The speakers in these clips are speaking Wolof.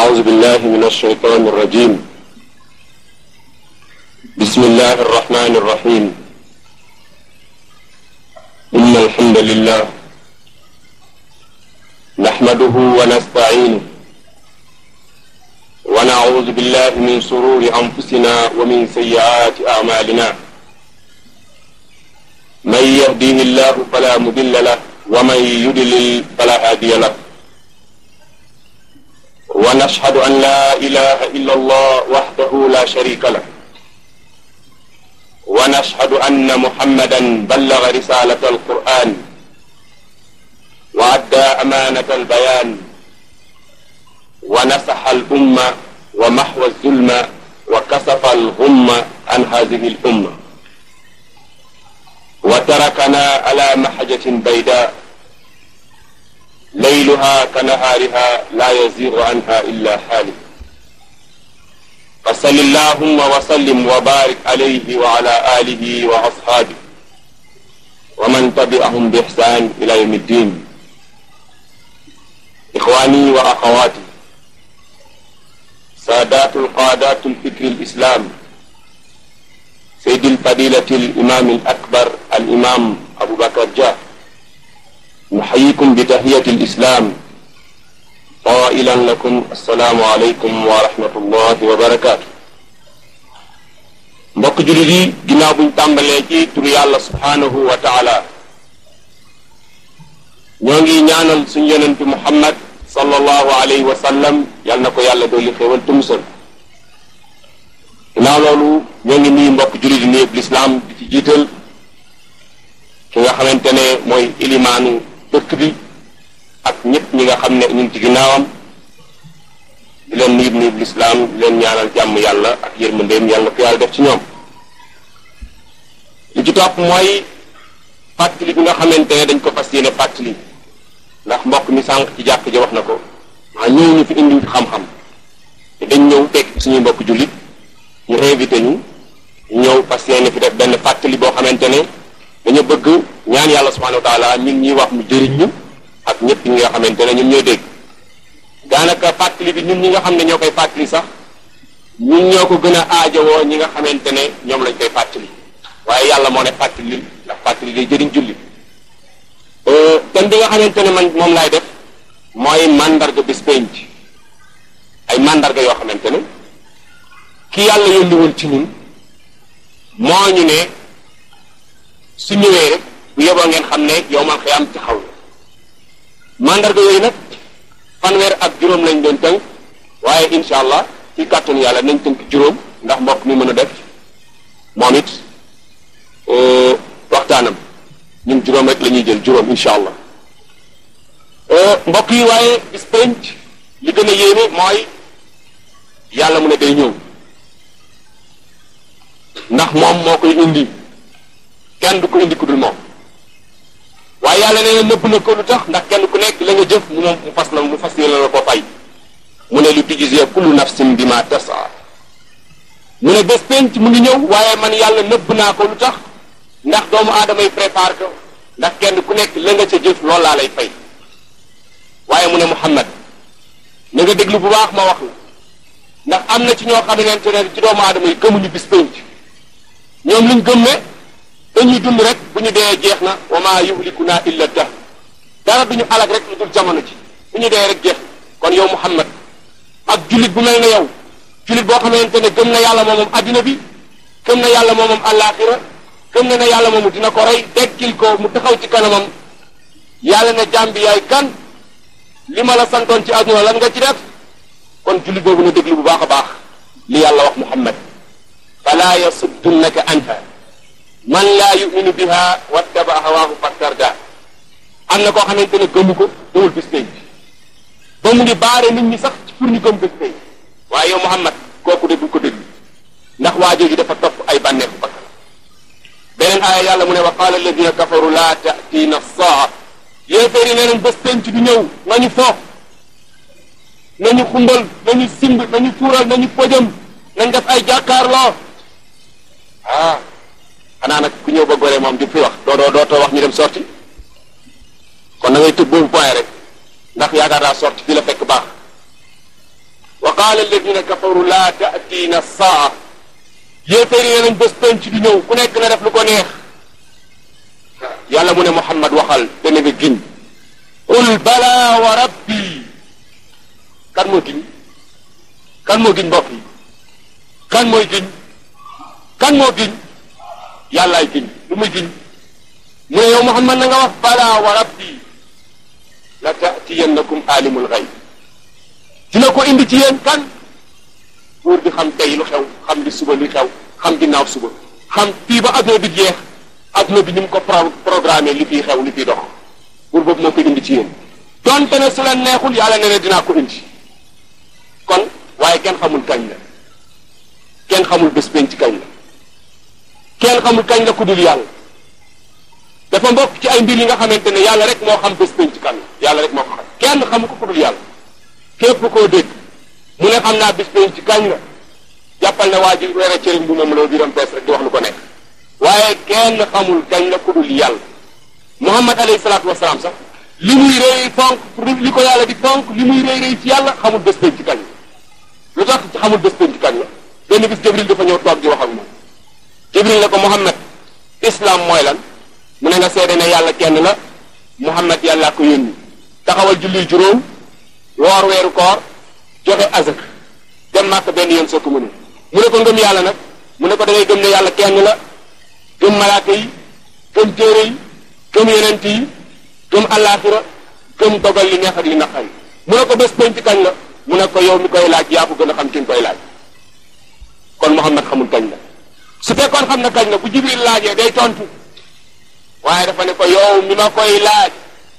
أعوذ بالله من الشيطان الرجيم بسم الله الرحمن الرحيم إن الحمد لله نحمده ونستعينه ونعوذ بالله من شرور أنفسنا ومن سيئات أعمالنا من يهديه الله فلا مضل له ومن يضلل فلا هادي له ونشهد أن لا إله إلا الله وحده لا شريك له ونشهد أن محمدا بلغ رسالة القرآن وأدى أمانة البيان ونصح الأمة ومحو الظلم وكسف الغم عن هذه الأمة وتركنا على محجة بيداء ليلها كنهارها لا يزيغ عنها إلا حالك فصل اللهم وسلم وبارك عليه وعلى آله وأصحابه ومن تبعهم بإحسان إلى يوم الدين إخواني وأخواتي سادات القادات الفكر الإسلام سيد الفضيلة الإمام الأكبر الإمام أبو بكر جاه نحييكم بتحية الإسلام قائلا لكم السلام عليكم ورحمة الله وبركاته mbokk jullit yi ginnaaw buñ tàmbalee ci turu yàlla subhaanahu wa taala ñoo ngi ñaanal suñ yonentu muhammad sallallahu alayhi wa sallam yal na ko yàlla dolli xéewal te musal ginnaaw loolu ñoo ngi nuyu mbokk jullit yi nuyëb lislaam di ci jiital ki nga xamante ne mooy ilimaanu dëkk bi ak ñëpp ñi nga xam ne ñu ngi ci ginnaawam di leen nuyub nuyub lislaam di leen ñaanal jàmm yàlla ak yërmandeem yàlla ko yàlla def ci ñoom li ci topp mooy fàttali bi nga xamante ne dañ ko fas yéene fàttali ndax mbokk mi sànq ci jàkk ji wax na ko maa ñëw ñu fi indi fi xam-xam te dañ ñëw fekk suñuy mbokk jullit ñu invité ñu ñëw fas yéene fi def benn fàttali boo xamante ne dañu bëgg ñaan yàlla subhanahu wa taala ñun ñuy wax mu jëriñ ñu ak ñëpp ñi nga xamante ne ñun ñooy dégg daanaka fàttali bi ñun ñi nga xam ne ñoo koy fàttali sax ñun ñoo ko gën a aajowoo ñi nga xamante ne ñoom lañ koy fàttali waaye yàlla moo ne fàttali ndax fàttali day jëriñ julli thème bi nga xamante ne man moom laay def mooy mandarga bis penc ay mandarga yoo xamante ne ki yàlla yónni woon ci ñun moo ñu ne su ñëwee rek bu yeboo ngeen xam ne yow man xëy am taxaw na mandarga yooyu nag fanweer ak juróom lañ doon tënk waaye incha allah ci kàttanu yàlla nañ tënk juróom ndax mbokk mi mën a def moom it waxtaanam ñun juróom rek la ñuy jël juróom incha allah mbokk yi waaye bis penc li gën a yéeme mooy yàlla mu ne day ñëw ndax moom moo koy indi kenn du ko indi ku dul moom waaye yàlla nee na nëbb na ko lu tax ndax kenn ku nekk la nga jëf mu moom mu fas la mu fas yéene la ko fay mu ne lu tujzee kullu nafsin bima tasa mu ne bés penc mu ngi ñëw waaye man yàlla nëbb naa ko lu tax ndax doomu aadama yi prépare ko ndax kenn ku nekk la nga ca jëf loolu laa lay fay waaye mu ne Muhammad na nga déglu bu baax ma wax la ndax am na ci ñoo xamante ne ci doomu aadama yi gëmuñu bis penc ñoom liñ gëm ne dañuy dund rek bu ñu dee jeex na wa maa yuhlikuna illa dahr dara duñu alag rek lu dul jamono ji bu ñu dee rek jeex kon yow Muhammad ak jullit bu mel ne yow jullit boo xamante ne gëm na yàlla moomam addina bi gëm na yàlla moomam àllaaxira gëm na ne yàlla moomu dina ko rey dekkil ko mu taxaw ci kanamam yàlla ne jaam bi yaay kan li ma la santoon ci adduna lan nga ci def kon jullit boobu na déglu bu baax a baax li yàlla wax Muhammad fala yasuddunaka anha man laa yuminu biha wattaba hawaahu fattarda am na koo xamante ne gëmu ko dawul bis pénc ba mu ngi baare nit ñi sax pour ñu gëm bis pénc waaye yow Muhammad kooku de bu ko déglu ndax waa jooju dafa topp ay bànneexu bakkan beneen aaya yàlla mu ne wa qaala alladina kafaru laa taatiina saa yéeféer yi nee nañ bés pénc du ñëw nañu foof nañu xumbal nañu simb nañu tuural nañu pojam nañ def ay jàkkaarloo ah xanaa nag ku ñëw ba gore moom di fi wax doo doo dootoo wax ñu dem sorti kon da ngay tëb boobu point rek ndax yaakaar naa sorti fii la fekk baax qaala alladina kafaru laa taatiina saa yéeféer yi nañ bés penc du ñëw ku nekk na def lu ko neex yàlla mu ne Muhammad waxal te ne nga giñ qul bala wa rabbi kan moo giñ kan moo giñ mbokk yi kan mooy giñ kan moo giñ yàllaay giñ lu muy giñ mu ne yow Muhammad na nga wax bala wa rabbi la taatiyannakum alimul gayb dina ko indi ci yéen kan buur bi xam tey lu xew xam li suba li xew xam ginnaaw suba xam fii ba adduna bi jeex adduna bi ni mu ko programmé li fiy xew li fiy dox buur boobu moo ko indi ci yéen donte ne su la neexul yàlla ne ne dinaa ko indi kon waaye kenn xamul kañ la kenn xamul bés penc kañ la kenn xamul kañ la ku dul yàlla dafa mbokk ci ay mbir yi nga xamante ne yàlla rek moo xam bés penc kan la yàlla rek moo ko xam kenn xamu ko ku dul yàlla képp koo dégg mu ne xam naa bés penc kañ la jàppal ne waa ji weere cëriñ bu moom loo biram bees rek di wax lu ko nekk waaye kenn xamul kañ la ku dul yàlla muhammad alayhi salaatu wasalaam sax li muy rëy fonk li ko yàlla di fonk li muy rëy rëy ci yàlla xamul bés penc kañ la lu tax xamul bés penc kañ la benn bis jibril dafa ñëw toog di wax ak moom jibril ne ko muhammad islam mooy lan mu ne nga seede ne yàlla kenn la muhammad yàllaa ko yónni taxawal julli juróom woor weeru koor joxe azak dem màkk benn yoon soo ko mu ne mu ne ko ngëm yàlla nag mu ne ko da ngay gëm ne yàlla kenn la gëm malaaka yi gëm téere yi gëm yonent yi gëm allaaxira gëm dogal li neex ak li naqari mu ne ko bés penc kañ la mu ne ko yow mi koy laaj yaa ko gën a xam ki nga koy laaj kon muhammad xamul kañ la su fekkoon xam na kañ la bu jibril laajee day tontu waaye dafa ne ko yow mi ma koy laaj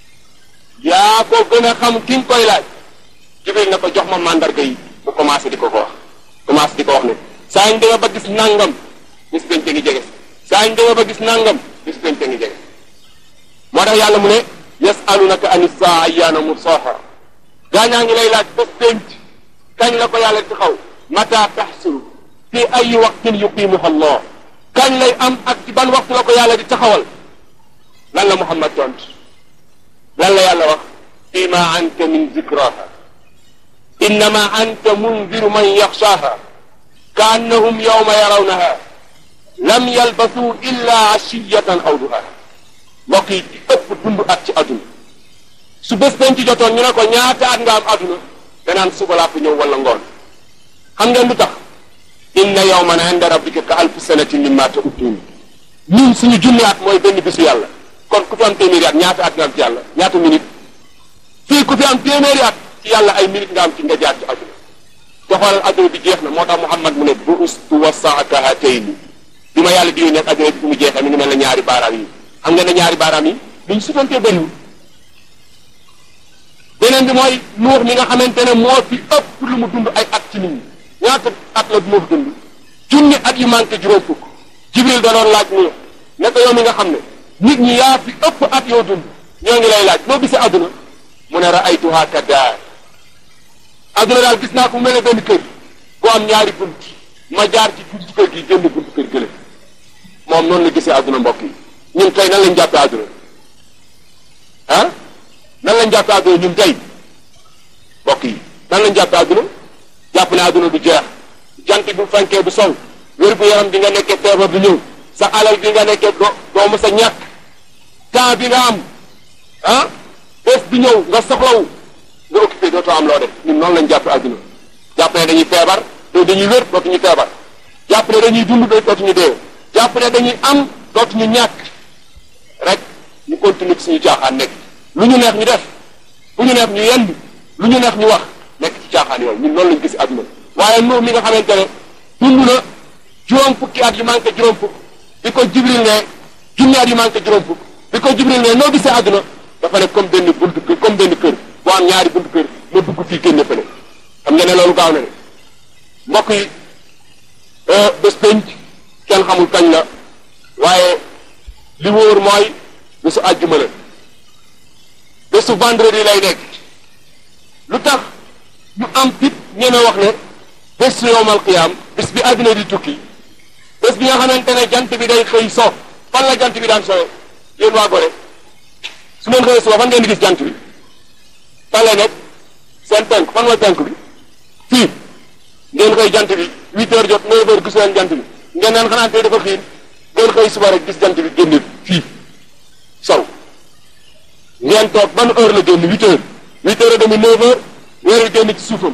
yaa ko gën a xam ki nga koy laaj jibril ne ko jox ma mandarga yi mu commencé di ko ko wax commencé di ko wax ne saa ñu demee ba gis nangam bis penc ngi jege saa ñu demee ba gis nangam bis penc ngi jege moo tax yàlla mu ne yasalunaka ani saa ayyaana mursaha gaañaa ngi lay laaj bés penc kañ la ko yàlla di xaw mata taxsulu fi ay waqtin yuqimuha allah kañ lay am ak ci ban waxtu la ko yàlla di taxawal lan la Muhammad tont lan la yàlla wax fi ma anta min zikraha innama anta mundiru man yaxshaaha ka annahum yawma yarawnaha lam yalbasu illa ashiyatan aw duhaha mbokk yi ci ëpp dund at ci àdduna su bés bañ ci jotoon ñu ne ko ñaata at nga am àdduna danaan suba laa fi ñëw wala ngoon xam ngeen lu tax inna yawman inda rabbika ka alfi sanatin mimma ta'udun ñun suñu junni at mooy benn bisu yàlla kon ku fi am téeméeri at ñaata at nga am ci yàlla ñaata minute fii ku fi am téeméeri at ci yàlla ay minute nga am ci nga jaar ci àdduna te xoolal àdduna bi jeex na moo tax Muhammad mu ne buustu wasaaka hatayni bi ma yàlla di yónnee àdduna bi fi mu jeexee mi ngi mel ne ñaari baaraam yi xam nga ne ñaari baaraam yi luñ sutantee bëriwul beneen bi mooy nuux mi nga xamante ne moo fi ëpp lu mu dund ay at ci nit ñi ñaata at la moo fi dund junni at yu manqué juróom fukk jibril da doon laaj nuux ne ko yow mi nga xam ne nit ñi yaa fi ëpp at yoo dund ñoo ngi lay laaj noo gisee àdduna mu ne raaytuha ka daar àdduna daal gis naa ko mu mel ne benn kër bu am ñaari bunt ma jaar ci buntu kër gi génn buntu kër gële moom noonu la gisee àdduna mbokk yi ñun tey nan lañ jàppee àdduna ah nan lañ jàppee àdduna ñun tey mbokk yi nan lañ jàppee àdduna jàpp ne àdduna du jeex jant bu fenkee du sol wér gu yaram bi nga nekkee feebar du ñëw sa alal bi nga nekkee doo doo mës a ñàkk temps bi nga am ah bés bi ñëw nga soxlawu nga occupé dootoo am loo def ñun noonu lañ jàppee àdduna jàpp ne dañuy feebar doo dañuy wér dootuñu feebar jàpp ne dañuy dund dootuñu dee jàpp ne dañuy am dootuñu ñàkk rek ñu continue ci suñu caaxaan nekk lu ñu neex ñu def bu ñu neex ñu yend lu ñu neex ñu wax nekk ci caaxaan yooyu ñun loolu lañ gis àdduna waaye nuux mi nga xamante ne dund na juróom fukki at yu manqué juróom fukk bi ko jibril ne junni at yu manqué juróom fukk bi ko jibril ne noo gisee àdduna dafa ne comme benn buntu kër comme benn kër boo am ñaari buntu kër ma dugg fii génne fële xam nga ne loolu gaaw na ne mbokk yi bés penc kenn xamul kañ la waaye li wóor mooy bésu àjjuma la bésu vendredi lay nekk lu tax ñu am fit ñeme wax ne bés yowmal qiyaam bés bi àdduna di tukki bés bi nga xamante ne jant bi day xëy so fan la jant bi daan sowe yéen waa Gorée su ngeen xëyee suba fan ngeen di gis jant bi fan lay nekk seen penk fan mooy penk bi fii ngeen koy jant bi huit heures jot neuf heures gis leen jant bi ngeen naan xanaa tey dafa xiin ngeen koy suba rek gis jant bi génn fii sow ngeen toog ban heure la génn huit heures huit heures et demi neuf heures weer wi génn ci suufam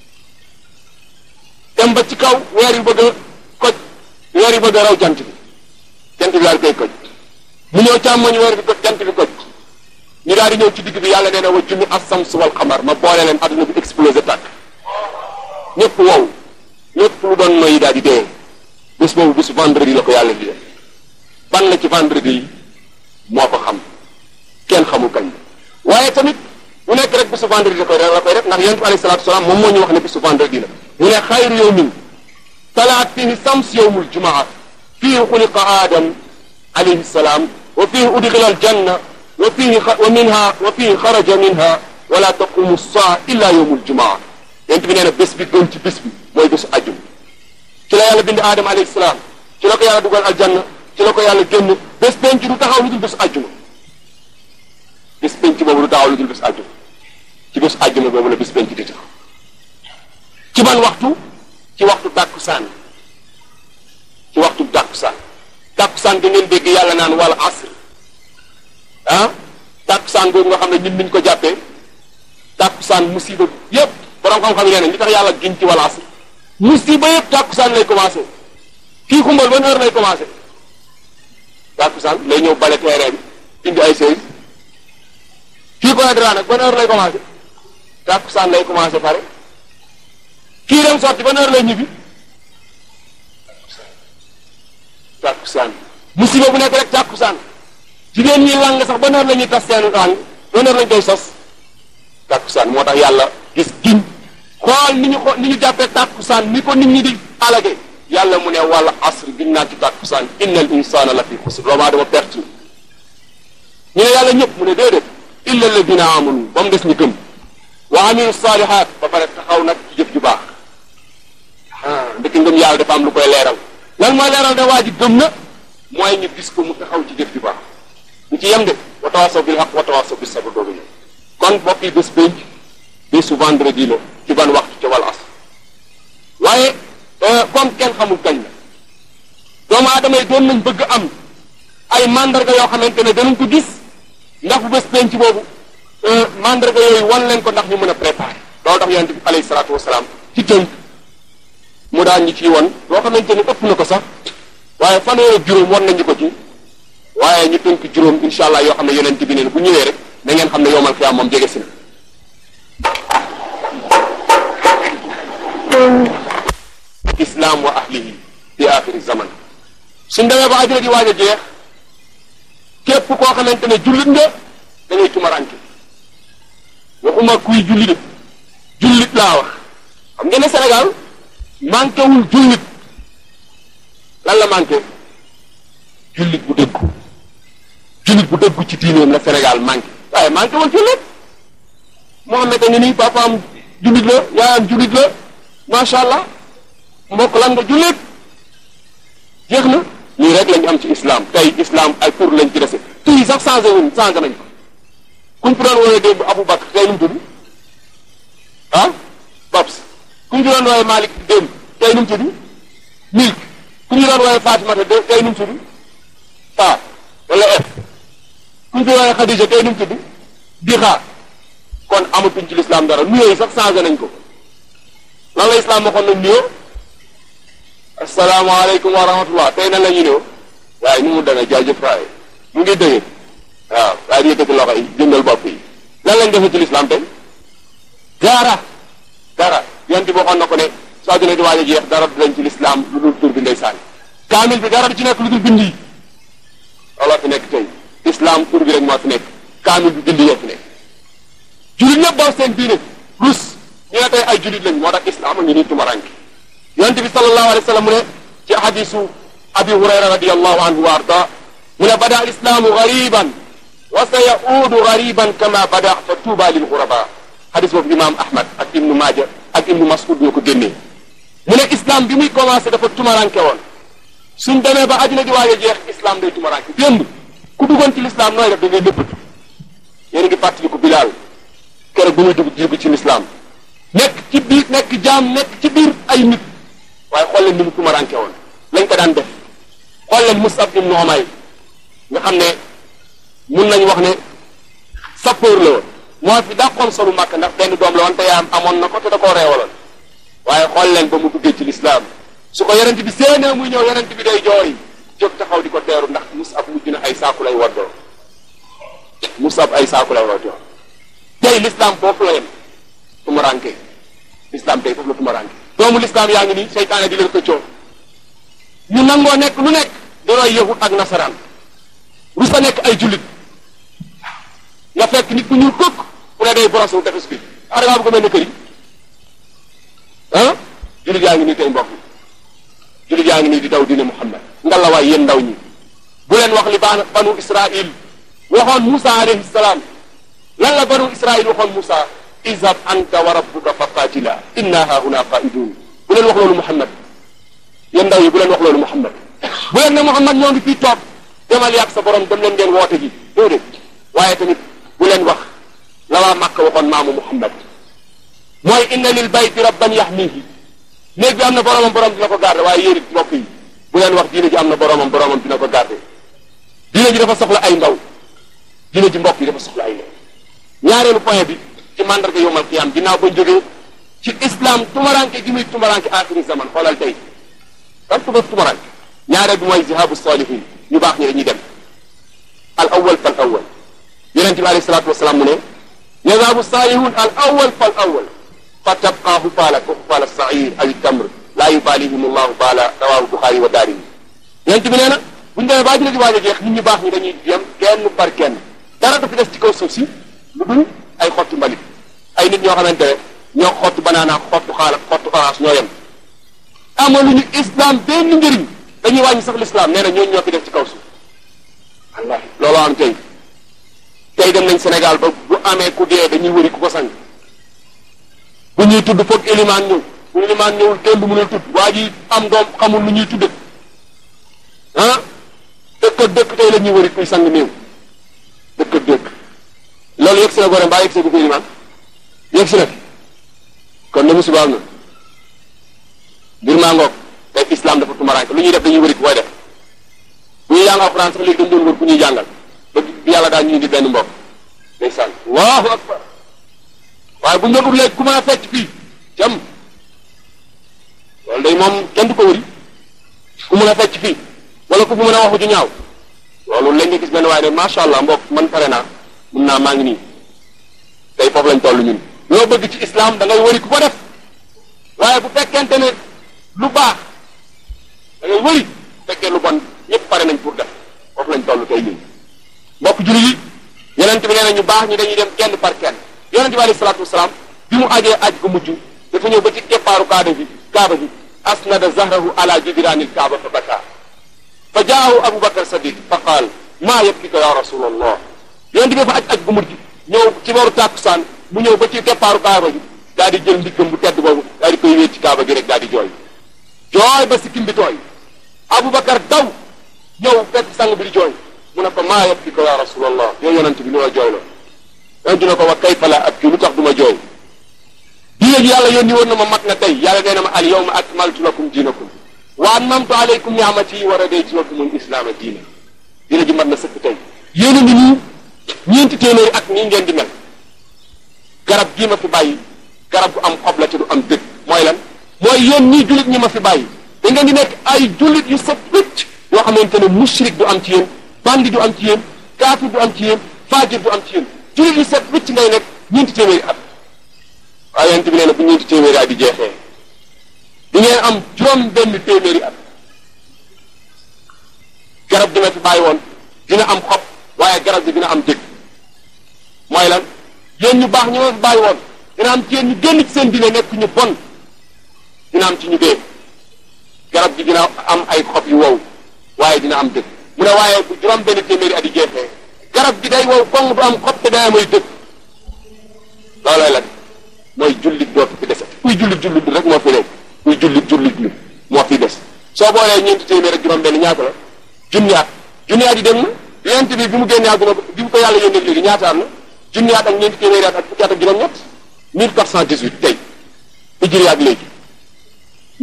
dem ba ci kaw weer yu bëgg a koj weer yu bëgg a raw jant bi jant bi daal koy koj mu ñëw càmmoñ weer bi koj jant bi koj ñu daal di ñëw ci digg bi yàlla nee na wa jumi as-sams wal xamar ma boole leen adduna bi explosé tàkk ñëpp wow ñëpp lu doon noyyi daal di dee bés boobu bésu vendredi la ko yàlla di def ban la ci vendredi yi moo ko xam kenn xamul kañ waaye tamit mu nekk rek bésu vendredi la koy la koy def ndax yonent bi alayhi salaatu wasalaam moom moo ñu wax ne bésu vendredi la mu ne xayru yawmin talaat fihi sams yawmul jumaa fihi xuliqa aadam alayhi salaam wa fihi udxila aljanna wa fihi wa minha wa fihi xaraja minha wala taqumu saa illa yawmul jumaa yonent bi nee na bés bi gën ci bés bi mooy bésu ajjum ci la yàlla bind aadam alayhi salaam ci la ko yàlla dugal aljanna ci la ko yàlla génn bés penc du taxaw lu dul bésu ajjuma bés penc boobu du taxaw lu dul bésu ajjuma ci bésu ajjuma boobu la bés penc di taxaw ci ban waxtu ci waxtu tàkkusaan ci waxtu tàkkusaan tàkkusaan ga ngeen dégg yàlla naan wala asr ah tàkkusaan googu nga xam ne ñun niñ ko jàppee tàkkusaan musiba yépp borom xam-xam yi nee nañ li tax yàlla giñ ci wala asr musiba yépp tàkkusaan lay commencé kii xumbal ban heure lay commencé tàkkusaan lay ñëw bale terrain bi indi ay seize kii ko dra nag ban heure lay commencé tàkkusaan lay commencé pare kii dem sotti ban heure lay ñibbi tàkkusaan musiba bu nekk rek tàkkusaan jigéen ñi lang sax ban heure la ñuy tas seen lang ban heure lañ koy sos tàkkusaan moo tax yàlla gis giñ xool ni ñu ko ni ñu jàppee tàkkusaan ni ko nit ñi di alage yàlla mu ne wala asr giñ naa ci tàkkusaan inna al insana la fi xusr doomu aadama perte ñu ne yàlla ñëpp mu ne déedéet illa alladina amanu ba mu des ñu gëm wa amilu salihat ba pare taxaw nag ci jëf ju baax ah ndekki ngëm yàlla dafa am lu koy leeral lan mooy leeral ne waa ji gëm na mooy ñu gis ko mu taxaw ci jëf ju baax ñu ci yem de wa tawasaw bil haq wa tawasaw bis sabr doogu ñëw kon mbokk yi bés pénc bésu vendredi la ci ban waxtu ca wal asr waaye comme kenn xamul kañ la doomu aadama yi doon nañ bëgg am ay mandarga yoo xamante ne danañ ko gis ndax bu bés penc boobu mandarga yooyu wan leen ko ndax ñu mën a préparer loolu tax yonent bi alayhi salaatu wasalaam ci tënk mu daan ñu ciy won loo xamante ne ëpp na ko sax waaye fanweer ak juróom wan nañu ko ci waaye ñu tënk juróom incha allah yoo xam ne yonent bi neen bu ñëwee rek da ngeen xam ne yowmal xiyaam moom jege si na islam wa ahlihi fi axiri zaman suñ demee ba àddina di waaj a jeex képp koo xamante ne jullit nga da ngay tumaranke waxuma kuy julli de jullit laa wax xam ngeen ne Sénégal manqué wul jullit lan la manqué jullit bu dëggu jullit bu dëggu ci diineem la Sénégal manqué waaye manqué wul jullit Mohamed a ngi nii papaam jullit la yaayam jullit la macha allah mbokk lan nga jullit jeex na lii rek lañ am ci islam tey islam ay pour lañ ci dese tuy sax changé wuñ changé nañ ko kuñ fi doon wooyee démb Abou Bakr tey nu mu tudd ah Babs kuñ fi doon wooyee Malick démb tey nu mu tudd Milk kuñ fi doon wooyee Fatimata tey nu mu tudd Fa wala F kuñ fi wooyee Khadija tey nu mu tudd Dixa kon amatuñ ci l'islam dara nuyoo yi sax changé nañ ko lan la islam waxoon nañ nuyoo asalaamaaleykum wa rahmatullah tey nan la ñu nuyoo waaye ni mu demee jaajëf waaye mu ngi dëgër waaw waaye di yëkkati loxo yi jëndal bopp yi lan lañ defee ci l'islam tey dara dara yonent bi waxoon na ko ne soo àdduna di waaj a jeex dara du lañ ci l'islam lu dul tur bi ndeysaan kaamil bi dara du ci nekk lu dul bind yi looloo fi nekk tey islam tur bi rek moo fi nekk kaamil bi bind yoo fi nekk jullit ñëpp daw seen diine rus ñu ne tey ay jullit lañ moo tax islam a ngi nii tumaranke yonent bi sallallahu alayhi wa sallam mu ne ci hadisu abi hurayra radiallahu anhu wa arda mu ne bada alislamu gariban wa sa yaudu gariban kama bada fa tuuba lil guraba hadis boobu imam ahmad ak ibnu maaja ak ibnu mas'ud ñoo ko génnee mu ne islam bi muy commencé dafa tumaranke woon suñ demee ba àddina di waaj a jeex islam day tumaranke démb ku duggoon ci l'islam nooy def da ngay nëbbatu yéen a ngi fàttali ko bilaal keroog bu muy dugg dugg ci l'islam nekk ci biir nekk jaam nekk ci biir ay ay nit waaye xool leen ni mu tumaranke woon lañ ko daan def xool leen Musab ibn Umayr nga xam ne mun nañu wax ne sapeur la woon moo fi dàqoon solu màkk ndax benn doom la woon te yaayam amoon na ko te da koo reewaloon waaye xool leen ba mu duggee ci lislaam su ko yonent bi séenee muy ñëw yonent bi day jooy jóg taxaw di ko teeru ndax Musab mujj na ay saaku lay waddoo Musab ay saaku lay waddoo tey lislaam foofu la yem tumaranke lislaam tey foofu la tumaranke doomu lislaam yaa ngi nii seytaane di leen xëccoo ñu nangoo nekk lu nekk di roy yahut ak nasaraan rus a nekk ay jullit nga fekk nit ku ñuul kukk ku ne day brosse wu tefes bi ah da ngaa bëgg a mel ne kër yi ah jullit yaa ngi nii tey mbokk jullit yaa ngi nii di daw diine Muhammad ngalla waay yéen ndaw ñi bu leen wax li baan banu Israil waxoon Moussa alayhi salaam lan la banu Israil waxoon Moussa izhab anta wa rabbuka faqatila inna hahuna qaidun bu leen wax loolu Muhammad yéen ndaw yi bu leen wax loolu Muhammad bu leen ne Muhammad ñoo ngi fii toog demal yàgg sa borom dem leen ngeen woote ji déedéet waaye tamit bu leen wax la waa Makka waxoon maamu Muhammad mooy inna lil bayti rabban yahmihi néeg bi am na boromam borom dina ko garder waaye yéen it mbokk yi bu leen wax diine ji am na boromam boromam dina ko garder diine ji dafa soxla ay ndaw diine ji mbokk yi dafa soxla ay ndaw ñaareelu point bi ci mandarga yowmal qiyam ginnaaw bañ jógee ci islam tumaranke gi muy tumaranke axiri zaman xoolal tey kan tuma tumaranke ñaareel bi mooy zihabu salihin ñu baax ñi dañuy dem al awal fal awal yonente bi alayhi salatu wasalaam mu ne zihabu salihun al awal fal awal fa tabqa hufaala ko hufaala sair aw tamr laa yubalihim allahu baala rawahu buxaari wa daari yonente bi nee na buñu demee baa dina di waaj a jeex nit ñu baax ñi dañuy dem kenn par kenn dara du fi des ci kaw suuf si lu dul ay xottu mbalit ay nit ñoo xamante ne ñoo xottu banaana xottu xaala xottu orange ñoo yem amaluñu islam benn njëriñ dañuy wàññi sax l'islam nee na ñooñu ñoo fi def ci kaw suuf wallahi looloo am tey tey dem nañ Sénégal ba bu amee ku dee dañuy wëri ku ko sang bu ñuy tudd foog élimaan ñëw bu élimaan ñëwul kenn du mënul tudd waa ji am doom xamul lu ñuy tudde ah dëkk ak dëkk tey la ñuy wëri kuy sang néew dëkk ak dëkk loolu yegg si na gore mbaa yegg si bu ko élimaan yegg si na fi kon ne musiba am na mbir maa ngoog tey islam dafa tumaraanke lu ñuy def dañuy wëri ku koy def bu ñuy jàng alxuraan sax léegi dañ doon wër ku ñuy jàngal ba bi yàlla daal ñu indi benn mbokk ndeysaan allahu akbar waaye bu ñu doon ut léegi ku mën a fecc fii jam loolu day moom kenn du ko wëri ku mën a fecc fii wala ku fi mën a waxu ju ñaaw loolu léegi nga gis benn waaye ne macha allah mbokk man pare naa mun naa maa ngi nii tey foofu lañ toll ñun loo bëgg ci islam da ngay wëri ku ko def waaye bu fekkente ne lu baax da ngay wëri fekkee lu bon ñëpp pare nañ pour def foofu lañ toll tey ñun mbokk julli yi yonent bi nee na ñu baax ñi dañuy dem kenn par kenn yonent bi alayhi salaatu wasalaam bi mu ajee aj gu mujj dafa ñëw ba ci keppaaru kaaba bi kaaba bi asnada zahrahu ala jidraanil kaaba fa baka fa jaahu abu bakar sadiq fa qaal maa yabkika ya rasulallah yonent bi dafa aj aj gu mujj ñëw ci booru tàkkusaan mu ñëw ba ci keppaaru kaaba bi daal di jël ndiggam bu tedd boobu daal di koy wéet ci kaaba gi rek daal di jooy jooy ba sikkim bi tooy Aboubacar daw ñëw fekk sang bi di jooy mu ne ko maa yabkika ya rasulallah yow yonent bi lu la jooy la yonent ne ko wa kayfa la abki lu tax du ma jooy diine ji yàlla yónni woon na ma mat na tey yàlla nee na ma al yawma akmaltu lakum diinakum wa atmamtu alaykum ni'mati wa radaytu lakum al islaama diina diine ji mat na sëkk tey yéen a ngi nii ñeenti téeméeri at nii ngeen di mel garab gii ma fi bàyyi garab gu am xob la te du am dëgg mooy lan mooy yéen ñii jullit ñi ma fi bàyyi da ngeen di nekk ay jullit yu set wécc yoo xamante ne mushrik du am ci yéen bandi du am ci yéen kaafir du am ci yéen faajir du am ci yéen jullit yu set wécc ngay nekk ñeenti téeméeri at waaye yonent bi nee na bu ñeenti téeméeri at di jeexee di ngeen am juróom benn téeméeri at garab gi ma fi bàyyi woon dina am xob waaye garab gi dina am dëgg mooy lan yéen ñu baax ñu ma fi bàyyi woon dina am ci yéen ñu génn ci seen dina nekk ñu bon dina am ci ñu dee garab gi dina am ay xob yu wow waaye dina am dëgg mu ne waaye bu juróom benn téeméeri at yi jeexee garab gi day wow koŋ du am xob te day amay dëgg loolooy lan mooy jullit dootu fi dese kuy jullit jullit rek moo fi nekk kuy jullit jullit lu moo fi des soo boolee ñeenti téeméer ak juróom benn ñaata la junniyaat junniyaat yi dem na yonent bi bi mu génnee àdduna bi mu ko yàlla yónnee léegi ñaata am na junniyaat ak ñeenti téeméeri at ak fukki at ak juróom-ñett 1418 tey hijri ak léegi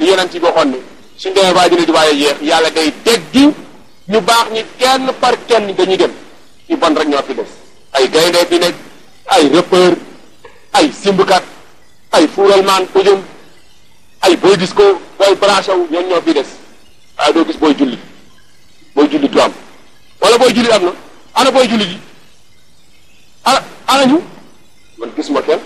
li yonent yi waxoon ne suñ demee ba dina di waaye yeex yàlla day teggi ñu baax ñi kenn par kenn dañuy dem ci bon rek ñoo fi des ay gaynde fi nekk ay rappeur ay simbkat ay fuuralmaan ujum ay boy disco booy branché wu ñoom ñoo fi des waaye doo gis booy julli booy julli du am wala booy julli am na ana booy julli ji ana ana ñu man gisuma kenn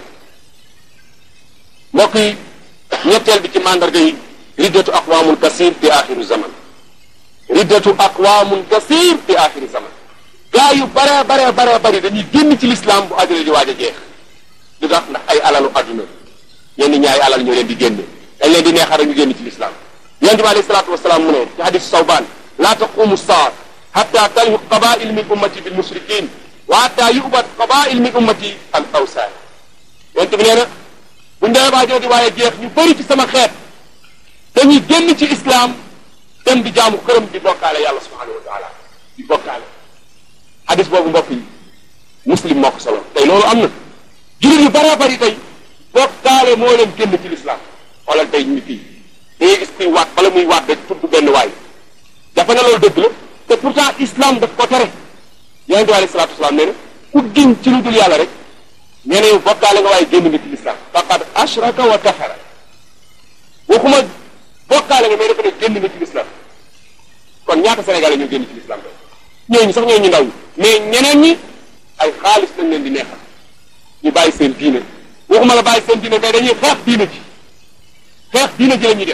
mbokk yi ñetteel bi ci mandarga yi riddatu aqwaamun kasir fi axiru zaman riddatu aqwaamun kasir fi axiru zaman gaa yu bare bare bare bari dañuy génn ci lislaam bu àdduna di waaj a jeex lu tax ndax ay alalu àdduna ñenn ñi ay alal ñoo leen di génne dañ leen di neexal rek ñu génn ci lislaam yonent bi alayhi salaatu wasalaam mu ne ci hadis sawbaan laa taqumu saa hatta talhu qabail min ummati bil mushrikin wa hatta yubat qabail min ummati al awsaan yonent bi nee na bu ñu demee ba àdduna di waaye jeex ñu bëri ci sama xeet dañuy génn ci islam dem di jaamu këram di bokkaale yàlla subhanahu wa taala di bokkaale hadis boobu mbokk yi muslim moo ko solo tey loolu am na jullit yu bëree bëri tey bokkaale moo leen génn ci l'islam xoolal tey ñu fii da ngay gis kuy waat bala muy waat rek tudd benn waay dafa ne loolu dëgg la te pourtant islam daf ko tere yonent bi alayhi salaatu wasalaam nee na ku giñ ci lu dul yàlla rek nee na yow bokkaale nga waaye génn nga ci l'islam faqad ashraka wa kafara waxuma bokkaale nga mais dafa ne génn nga ci l'islam kon ñaata sénégalais ñoo génn ci l'islam tey ñooñu sax ñooñu ndaw ñi mais ñeneen ñi ay xaalis lañ leen di neexal ñu bàyyi seen diine waxuma la bàyyi seen diine mais dañuy xeex diine ji xeex diine ji la ñuy def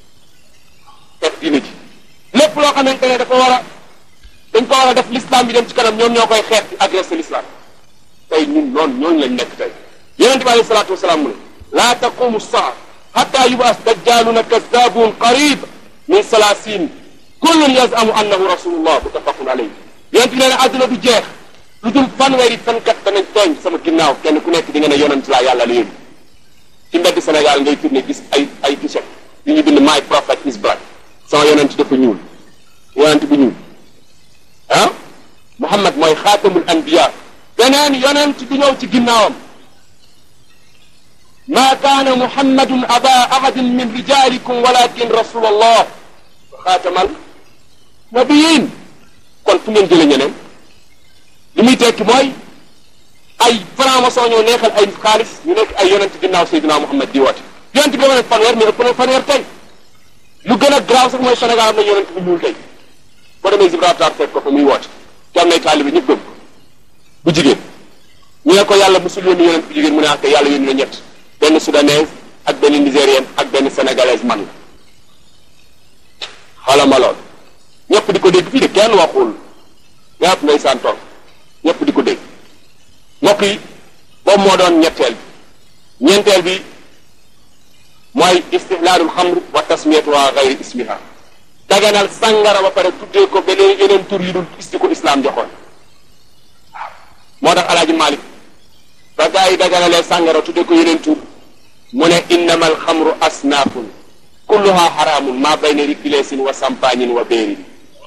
xeex diine ji lépp loo xamante ne dafa war a dañ ko war a def l'islam bi dem ci kanam ñoom ñoo koy xeex di agressé l'islam tey ñun noonu ñooñu lañ nekk tey yonente bi alayhi salaatu wasalaam mu ne laa taqumu saa hatta yubaas dajjaluna kazabun qarib min salaasin kullun yazamu annahu rasulullah muttafaqun alayhi yonente bi nee na àdduna du jeex lu dul fanweeri fenkat danañ tooñ sama ginnaaw kenn ku nekk di nga ne yonent laa yàlla la yónni ci mbedd Sénégal ngay tourné gis ay ay t-shirt yu ñu bind my prophet is black sama yonent dafa ñuul yonent bu ñuul ah Muhammad mooy xaatamul anbiya beneen yonent du ñëw ci ginnaawam ma kaana muhammadun aba ahadin min rijalikum walakin rasul allah wa xaatamal nabiyin kon fu ngeen jële ñeneen li muy tekki mooy ay franc-maçon ñoo neexal ay xaalis ñu nekk ay yonent ginnaaw Seydina Muhammad di woote yonent bi wane fanweer mais ëpp na fanweer tey lu gën a grave sax mooy Sénégal am na yonent bu ñuul tey boo demee Gibraltar fekk ko fa muy woote te am nay taalibe ñëpp gëm ko bu jigéen ñu ne ko yàlla musul yónni yonent bu jigéen mu ne ak yàlla yónni na ñett benn soudanaise ak benn nigérienne ak benn sénégalaise man la xala ma lool ñëpp di ko dégg fii de kenn waxul ñëpp ndeysaan toog ñëpp di ko dégg mbokk yi boobu moo doon ñetteel bi ñeenteel bi mooy istihlaalul xamr wa tasmiyatuha gayri ismiha daganal sàngara ba pare tuddee ko beneen yeneen tur yu dul isti ko islam joxoon waaw moo tax alaaji Malik ba gaa yi daganalee sàngara tuddee ko yeneen tur mu ne innama alxamru asnaafun kulluha xaraamun maa bayna rikileesin wa sampaañin wa béerin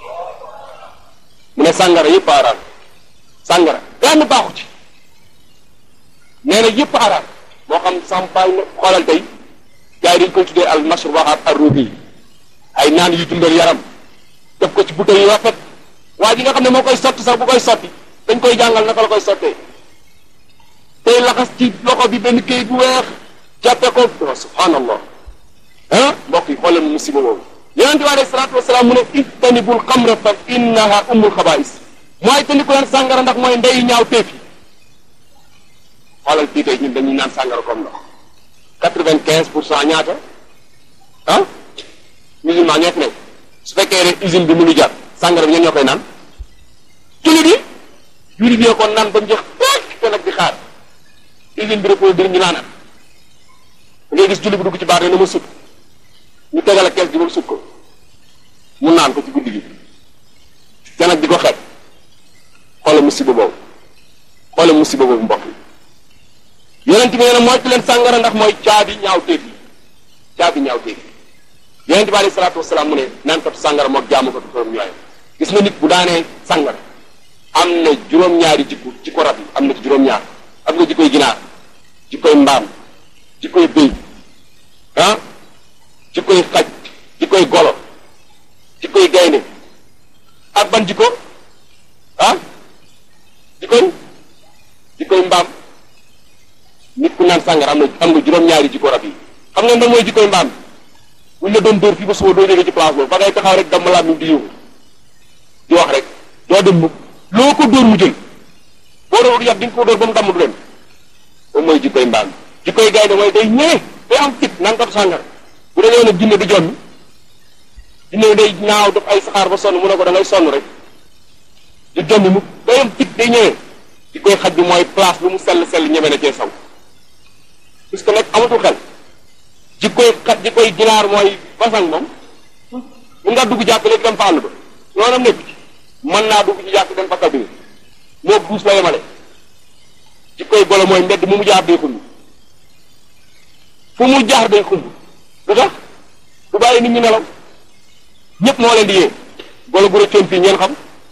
mu ne sàngara yëpp araam sàngara benn baaxu ci nee na yëpp araam moo xam sampaañ la xoolal tey gars yi dañ koy tuddee al mashrubaat ar rubi ay naan yu dundal yaram def ko ci bouteille yu rafet waa ji nga xam ne moo koy sotti sax bu koy sotti dañ koy jàngal naka la koy sottee tey laxas ci loxo bi benn kayit bu weex jàppe ko subhanallah ah mbokk yi xoolal musiba boobu yonente bi alayhi salaatu wasalaam mu ne ijtanibul xamra fa innaha ummul xabaais mooy tandiku leen sàngara ndax mooy ndeyu ñaaw teef yi xoolal fii tey ñun dañuy naan sàngara comme ndox quatre-vingt-quinze pour cent ñaata ah musulman ñoo fi nekk su fekkee ne usine bi mu ngi jar sàngara bi ñen ñoo koy naan jullit yi jullit yi ko naan ba mu jeex tekk te nag di xaar usine bi reproduire ñu naanal ngay gis jullit bi dugg ci baar ne na ma sut ñu tegal a kees gi ba mu sut ko mu naan ko ci guddi gi te nag di ko xeeb xoola musiba boobu xoola musiba boobu mbokk yi yonent bi nee na moytu leen sàngara ndax mooy caabi ñaaw téef yi caabi ñaaw téef yi yonent bi alayhi salaatu wasalaam mu ne naan katu sàngara moog jaamu katu xorom ñooyam gis nga nit bu daanee sàngara am na juróom-ñaari jikko jikko rab yi am na ci juróom-ñaar am nga jikkoy ginaar jikkoy mbaam jikkoy béy ah jikkoy xaj sàngara am na am nga juróom-ñaari jikko rab yi xam ngeen da mooy jikkoy mbaam buñ la doon dóor fii ba suba doo jógee ci place boobu ba ngay taxaw rek damm laam di yóbbu di wax rek doo dem mukk loo ko dóor mu jël boo doon yat di nga ko dóor ba mu damm du dem moom mooy jikkoy mbaam jikkoy gaynde mooy day ñëwee day am fit naan ko sàngara bu dee nag jinne du jommi jinne day ñaaw def ay saxaar ba sonn mu ne ko da ngay sonn rek du jommi mukk day am fit day ñëwee jikkoy xaj bi mooy place lu mu sell sell ñeme na cee saw puisque nag amatul xel jikkoy xaj jikkoy ginaar mooy basang moom mun ngaa dugg jàkk léegi dem fa àll ba yoonam nekk ci mën naa dugg ci jàkk dem fa kabine moo duus la yemale jikkoy golo mooy mbedd mu mu jaar day xumb fu mu jaar day xumb lu tax du bàyyi nit ñi nelaw ñëpp moo leen di yee golo gu rëccoon fii ngeen xam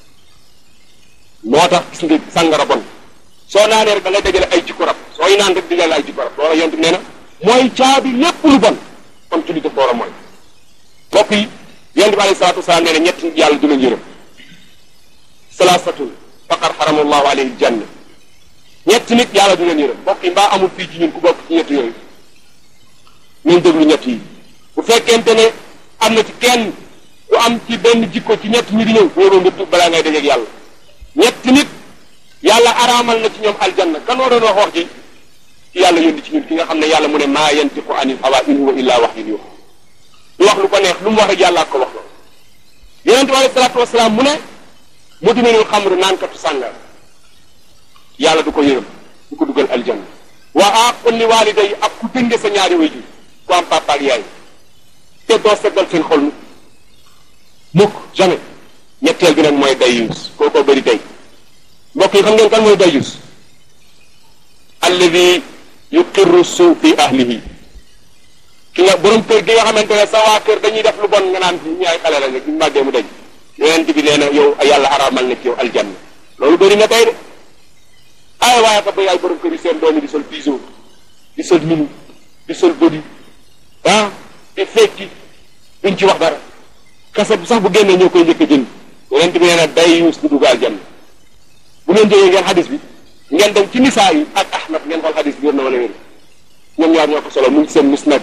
moo tax gis nga sàngara bon soo naanee rek da ngay dajale ay jikko rab sooy naan rek dajale ay jikko rab loola yontu nee na mooy caabi lépp lu bon kon julli daf door a mooy mbokk yi yonent bi alayhi salaatu wasalaam nee na ñett nit yàlla du leen yërëm salaasatun faqad xaramallahu alayhi janna ñett nit yàlla du leen yërëm mbokk yi mbaa amul fii ci ñun ku bokk ci ñett yooyu ñun déglu ñett yi bu fekkente ne am na ci kenn ku am ci benn jikko ci ñett ñi di ñëw boobu nga tub balaa ngay dajeeg yàlla ñett nit yàlla araamal na ci ñoom aljanna kan moo doon wax wax ji ci yàlla yónni ci ñun ki nga xam ne yàlla mu ne maa yantiqu anil hawa in huwa illa wahyun yuha du wax lu ko neex lu mu wax rek yàlla ko wax la yonente bi alayhi salaatu wasalaam mu ne mudminul xamr naankatu sàngara yàlla du ko yërëm du ko dugal aljanna wa aqul li waaliday ak ku dënge sa ñaari waajur ku am papa ak yaay te doo seddal seen xol mukk mukk jamais ñetteel bi nag mooy dayus kookoo bëri day mbokk yi xam ngeen kan mooy dayus alladi yuqirru suu fi ahlihi ki nga borom kër gi nga xamante ne sa waa kër dañuy def lu bon nga naan ñu ay xale la nga ñu màggee mu dañ yonent bi nee na yow yàlla araamal na ci yow aljanna loolu bëri na tey de ay waaye ka ba yaay borom kër yi seen doom yi di sol piso di sol minu di sol body ah di fekki duñ ci wax dara kaset bi sax bu génnee ñoo koy njëkk a jënd yonent bi nee na day yuus du dugg aljanna bu ngeen jógee ngeen xadis bi ngeen dem ci nisaa yi ak ahmad ngeen xool xadis bi wér na wala wér ñoom ñaar ñoo ko solo mu ngi seen musnad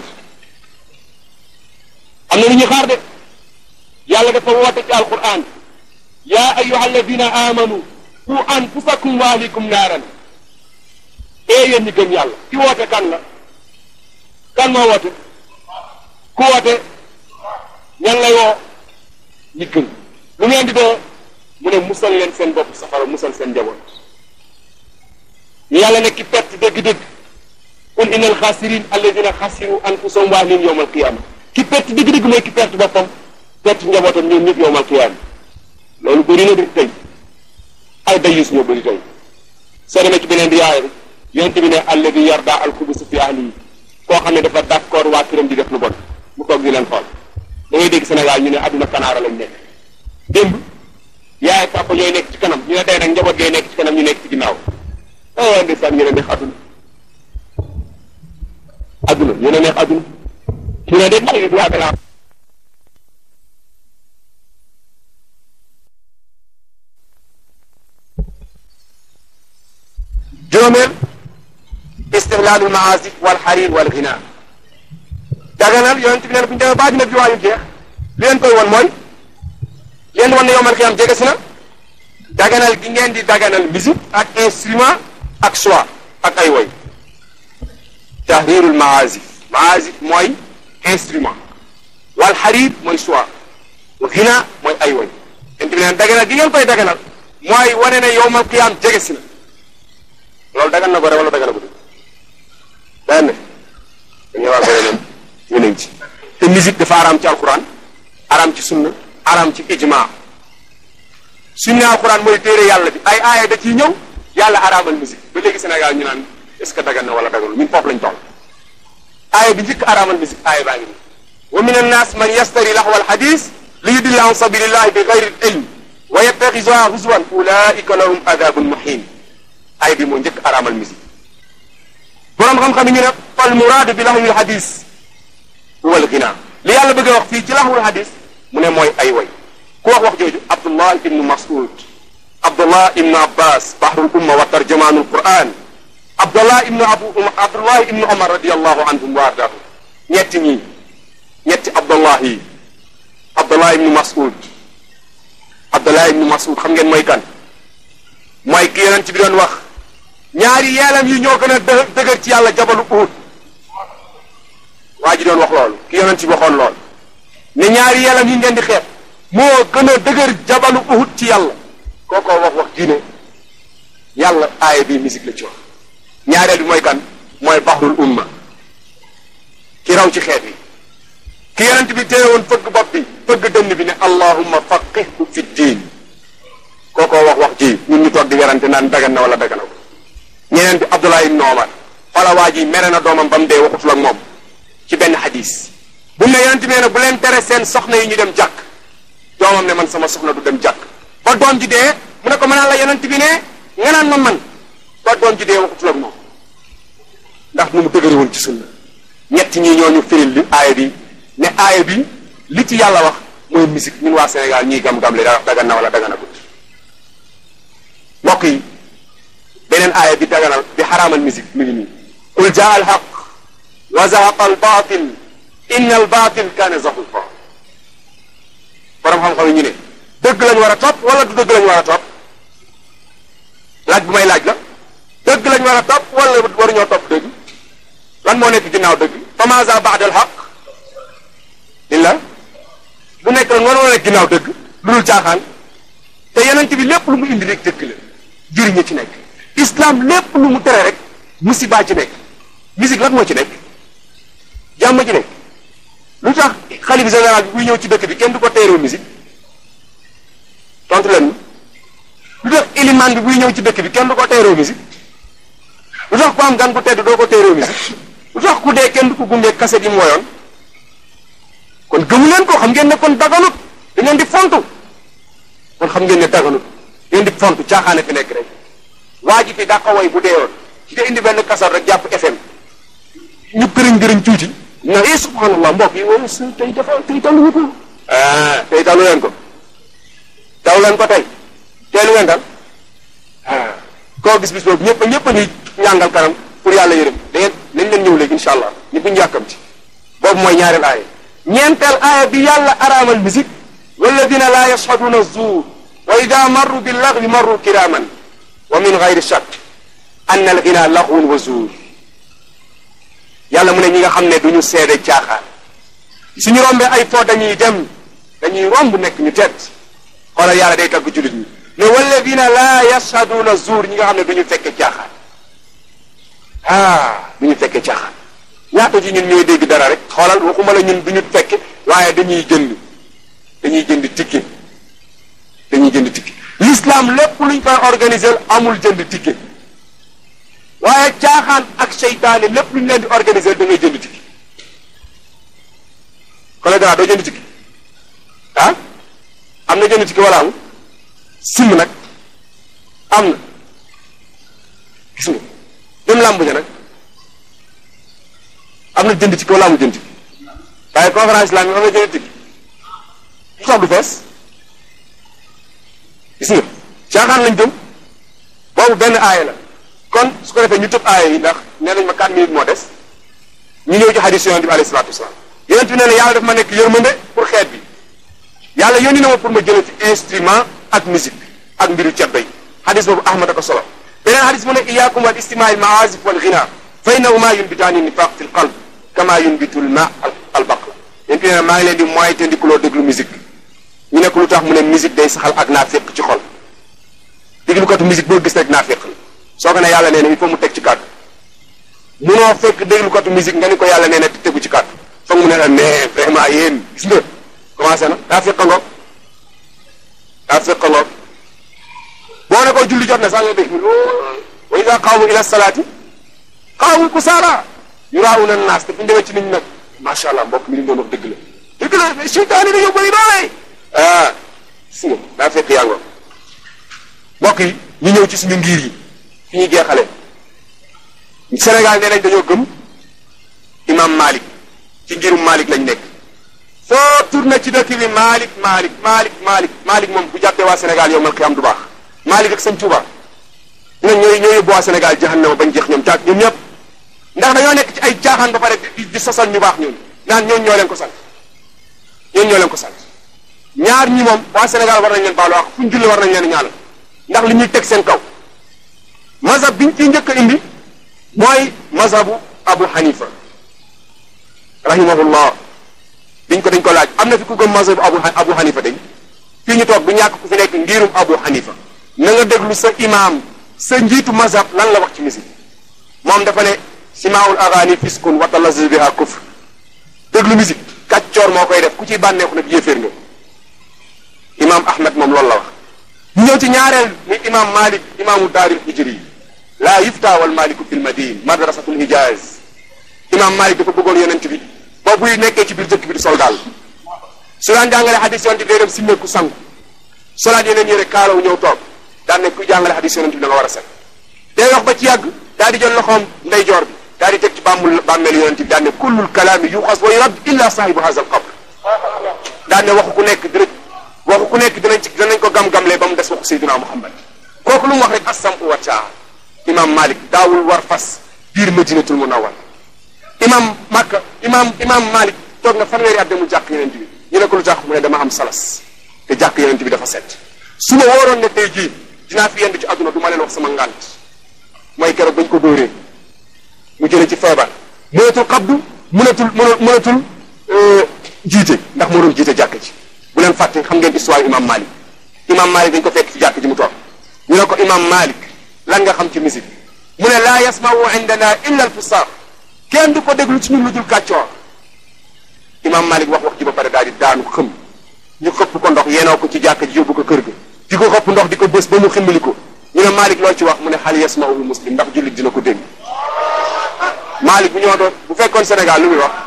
am na lu ñuy xaar de yàlla dafa woote ci alquran yaa ayuha alladina amanu qu anfusakum wa ahlikum naaran ee yéen ñi gëm yàlla ki woote kan la kan moo woote ku woote ñan lay woo ñi gëm lu ngeen di doo mu ne musal leen seen bopp safara musal seen njaboot yàlla ne ki perte dëgg-dëgg qul inna alxaasirin alladina xasiru anfusahum wa ahlihim yawma alqiyama ki perte dëgg-dëgg mooy ki perte boppam perte njabootam ñoom ñëpp yawma alqiyama loolu bëri na de tey ay dayus ñoo bëri tey soo demee ci beneen riwaaya bi yonent bi ne alladi yarda alxubusa fi ahlihi koo xam ne dafa d'accord waa këram di def lu bon mu toog di leen xool da ngay dégg Sénégal ñu ne adduna kanaara lañ nekk démb yaay papa ñooy nekk ci kanam ñu ne tey nag njaboot ngay nekk ci kanam ñu nekk ci ginnaaw ah waaye ndeysaan ñu ne neex adduna adduna ñu ne neex adduna ñu ne de may du waa juróomeel istihlaalul maasif wal xarir wal ghina daganal yonent bi nee na bu ñu demee baa dina bi waayu jeex li leen koy won mooy leen wan ne yowmal xiyam jege si na daganal gi ngeen di daganal musique ak instrument ak choix ak ay woy tahrirul maasif maasif mooy instrument wal xarir mooy choix ghina mooy ay woy yonent bi nee na daganal gi ngeen koy daganal mooy wane ne yowmal xiyam jege si na loolu dagan na ko rek wala dagan na ko dégg dagan na dañuy wax bëri nañ ñu nañ ci te musique dafa araam ci alquran araam ci sunna araam ci ijma sunna alquran mooy téere yàlla bi ay aaya da ciy ñëw yàlla araamal musique ba léegi Sénégal ñu naan est-ce que dagan na wala daganul ñun foofu lañ toll aaya bi njëkk araamal musique aaya baa ngi nii wa min annas man yastari lahwa alhadis li yudilla an sabilillahi bi gayri ilm wa yattaxizuha huzwan ulaika lahum adabun muhin ay bi moo njëkk araamal musique boroom xam-xam yi ñu ne fal muraadu bi lahwil hadis huwa al ghina li yàlla bëgg a wax fii ci lahwul hadis mu ne mooy ay way ku wax wax jooju abdullah ibnu mas'ud abdullah ibnu abbas bahrul umma wa tarjamaanul quran abdullah ibnu abu abdullah ibnu omar radiallahu anhum wa ardahu ñetti ñii ñetti abdullah yi abdullah ibnu mas'ud abdullah ibnu mas'ud xam ngeen mooy kan mooy ki yonent bi doon wax ñaari yeelam yi ñoo gën a dë dëgër ci yàlla jabalu uhud waa ji doon wax loolu ki yonent bi waxoon lool ne ñaari yeelam yi ngeen di xeeb moo gën a dëgër jabalu uhud ci yàlla kookoo wax wax diine yàlla aaya bi musique la ci wax ñaareel bi mooy kan mooy baxrul umma ki raw ci xeet yi ki yonent bi téye woon fëgg bopp bi fëgg dënn bi ne allahumma faqihhu fi diin kookoo wax wax ji ñun ñu toog di werante naan dagan na wala dagan na ko ñeneen bi Abdullah ibn Omar xoola waa ji mere na doomam ba mu dee waxutul ak moom ci benn xadis bu ne yonent bi ne bu leen tere seen soxna yi ñu dem jàkk doomam ne man sama soxna du dem jàkk ba doom ji dee mu ne ko mënaan la yonent bi ne nga naan ma man ba doom ji dee waxutul ak moom ndax nu mu dëgëri woon ci sunna ñett ñi ñoo ñu firil li aaya bi ne aaya bi li ci yàlla wax mooy musique ñun waa Sénégal ñiy gam-gam le dagan na wala dagan agut mbokk yi beneen aaya bi daganal bi xaraamal musique mi ngi nii qul jaa al haq wa zahaqa al batil inna al batil kaana zahuqa borom xam-xam yi ñu ne dëgg lañ war a topp wala du dëgg lañ war a topp laaj bu may laaj la dëgg lañ war a topp wala waruñoo topp dëgg lan moo nekk ginnaaw dëgg fa maza baada al haq illa lu nekk lan war nekk ginnaaw dëgg lu dul caaxaan te yonent bi lépp lu mu indi rek dëgg la jëriñu ci nekk islam lépp lu mu tere rek musiba ci nekk musique lan moo ci nekk jàmm ci nekk lu tax xalif général bi buy ñëw ci dëkk bi kenn du ko teeroo musique tontu leen lu tax iliman bi buy ñëw ci dëkk bi kenn du ko teeroo musique lu tax ku am gan ku tedd doo ko teeroo musique lu tax ku dee kenn du ko gunge kaset yi mu woyoon kon gëmu leen ko xam ngeen ne kon daganut da ngeen di fontu kon xam ngeen ne daganut ngeen di fontu caaxaane fi nekk rek waa ji fi daa ko woy bu deewoon nga indi benn kasar rek jàpp FM ñu këriñ këriñ tuuti na eh subhanallah mbokk yi woy s tey dafa tey daluñu ko ah tey dalu leen ko daw leen ko tey teelu leen dal ah koo gis bis boobu ñëpp ñëpp a ñuy ñàngal kanam pour yàlla yërëm da ngeen nañ leen ñëw léegi incha allah ñu buñu yàkkamti boobu mooy ñaareel aaya ñeenteel aaya bi yàlla araamal musique walladina laa yashhaduna zuur wa ida marru bil lagwi marru kiraman wa min gayri shak ann al ghina laghwun wa zuur yàlla mu ne ñi nga xam ne du ñu seede caaxaan suñu rombee ay fo dañuy dem dañuy romb nekk ñu tedd xoolal yàlla day tagg jullit ñi ne walladina laa yashhaduna zuur ñi nga xam ne du ñu fekke caaxaan ah du ñu fekke caaxaan ñaata ci ñun ñooy dégg dara rek xoolal waxuma la ñun du ñu fekke waaye dañuy jënd dañuy jënd ticket dañuy jënd ticket l'islam lépp luñ koy organiser amul jënd ticket waaye caaxaan ak seytaane lépp luñ leen di organiser da ngay jënd ticket collègue doo jënd ticket ah am na jënd ticket wala amul sim nag am na gis nga dem làmb ja nag am na jënd ticket wala amul jënd ticket waaye conférence islamique am na jënd ticket lu tax du fees gis nga caaxaan lañ jëm boobu benn aaya la kon su ko defee ñu tëb aaya yi ndax nee nañ ma 4 minutes moo des ñu ñëw ci hadis yonent bi alayhi salaatu wasalaam yonent bi nee na yàlla daf ma nekk yërmande pour xeet bi yàlla yónni na ma pour ma jëlee ci instrument ak musique ak mbiru ceddo yi hadis boobu ahmad a ko solo beneen hadis mu ne iyaakum wal istimaa al maazif wal ghina fa innahuma yunbitaani nifaq fi l qalb kama yunbitu l ma al baqla yonent bi nee na maa ngi leen di mooy te ndikuloo déglu musique ñu nekk lu tax mu ne musique day saxal ak naaféq ci xol déglukatu musique boo gis rek naaféq la soo ko ne yàlla nee na il faut mu teg ci kàddu munoo fekk déglukatu musique nga ni ko yàlla nee na tegu ci kàddu foog mu ne la mais vraiment yéen gis nga commencé na naaféq ngoog naaféq ngoog boo ne ko julli jot na sax nga dégg wa ida qaamu ila salaati qaamu kusaala yuraawuna naas te fi ñu demee ci nit ñi nag macha allah mbokk mi li doon wax dëgg la dëgg la seytaan yi dañoo bëri doole ah gis nga daa fekk yaa ngoog mbokk yi ñu ñëw ci suñu ngir yi fi ñuy jeexale Sénégal nee nañ dañoo gëm imam Malik ci ngirum Malik lañ nekk foo tourné ci dëkk bi Malik Malik Malik Malik Malik moom bu jàppee waa Sénégal yow mal xiyam du baax Malik ak sëñ Touba ñooñu ñooy ñooy yóbbu waa Sénégal jahannama bañ jeex ñoom caag ñun ñëpp ndax dañoo nekk ci ay caaxaan ba pare di di sosal ñu baax ñun naan ñooñu ñoo leen ko sant ñooñu ñoo leen ko sant ñaar ñi moom waa Sénégal war nañ leen baalu wax fu ñu julli war nañ leen ñaanal ndax li ñuy teg seen kaw mazhab biñ ciy njëkk a indi mooy mazhabu Abu Hanifa rahimahullah biñ ko dañ ko laaj am na fi ku gëm mazhabu Abu Abu Hanifa dañ fii ñu toog bu ñàkk ku fi nekk ngirum Abu Hanifa na nga déglu sa imaam sa njiitu mazhab lan la wax ci musique moom dafa ne simaawul agaani fiskun wa talazuz biha kufr déglu musique kàccoor moo koy def ku ciy bànneexu nag yéeféer nga imaam Ahmed moom loolu la wax ñu ñëw ci ñaareel muy imaam Malik imaamu daaril hijri laa yufta wal maliku fil madin madrasatul hijaz imaam Malik dafa bëggoon yonent bi ba buy nekkee ci biir dëkk bi di sol daal su daan jàngale xadis yonent bi day dem simmeeku sangu solaat yeneen yére kaalaw ñëw toog daan ne ku jàngale xadis yonent bi da nga war a set day wax ba ci yàgg daal di jël loxoom ndeyjoor bi daal di teg ci bàmmul bàmmeelu yonent bi daan ne kullul kalaami yuxas wa yurad illa saahibu haza al qabr daan ne waxu ku nekk dina waxu ku nekk dinañ ci dinañ ko gam-gamlee ba mu des waxu Seydina Muhammad kooku lu mu wax rek assam u wacaa imam Malik daawul war fas biir madinatul munawwar imam Makka imam imam Malik toog na fanweeri at demul jàkk yonent bi ñu ne ko lu tax mu ne dama am salas te jàkk yonent bi dafa set su ma wóoroon ne tey jii dinaa fi yendu ci àdduna du ma leen wax sama ngànt mooy keroog bañ ko dóoree mu jëlee ci feebar mënatul xabdu mënatul mënatul jiite ndax moo doon jiite jàkk ji bu leen fàtte xam ngeen histoire imam Malik imam Malik dañ ko fekk ci jàkk ji mu toog ñu ne ko imam Malik lan nga xam ci musique mu ne laa yasmau indana illa al fusaq kenn du ko déglu ci ñun lu dul kàccoor imam Malik wax wax ji ba pare daal di daanu xëm ñu xëpp ko ndox yeenoo ko ci jàkk ji yóbbu ko kër ga di ko xëpp ndox di ko bës ba mu ximmali ko ñu ne Malik loo ci wax mu ne xal yasmauhu muslim ndax jullit dina ko dégg Malik bu ñoo doon bu fekkoon Sénégal lu muy wax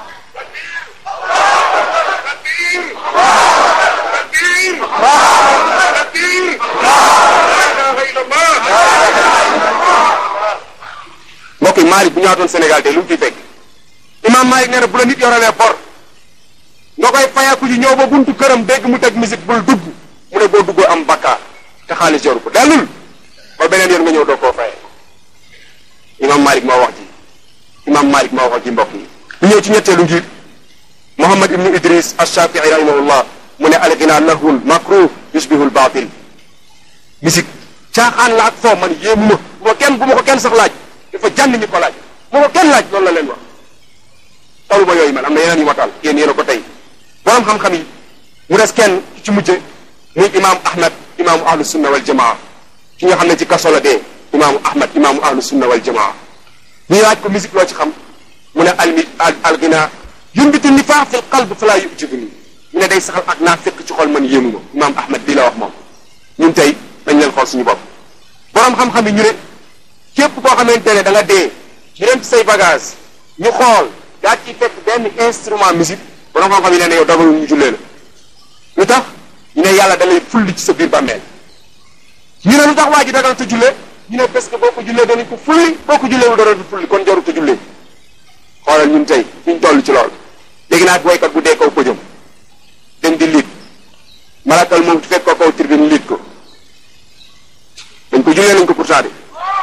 mbokk yi Malik bu ñëwaatoon Sénégal tey lu mu ciy fekk imam Malik nee na bu la nit yoralee bor nga koy fayaku ji ñëw ba buntu këram dégg mu teg musique bul dugg mu ne boo duggoo am bakkaar te xaalis yoru ko dellul ba beneen yoon nga ñëw doo koo fayee imam Malik moo wax ji imam Malik moo wax ji mbokk yi ñu ñëw ci ñetteelu ngir Muhammad ibnu Idris ash-Shafi'i rahimahullah mu ne alghina lahwun makruh yushbihul batil musique caaxaan la ak foo man yéemu ma bu ma kenn bu ma ko kenn sax laaj dafa jànn ñi ko laaj bu ma kenn laaj loolu la leen wax talu ma yooyu man am na yeneen yu ma taal yéen yéen a ko tey borom xam-xam yi mu des kenn ci mujje muy imaamu Ahmad imaamu ahlu sunna wal jamaa ki nga xam ne ci kaso la dee imaamu Ahmad imaamu ahlu sunna wal jamaa ñu laaj ko musique loo ci xam mu ne almi al ghina yumbitu nifaq fil qalb fala yujibuni mu ne day saxal ak naa fekk ci xol man yéemu ma imaam Ahmad lii la wax moom ñun tey dañ leen xool suñu bopp borom xam-xam yi ñu ne képp koo xamante ne da nga dee ñu dem ci say bagage ñu xool daa ciy fekk benn instrument musique borom xam-xam yi nee na yow dagalul ñu jullee la lu tax ñu ne yàlla da lay fulli ci sa biir bàmmeel ñu ne lu tax waa ji dagal te jullee ñu ne parce que boo ko jullee danañ ko fulli boo ko jullee lu dara du fulli kon jarut a jullee xoolal ñun tey fi ñu toll ci lool léegi naag waykat bu dee kaw pëjam dem di liit malakal moom fekk ko kaw tribune liit ko dañ ko jullee nañ ko pourtant de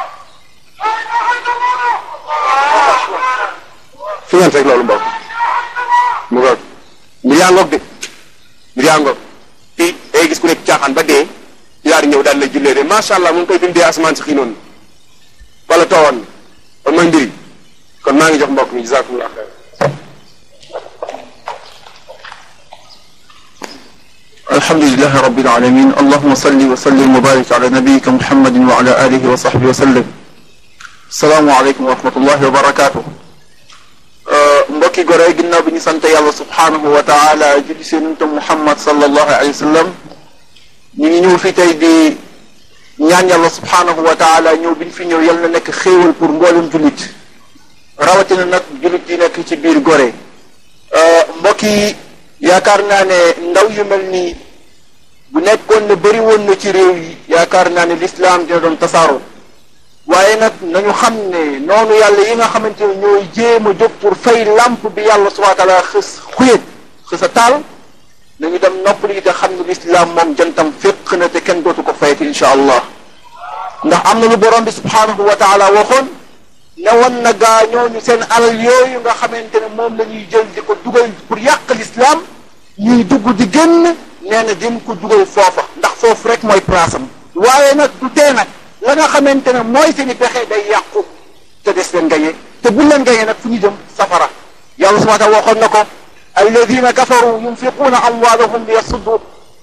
fi ngeen fekk loolu mbokk mu ngoog mbir yaa ngoog de mbir yaa ngoog fii day gis ku nekk caaxaan ba dee yaar ñëw daal lay jullee de macha allah mu ngi koy bindee asamaan si xiinoon wala toowoon kon mooy mbiri kon maa ngi jox mbokk mi jazakumullah xeer الحمد لله رب العالمين اللهم صل وسلم وبارك على نبيك محمد وعلى آله وصحبه وسلم السلام عليكم ورحمة الله وبركاته mbokki gore ginnaaw bi ñu sant yàlla subhanahu wa taala julli seenunta muhammad sallallahu alayhi wa sallam ñu ngi ñëw fi tey di ñaan yàlla subhanahu wa taala ñëw bi ñu fi ñëw yal na nekk xéewal pour mboolem jullit rawatina nag jullit yi nekk ci biir gore mbokk yi yaakaar naa ne ndaw yu mel nii bu nekkoon ne bëri woon na ci réew yi yaakaar naa ne lislaam dina doon tasaaroo waaye nag nañu xam ne noonu yàlla yi nga xamante ne ñooy jéem a jóg pour fay lamp bi yàlla subhanahu wa taala xës xuyét xës a taal nañu dem noppali te xam ne lislaam moom jantam féq na te kenn dootu ko fayati insha allah ndax am na lu borom bi subhanahu wa taala waxoon ne woon na gaa ñooñu seen alal yooyu nga xamante ne moom la ñuy jël di ko dugal pour yàq l'islam ñuy dugg di génn nee na dim ko dugal foofa ndax foofu rek mooy place am waaye nag du tee nag la nga xamante ne mooy seeni pexe day yàqu te des leen gañe te bu leen gañe nag fu ñu jëm safara yàlla subhanahu wa taala waxoon na ko alladina kafaru yunfiquuna amwaalahum liyasuddu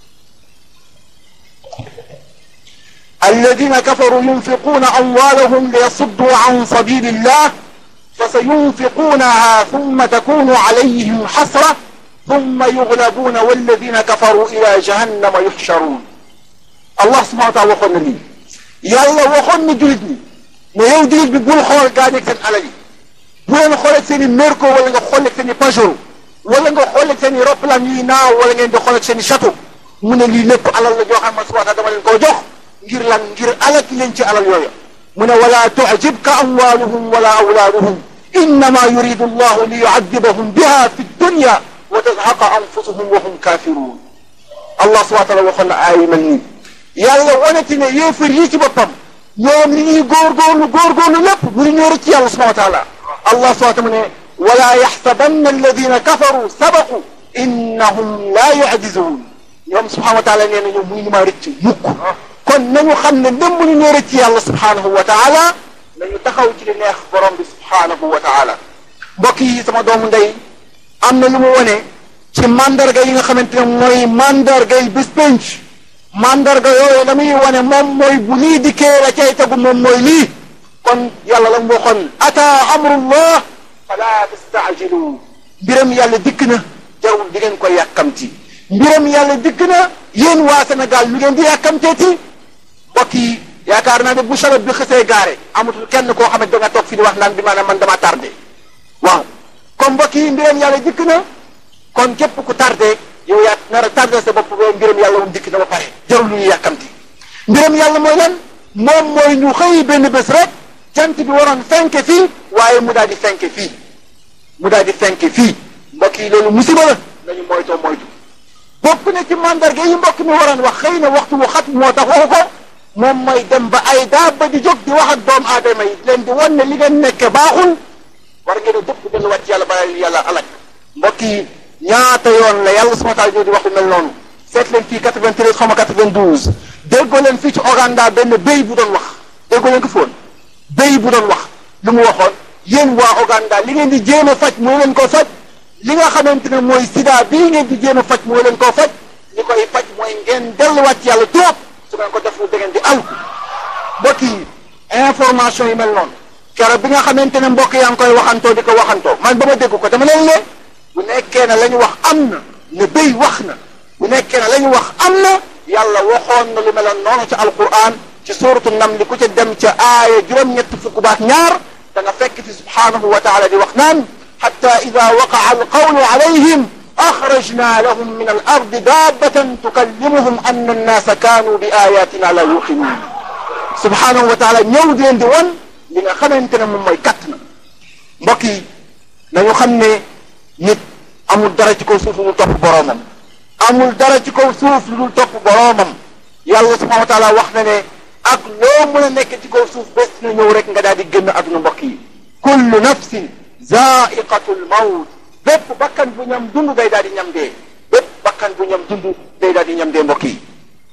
الذين كفروا ينفقون أموالهم ليصدوا عن سبيل الله فسينفقونها ثم تكون عليهم حسرة ثم يغلبون والذين كفروا إلى جهنم يحشرون الله سبحانه وتعالى waxoon na lii yàlla waxoon na jullit ñi ne yow jullit bi bul xool gaañeeg seen alal yi bu leen xooleeg seen i merco wala nga xooleeg seen i pajero wala nga xooleeg seen i roplaan yuy naaw wala ngeen di xooleeg seen i château mu ne lii lépp alal la joo xam ne subhanahu dama leen koo jox ngir lan ngir alal leen ci alal yooya mu ne wala tu'jibka amwaluhum wala awlaaduhum innama yuridu allahu li yu'adibahum biha fi dunya wa tazhaqa anfusuhum wa hum kafirun allah subhanahu wa taala waxoon na aay mel nii yàlla wanati ne yéefar yi ci boppam ñoom li ñuy góorgóorlu góorgóorlu lépp bu ñu ñëw ci yàlla subhanahu wa taala allah subhanahu wa taala mu ne wala yaxsabanna alladina kafaru sabaqu innahum la yu'jizun ñoom subhanahu wa taala nee na ñoom muy ñu maa rëcc mukk kon nañu xam ne ndem bu ñu ñëw ci yàlla subhanahu wa taala nañu taxaw ci li neex borom bi subhanahu wa taala mbokk yi sama doomu ndey am na lu mu wone ci mandarga yi nga xamante ne mooy mandarga yi bis penc mandarga yooyu la muy wane moom mooy bu lii dikkee la cay tegu moom mooy lii kon yàlla la mu waxoon ata amrullah fala tastaajilu mbiram yàlla dikk na jarul di ngeen koy yàkkamti mbiram yàlla dikk na yéen waa Sénégal lu ngeen di yàkkamteeti mbokk yi yaakaar naa ne bu sabab bi xësee gaare amatul kenn koo xam ne da nga toog fi di wax naan bi maanaam man dama tardé waaw kon mbokk yi mbiram yàlla dikk na kon képp ku tardé yow yaa nar a tardé sa bopp ba mbiram yàlla moom dikk na ba pare jarul lu ñu yàkkamti mbiram yàlla mooy lan moom mooy ñu xëy benn bés rek jant bi waroon fenke fii waaye mu daal di fenke fii mu daal di fenke fii mbokk yi loolu musiba la nañu moytoo moytu bokk na ci mandarga yi mbokk mi waroon wax xëy na waxtu wu xat moo tax waxu ko moom mooy dem ba ay daaba di jóg di wax ak doomu aadama yi leen di wan ne li ngeen nekke baaxul war ngeen a dëpp delluwaat ci yàlla ba yàlla alak mbokk yi ñaata yoon la yàlla subhanahu wa taala di wax lu mel noonu seet leen fii 93 xaw ma 92 déggoo leen fii ci Ouganda benn béy bu doon wax déggoo leen ko foon béy bu doon wax lu mu waxoon yéen waa Ouganda li ngeen di jéem a faj moo leen ko faj li nga xamante ne mooy sida bii ngeen di jéem a faj moo leen koo faj li koy faj mooy ngeen delluwaat ci yàlla trop su ngeen ko deful da ngeen di alku mbokk yi information yi mel noonu keroog bi nga xamante ne mbokk yaa ngi koy waxantoo di ko waxantoo man ba ma dégg ko dama leen ne bu nekkee ne la ñu wax am na ne béy wax na bu nekkee ne la ñu wax am na yàlla waxoon na lu meloon noonu ci alquran ci suuratu nam li ku ca dem ca aaya juróom-ñett fukk baak ñaar da nga fekk ci subhanahu wa taala di wax naan xatta ida waqaa alqawlu alayhim axrajna lahum min al ardi daabatan tukallimuhum anna annaasa kaanu bi ayatina la yuqinuun subhanahu wa taala ñëw di leen di wan li nga xamante ne moom mooy katt na mbokk yi nañu xam ne nit amul dara ci kaw suuf lu dul topp boroomam amul dara ci kaw suuf lu dul topp boroomam yàlla subhanahu wa taala wax na ne ak loo mën a nekk ci kaw suuf bés na ñëw rek nga daal di génn àdduna mbokk yi kullu nafsin zaiqatul mawt bépp bakkan bu ñam dund day daal di ñam dee bépp bakkan bu ñam dund day daal di ñam dee mbokk yi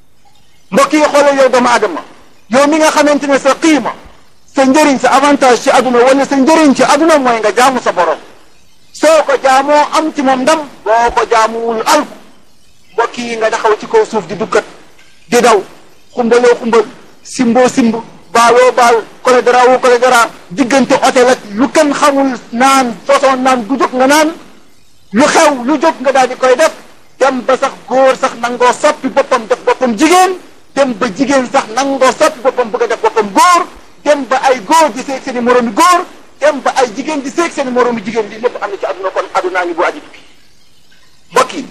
mbokk yi xoolal yow doomu aadama yow mi nga xamante ne sa qiima sa njëriñ sa avantage ci aduna wala sa njëriñ ci aduna mooy nga jaamu sa borom soo ko jaamoo am ci moom ndam boo ko jaamuwul alku mbokk yi nga taxaw ci kaw suuf di dukkat di daw xumbaloo xumbal simboo simb baaloo baal kole dara wu kole dara diggante hôtel ak lu kenn xamul naan façon naan du jóg nga naan lu xew lu jóg nga daal di koy def dem ba sax góor sax nangoo soppi boppam def boppam jigéen dem ba jigéen sax nangoo soppi boppam bëgg a def boppam góor dem ba ay góor di seeg seen i moroomi góor dem ba ay jigéen di seeg seen i moroomi jigéen lii lépp am na ci àdduna kon àddunaa ngi bu aji tukki mbokk yi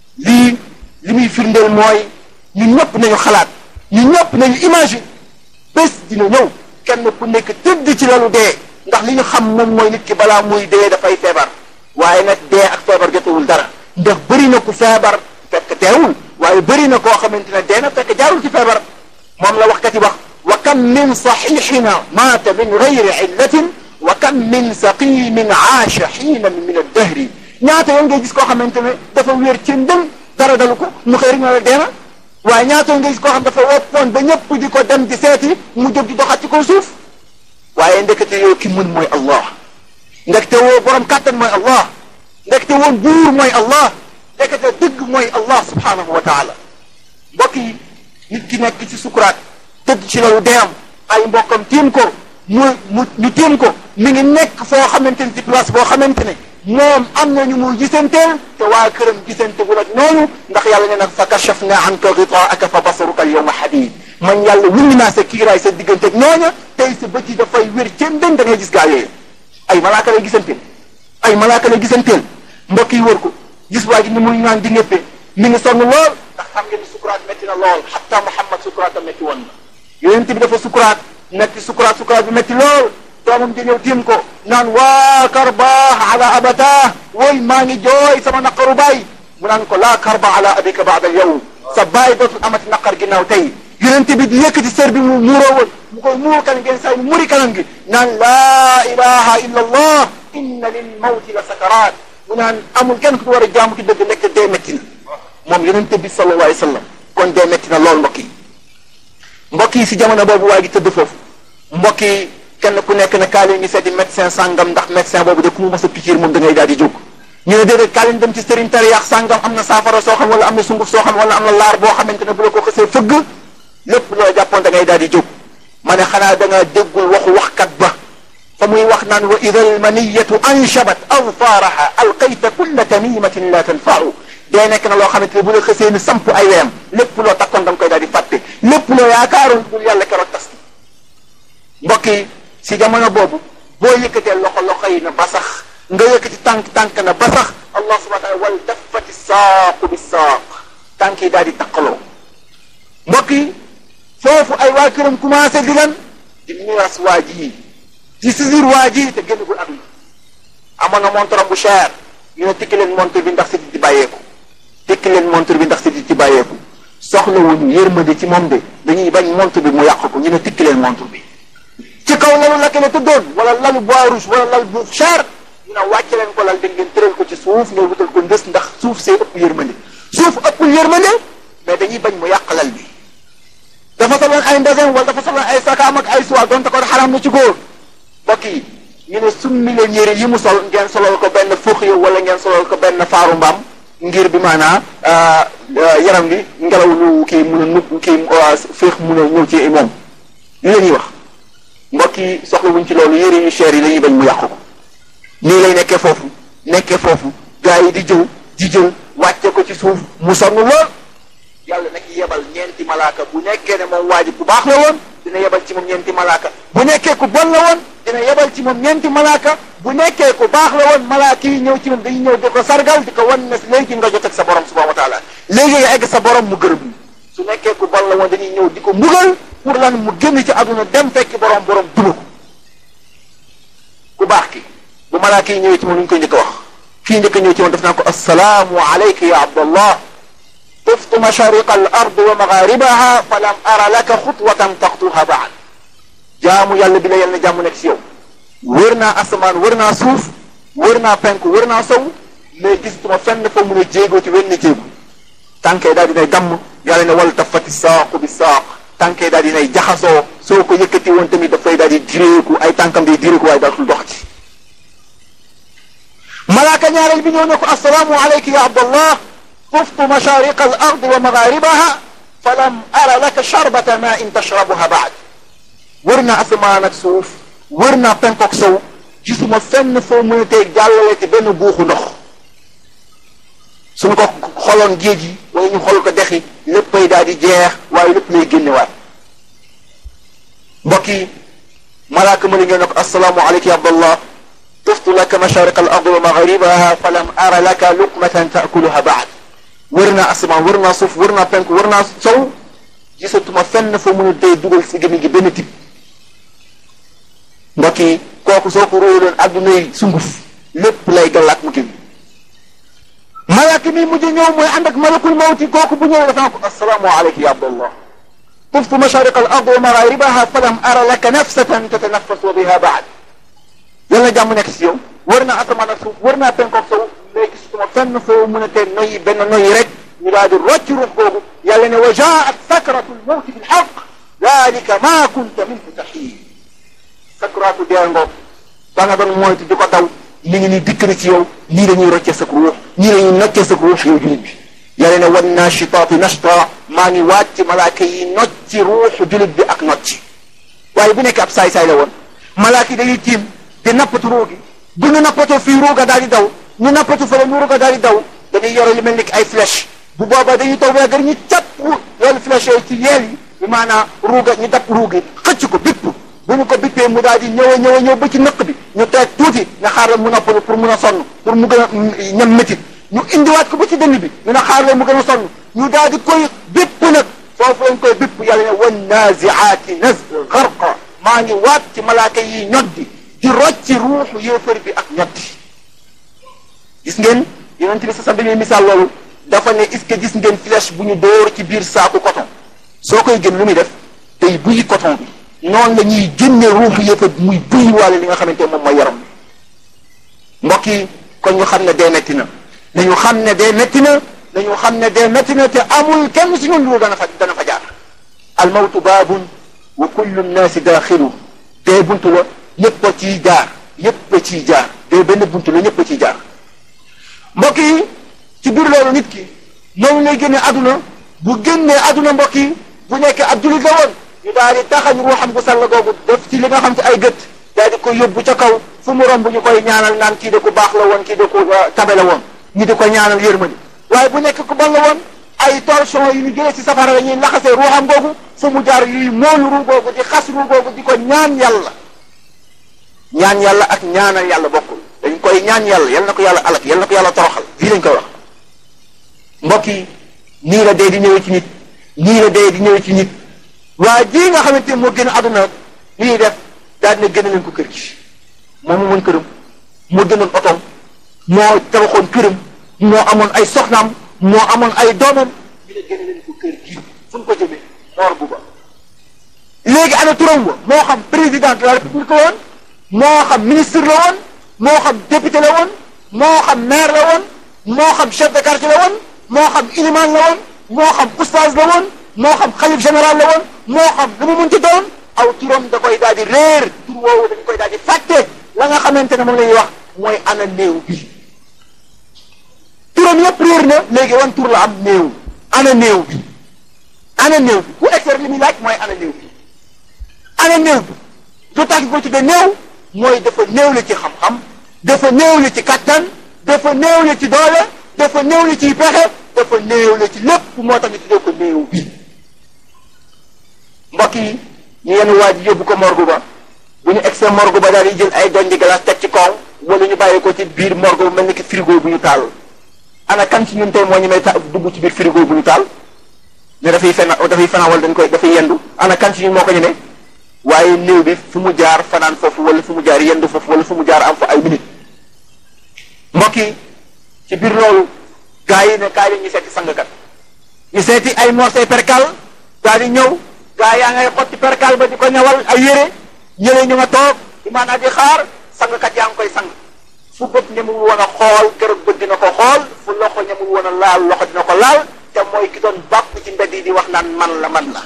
lii li muy firndeel mooy ñun ñëpp nañu xalaat ñun ñëpp nañu imagine bés dina ñëw kenn ku nekk tëdd ci lalu dee ndax li ñu xam moom mooy nit ki balaa muy dee dafay feebar waaye nag dee ak feebar jotewul dara ndax bëri na ku feebar fekk deewul waaye bëri na koo xamante ne dee na fekk jaarul ci feebar moom la waxkat yi wax wa kam min saxixina maata min gayri illatin wa kam min saqimin aasha xiinan min addahri ñaata yoon ngay gis koo xamante ne dafa wér ci ndëm dara dalu ko mu xëy rek na la deena waaye ñaata yoon ngay gis koo xam dafa woppoon ba ñëpp di ko dem di seeti mu jóg di doxat ci kaw suuf waaye ndekete yoo ki mën mooy allah ndekete woo borom kàttan mooy allah ndekete woon buur mooy allah ndekete dëgg mooy allah subhanahu wa taala mbokk yi nit ki nekk ci sukuraat tëdd ci lalu deem ay mbokkam tiim ko mu mu ñu tiim ko mi ngi nekk foo xamante ne ci place boo xamante ne moom am na ñu muy gisanteel te waa këram gisante bu nag noonu ndax yàlla ne nag fa kachafna anka gitaaka fa basaruka al yawma hadid man yàlla wulli naa sa kiiraay sa diggante ak ñooña tey sa bët yi dafay wér ceen den da ngay gis gaa yooyu ay malaaka lay gisanteel ay malaaka lay gisanteel mbokk yi wër ko gis waa ji ni muy naan di ñëppee mi ngi sonn lool ndax xam ngeen ni sukuraat métti na lool xatta Muhammad sukuraatam métti woon na yonent bi dafa sukuraat métti sukuraat sukuraat bi métti lool doomam di ñëw tiim ko naan waa karbaax ala abata woy maa ngi jooy sama naqaru baay mu naan ko laa karba ala abika baada yow sa baay dootul amati naqar ginnaaw tey yonent bi di yëkkati sër bi mu muuroo woon mu koy muur kanam ngeen say mu muri kanam gi naan laa ilaha illa allah inna lil mawti la sakaraat mu naan amul kenn ku war a jaamu ci dëgg nekk dee métti na moom yonent bi sallallahu alayhi wa sallam kon dee métti na lool mbokk yi mbokk yi si jamono boobu waa gi tëdd foofu mbokk yi kenn ku nekk ne kaa leen ngi seeti médecin sàngam ndax médecin boobu de ku mu mës a pikiir moom da ngay daal di jóg ñu ne déedéet kaa leen dem ci sëriñ tariyaax sàngam am na saafara soo xam wala am na sunguf soo xam wala am na laar boo xamante ne bu la ko xësee fëgg lépp loo jàppoon da ngay daal di jóg ma ne xanaa da nga déggul waxu waxkat ba fa muy wax naan wa ida almaniyatu anshabat awfaaraha alqayta kulla tamimatin la tanfau dee nekk na loo xamante ne bu la xësee ni samp ay weyam lépp loo takkoon da nga koy daal di fàtte lépp loo yaakaaroon dul yàlla keroog tas mbokk yi si jamono boobu boo yëkkatee loxo loxo yi na ba sax nga yëkkati tànk tànk na ba sax allah subhanahu wa taala wal daffati saaqu bi saaq tànk yi daal di taqaloo mbokk yi foofu ay waa këram commencé di lan di miiras waa ji di saisir waa ji te génnagul aduna amoon na montre bu cher ñu ne tikki leen montre bi ndax si di bàyyeeku tikki leen montre bi ndax si di ci bàyyeeku soxla wuñu yërmande ci moom de dañuy bañ montre bi mu yàq ko ñu ne tikki leen montre bi ci kaw lalu la la tëddoon wala lalu bois rouge wala lal bu cher ñu ne wàcce leen ko lal da ngeen tëral ko ci suuf nga wutal ko ndës ndax suuf see ëpp yërmande suuf ëppul yërmande mais dañuy bañ mu yàq lal bi dafa soloon ay ndesin wala dafa soloon ay sakaam ak ay suwa donte ko xaram na ci góor mbokk yi ñu ne summi leen yére yi mu sol ngeen solol ko benn fuux yow wala ngeen solol ko benn faaru mbaam ngir bi maanaa yaram bi ngelaw lu kii mun a nut kii féex mun a ñëw ci moom li la ñuy wax mbokk yi soxla wuñ ci loolu yére yu cher yi dañuy bañ mu yàqu ko nii lay nekkee foofu nekkee foofu gars yi di jëw di jël wàcce ko ci suuf mu sonn lool yàlla nag yebal ñeenti malaaka bu nekkee ne moom waa ji ku baax la woon dina yebal ci moom ñeenti malaaka bu nekkee ku bon la woon dina yebal ci moom ñeenti malaaka bu nekkee ku baax la woon malaaka yi ñëw ci moom dañuy ñëw di ko sargal di ko wan ne léegi nga jot ak sa borom subhanahu wa taala léegi nga egg sa borom mu gërëm su nekkee ku bon la woon dañuy ñëw di ko mbugal pour lan mu génn ci àdduna dem fekki borom borom duma ko ku baax ki bu malaaka yi ñëwee ci moom lu ñu koy njëkk a wax kii njëkk a ñëw ci moom def naa ko assalaamu alayka ya abdallah طفت مشارق الأرض ومغاربها فلم أرى لك خطوة تخطوها بعد jaamu yàlla bi la yàlla na jàmm nekk si yow wër naa asamaan wër naa suuf wër naa penk wër naa sow mais gisatuma fenn fa mun a jéegoo ci wenn jéegu tànkee daal dinay damm yàlla ne wal tafati saaqu bi saaq tànkee daal dinay jaxasoo soo ko yëkkati woon tamit dafay daal di direeku ay tànkam day direeku waaye daatul dox ci malaaka ñaareel bi ñëw ne ko assalaamu alayka ya abdallah طفت مشارق الأرض ومغاربها فلم أر لك شربة ماء تشربها بعد ورنا أسمانك سوف ورنا بنكوك سو gisuma fenn foo mën a tey jàllale ci benn buuxu ndox suñu ko xoloon géej yi wala ñu xol ko dexi léppay daal di jeex waaye lépp lay génnewaat mbokk yi malaaka ma li ngeen ne ko asalaamu aleyka ya abdallah tuftu laka mashariqa al ardi wa magharibaha falam ara laka luqmatan taakuluha baad wër naa asamaan wër naa suuf wër naa penk wër naa sow gisatuma fenn foo mën a tey dugal si gémmiñ gi benn tib mbokk yi kooku soo ko róoloon adduna yi sunguf lépp lay gàllaat mu kii malaaka mi mujj ñëw mooy ànd ak malakul mawti kooku bu ñëwee dafa ko assalaamu aleyka ya abdallah طفت مشارق الارض ومغاربها فلم ارى لك نفسة تتنفس بها بعد yàlla jàmm nekk si yow wër naa asamaan ak suuf wër naa penkook sow léegi gisuma fenn foo mën a tee noyyi benn noyyi rek ñu daal di rocc ruux googu yàlla ne wa jaat sakratu lmawti bilxaq dalika ma kunta minhu taxiid sakratu dee ngoog ba nga doon moytu di ko daw mi ngi ni dikk na ci yow nii dañuy roccee sa ruux nii dañuy noccee sa ruux yow julit bi yàlla ne wan naashitaati nashta maa ngi waat ci malaaka yi nocci ruuxu julit bi ak nocci waaye bu nekk ab saay-saay la woon malaaka yi dañuy tiim di nappatu ruu gi bu ñu nappatoo fii ruuga daal di daw ñu nappatu fële ñu ruuga daal di daw dañuy yore lu mel ni ay flèche bu boobaa dañuy taw ba gër ñu capp loolu flèche yooyu ci yeel yi bi maanaam ruuga ñu dab ruugi xëcc ko bipp bu ñu ko bippee mu daal di ñëw a ñëw a ñëw ba ci nëq bi ñu teg tuuti nga xaaral mu noppalu pour mun a sonn pour mu gën a ñam métit ñu indiwaat ko ba ci dënn bi ñu ne xaaral mu gën a sonn ñu daal di koy bipp nag foofu lañ koy bipp yàlla ne wan naziaati naz garqa maa ngi waat ci malaaka yi ñoddi di rocci ruuxu yéefar bi ak ñotti gis ngeen yonent bi sa sa dañuy misaal loolu dafa ne est-ce que gis ngeen flèche bu ñu dóor ci biir saaku coton soo koy gën lu muy def day buy coton bi noonu la ñuy génne ruuxu yéefar bi muy buy waale li nga xamante moom mooy yaram bi mbokk yi kon ñu xam ne dee metti na nañu xam ne dee metti na nañu xam ne dee metti na te amul kenn si ñun lu dana fa dana fa jaar al mawtu baabun wa kullu nnaasi daaxilu dee buntu la ñëpp a ciy jaar ñëpp a ciy jaar dee benn buntu la ñëpp a ciy jaar mbokk yi ci biir loolu nit ki noonu lay génne aduna bu génnee aduna mbokk yi bu nekkee ab julit la woon ñu daal di taxañ ruuxam gu sàll googu def ci li nga xam ci ay gët daal di ko yóbbu ca kaw fu mu romb ñu koy ñaanal naan kii de ku baax la woon kii de ku tabe la woon ñi di ko ñaanal yërmande waaye bu nekk ku bon la woon ay torsion yu ñu jëlee ci safara la ñuy laxasee ruuxam googu fu mu jaar yuy moolu ruu googu di xas ruu googu di ko ñaan yàlla ñaan yàlla ak ñaanal yàlla bokkul dañ koy ñaan yàlla yal na ko yàlla alak yal na ko yàlla toroxal fii lañ koy wax mbokk yi nii la dee di ñëwee ci nit nii la dee di ñëwee ci nit waa ji nga xamante moo gën a àdduna li ñuy def daal dina gën a leen ko kër gi moom mu mën këram moo gënoon otoom moo tabaxoon këram moo amoon ay soxnaam moo amoon ay doomam ñu ne gën a leen ko kër gi fu ñu ko jëmee moor bu ba léegi ana turam wa moo xam président de la république la woon moo xam ministre la woon moo xam député la woon moo xam maire la woon moo xam chef de quartier la woon moo xam iliman la woon moo xam oustaz la woon moo xam xalif général la woon moo xam lu mu munti doon aw turam da koy daal di réer tur woowu dañ koy daal di fàtte la nga xamante ne moom la ñuy wax mooy ana néew bi turam yëpp réer na léegi wan tur la am néew ana néew bi ana néew bi ku expert li muy laaj mooy ana néew bi ana néew bi lu tax ñu ko tuddee néew mooy dafa néew la ci xam-xam dafa néew la ci kattan dafa néew la ci doole dafa néew la ci pexe dafa néew la ci lépp moo tax ñu tuddee ko néew bi mbokk yi ñu yenn waa ji yóbbu ko morgue ba bu ñu egsee morgue ba daal di jël ay doñ di glace teg ci kaw wala ñu bàyyi ko ci biir morgue bu mel ni ki frigo bu ñu taal ana kan ci ñun tey moo ñu may ta dugg ci biir frigo bu ñu taal ne dafay fen dafay fanaan wala dañ koy dafay yendu ana kan ci ñun moo ko ñemee waaye néew bi fu mu jaar fanaan foofu wala fu mu jaar yendu foofu wala fu mu jaar am fa ay minute mbokk yi ci biir loolu gaa yi ne kaay la ñu seeti sangkat ñu seeti ay morceau percal daal di ñëw gaa yaa ngay xotti percal ba di ko ñawal ay yére ñële ñu nga toog imaanaa di xaar sangkat yaa ngi koy sang fu bët ñemul woon a xool keroog bët dina ko xool fu loxo ñemul woon a laal loxo dina ko laal te mooy ki doon bàpp ci mbedd yi di wax naan man la man la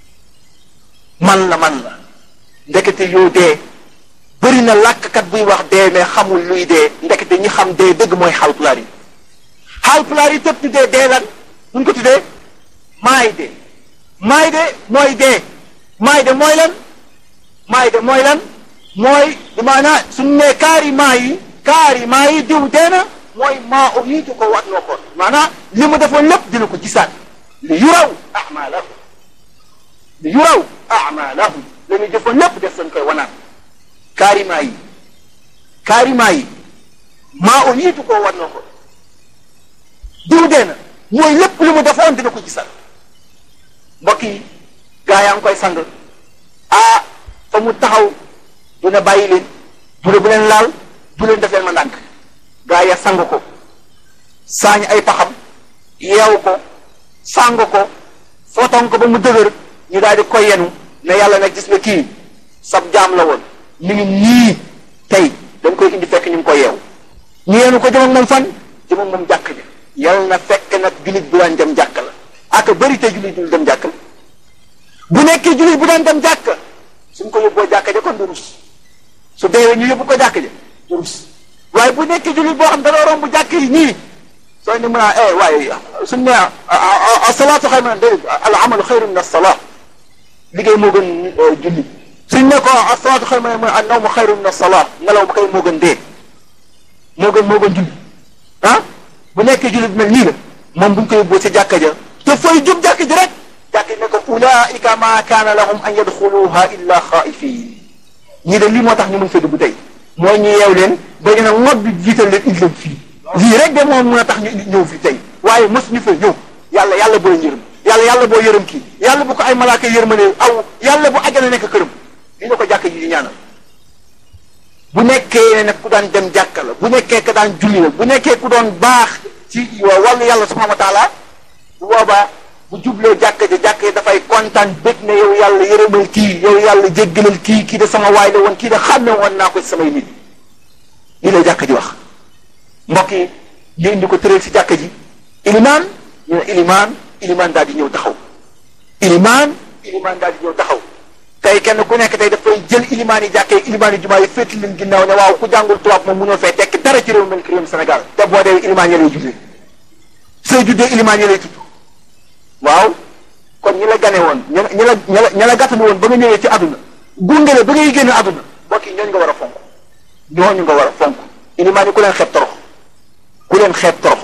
man la man la ndekete yow dee bëri na làkkat buy wax dee mais xamul luy dee ndekete ñi xam dee dëgg mooy xaalpulaar yi xaalpulaar yi tëb tuddee dee lan buñ ko tuddee maay dee maay de mooy dee maay de mooy lan maay de mooy lan mooy di maanaa suñu nee kaari maa yi kaari maa yi diw dee na mooy maa o yiitu ko wat noo koon maanaa li mu defoon lépp dina ko gisaat li yuraw amalahu li yuraw amalahu la ñu jëfoon lépp def seen koy wanaat kaari maa yi kaari maa yi maa o yiitu ko wat noo ko diw dee na mooy lépp li mu defoon dina ko gisaat mbokk yi gaa yaa ngi koy sang ah fa mu taxaw du ne bàyyi leen du ne bu leen laal du leen def leen ma ndànk gaa ya sang ko saañ ay paxam yeew ko sang ko foton ko ba mu dëgër ñu daal di koy yenu ne yàlla nag gis nga kii sab jaam la woon mi ngi nii tey dañ koy indi fekk ñu ngi ko yeew ñu yenu ko jëm ak moom fan jëm ak moom jàkk ja yàlla na fekk nag jullit bu daan dem jàkk la ak bëri te jullit dul dem jàkk la bu nekkee jullit bu daan dem jàkk suñ ko yóbboo jàkk ja kon du rus su deewee ñu yóbbu ko jàkk ja du rus waaye bu nekkee jullit boo xam da romb jàkk yi nii soo ne mën a eh waaye suñ ne asalaatu xayru min déedéet al amalu xayru min asalaat liggéey moo gën julli suñ ne ko asalaatu xayru min an nawmu xayru min asalaat nelaw ba kay moo gën dee moo gën moo gën julli ah bu nekkee julli bi mel nii la moom buñ ko yóbboo si jàkka ja te fooy jub jàkka ji rek jàkka ji ne ko ulaika ma kaana lahum an yadxuluha illa xaifin ñii de lii moo tax ñu mun fa dugg tey mooy ñu yeew leen ba ñu ne ngob bi jiital leen indi leen fii lii rek de moom mën a tax ñu ñëw fi tey waaye mos ñu fa ñëw yàlla yàlla boo yërëm yàlla yàlla boo yërëm kii yàlla bu ko ay malaaka yërmane aw yàlla bu ajjana nekk këram li na ko jàkk ji di ñaanal bu nekkee nag ku daan dem jàkka la bu nekkee ku daan julli la bu nekkee ku doon baax ci wàllu yàlla subhanahu wa taala bu boobaa bu jubloo jàkka ji jàkka ji dafay kontaan bég ne yow yàlla yërëmal kii yow yàlla jéggalal kii kii de sama waay la woon kii de xàmme woon naa ko ci samay nit lii la jàkka ji wax mbokk yi ñu indi ko tëral si jàkka ji ilimaan ñu ne ilimaan ilimaan daal di ñëw taxaw ilimaan ilimaan daal di ñëw taxaw tey kenn ku nekk tey dafay jël ilimaan yi jàkkee ilimaan yi jumaa yi féeti leen ginnaaw ne waaw ku jàngul tubaab moom mënoo fee tekk dara ci réew mel ki réewum Sénégal te boo dee ilimaan ya lay juddee soo juddee ilimaan ya lay tudd waaw kon ñi la gane woon ñi la ñi la ñi la ñi la gàttanu woon ba nga ñëwee ci àdduna gunge la ba ngay génn àdduna mbokk yi ñooñu nga war a fonk ñooñu nga war a fonk ilimaan yi ku leen xeeb torox ku leen xeeb torox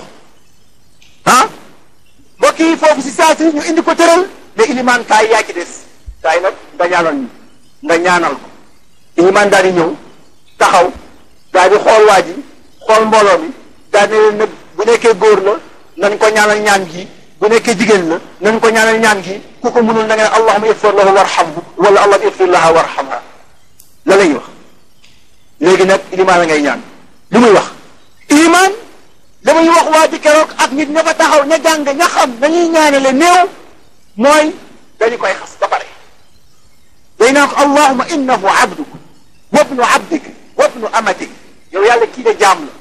ah mbokk yi foofu si saa si ñu indi ko tëral ne ilimaan kaay yaa ci des kaay nag nga ñaanal ñu nga ñaanal ko ilimaan daal di ñëw taxaw daal di xool waa ji xool mbooloo mi daal di ne leen nag bu nekkee góor la nañ ko ñaanal ñaan gi bu nekkee jigéen la nañ ko ñaanal ñaan gi ku ko mënul na nga ne allahuma igfir lahu warhamhu wala allahuma igfir laha warhamha la lay wax léegi nag ilimaan la ngay ñaan lu muy wax ilimaan la muy wax waa ji keroog ak nit ña fa taxaw ña jàng ña xam nañuy ñaanale néew mooy dañu koy xas ba pare day naan ko allahuma innahu abduk wabnu abdik wabnu amatik yow yàlla kii de jaam la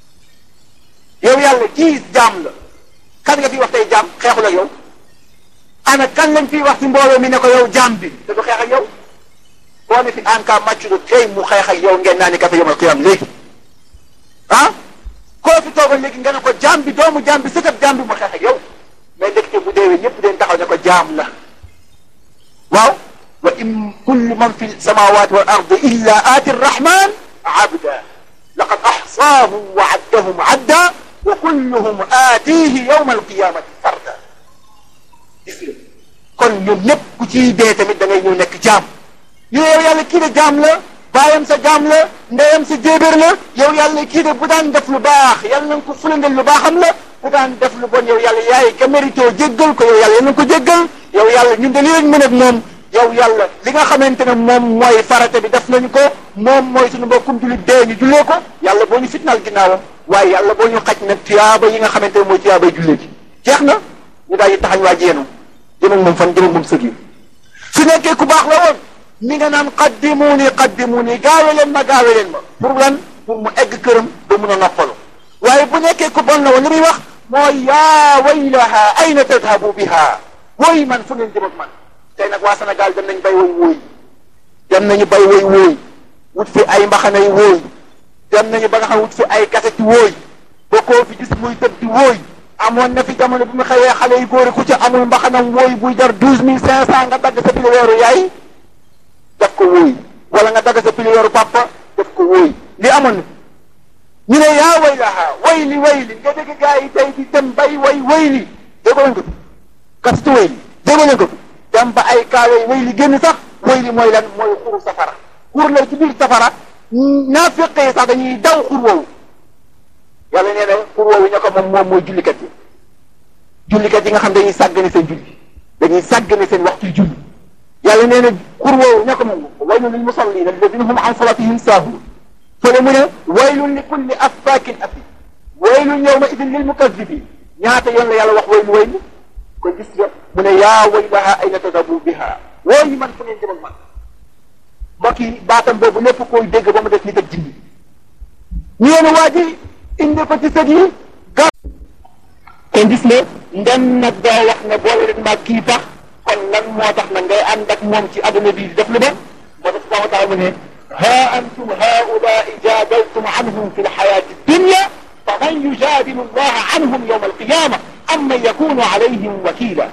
yow yàlla kii jaam la kan nga fi wax tey jaam xeexul ak yow ana kan lañ fiy wax ci mbooloo mi ne ko yow jaam bi te du xeex ak yow boo ne fi en cas match du tey mu xeex ak yow ngeen naa ni kafe yomal qiyam léegi ah koo fi toogal léegi nga ne ko jaam bi doomu jaam bi sëtëb jaam bi mu xeex ak yow mais ndekete bu deewee ñëpp dañ taxaw ne ko jaam la waaw wa in kullu man fi samawati wal ardi illa aati rrahman abda laqad axsaahum wa addahum adda wa kulluhum aatihi yawma alqiyamati farda gis nga kon ñoom ñëpp ku ciy dee tamit da ngay ñëw nekk jaam yow yàlla kii de jaam la baayam sa jaam la ndeyam sa jéebéer la yow yàlla kii de bu daan def lu baax yàlla na nga ko fulandal lu baaxam la bu daan def lu bon yow yàlla yaay ka mérito jéggal ko yow yàlla yal na ko jéggal yow yàlla ñun de li lañ mën ak moom yow yàlla li nga xamante ne moom mooy farata bi def nañu ko moom mooy suñu mbokkum jullit dee ñu jullee ko yàlla boo ñu fitnaal ginnaawam waaye yàlla boo ñu xaj nag tuyaaba yi nga xamante ne mooy tuyaabay jullee ji jeex na ñu daal di taxañ waa jéenu jëm ak moom fan jëm ak moom sëg yi su nekkee ku baax la woon mi nga naan qaddimuuni qaddimuuni gaawe leen ma gaawe leen ma pour lan pour mu egg këram ba mun a noppalu waaye bu nekkee ku bon la woon li muy wax mooy yaa waylaha ayna tadhabu biha wooy man fu ngeen jëm ak man tey nag waa Sénégal dem nañ bay woy wooy dem nañu bay woy wooy wut fi ay mbaxanay wooy dem nañu ba nga xam wut fi ay kaseti wooy ba koo fi gis muy tëb di wooy amoon na fi jamono bi mu xëyee xale yu góor ku ci amul mbaxanam wooy buy jar douze mille cinq cent nga dagg sa pili weeru yaay def ko wooy wala nga dagg sa pili weeru papa def ko wooy li amoon na ñu ne yaa way laha way li way li nga dégg gaa yi tey di dem bay way way li déggoo leen ko fi kaseti way li déggoo leen ko fi dem ba ay kaawee way li génn sax way li mooy lan mooy xuru safara xur la ci biir safara naa fekkee sax dañuy daw xur woowu yàlla nee na xur woowu ña ko moom moom mooy jullikat yi jullikat yi nga xam dañuy sàggane seen julli dañuy sàggane seen waxtu julli yàlla nee na xur woowu ña ko moom waylun lil musallin alladina hum an salatihim saahuun fële mu ne waylun li kulli affaakin athim waylun yawma idin lil mukazibin ñaata yoon la yàlla wax waylu waylu ko gis nga mu ne yaa waylaha ayna tadabu biha woo yi man fu ngeen jëm ak man mbokk yi baatam boobu lépp koy dégg ba mu def nit ak jinni ñu yéen waa ji indi ko ci sët yi ga kon gis ne ndem nag doo wax ne boole leen maag kii tax kon lan moo tax nag ngay ànd ak moom ci adduna bi di def lu ba moo tax subhanahu wa taala mu ne ha antum haulai jadaltum anhum fi lxayati dunya faman yujadilu allaha anhum yawma alqiyama am man yakunu alayhim wakila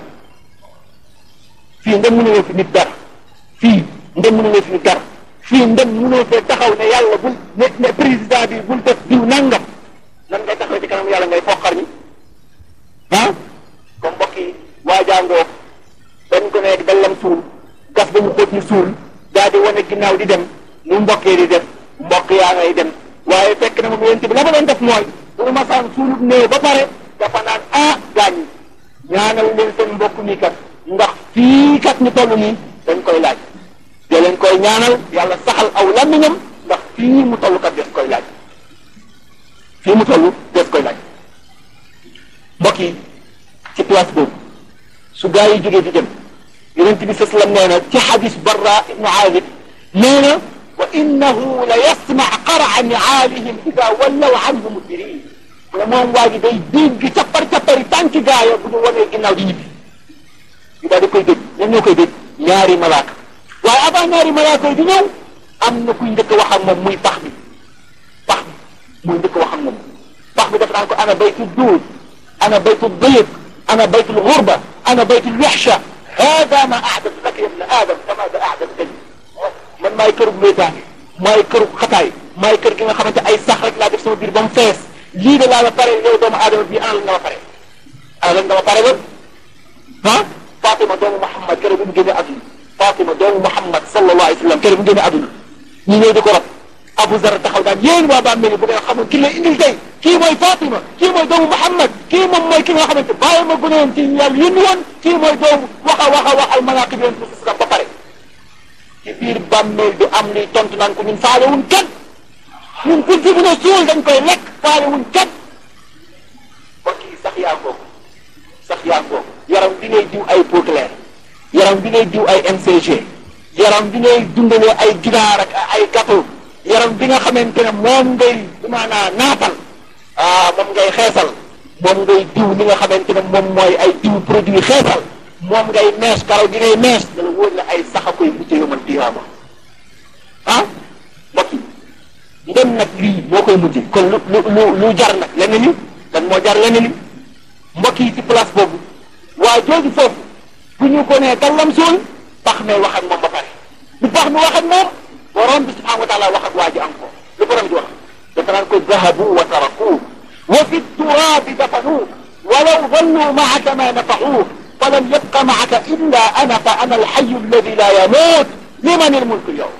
fii ndem mënuloo fi nit dara fii ndem mënuloo fi nit dara fii ndem mënoo fee taxaw ne yàlla bul ne ne président bi bul def diw nangam nan ngay taxaw ci kanam yàlla ngay foqar ñi ah comme mbokk yi waajaangoo dañ ko nekk dallam suul gas ba mu xóot ñu suul daal di wane ginnaaw di dem nu mbokkee di def mbokk yaa ngay dem waaye fekk na moom yéen bi la ma doon def mooy bu ma masaan suulut néew ba pare dafa naan ah gaañ ñaanal leen seen mbokk mi kat ndax fii kat ñu toll nii dañ koy laaj da leen koy ñaanal yàlla saxal aw làmmiñam ndax fii mu toll kat des koy laaj fii mu toll des koy laaj mbokk yi ci place boobu su gaa yi jógee di dem yonent bi sallam nee na ci xadis barra ibnu aazib nee na wa innahu la yasmac qaraca niaalihim ida wallaw anhu mudbirin mu ne moom waa ji day dégg cappar cappari tànki gaaya bu ñu wanee ginnaaw di ñibbi yu daal di koy dégg ñan ñoo koy dégg ñaari malaaka waaye avant ñaari malaaka yi di ñëw am na kuy njëkk wax ak moom muy pax bi pax bi muy njëkk wax ak moom pax bi daf naan ko ana baytu duud ana baytu dayq ana baytu lgurba ana baytu lwexsha hada ma ahdat laka ya ibna adam kama da ahdat tani man maay kërub wéetaange maay kërub xataay maay kër gi nga xamante ay sax rek laa def sama biir ba mu fees lii de laa la pare yow doomu aadama bii ana lan nga ma pare ana lan nga ma pare ba ah Fatima doomu Muhammad keroog bi mu génne àdduna Fatima doomu Muhammad sallallahu alayhi wa sallam keroog bi mu génne àdduna ñu ñëw di ko rob Abu Zar taxaw daan yéen waa bàmmeel bu ngeen xamul ki la indil tey kii mooy Fatima kii mooy doomu Muhammad kii moom mooy ki nga xamante bàyyi ma gën a woon ci yàlla yónni woon kii mooy doomu wax a wax a wax ay manaqib yoon pour ba pare ci biir bàmmeel du am luy tontu naan ko ñun faale wuñ kenn ñun kuñ fi mën a suul dañ koy lekk faale wuñ kenn mbokk yi sax yaa kooku sax yaa kooku yaram bi ngay diw ay peau claire yaram bi ngay diw ay MCG yaram bi ngay dundalee ay ginaar ak ay gâteau yaram bi nga xamante ne moom ngay maanaa naatal ah moom ngay xeesal moom ngay diw li nga xamante ne moom mooy ay diw produit xeesal moom ngay mees karaw gi ngay mees dala wóor la ay sax a koy mujj yomal tiyaama ah mbokk yi ndem nag lii moo koy mujj kon lu lu lu lu jar nag lenn li lan moo jar lenn li mbokk yi ci place boobu waa jooju foofu bu ñu ko nee dallam suul pax mee wax ak moom ba pare bu pax mi wax ak moom borom bi subhanahu wa taala wax ak waa ji am ko lu borom bi wax dafa naan ko zahabu wa taraku wa fi turabi dafanuuk walaw dallu maaka ma nafaxuuk falam yabqa maaka illa ana fa ana alxayu alladi la yamuut liman ilmulku yow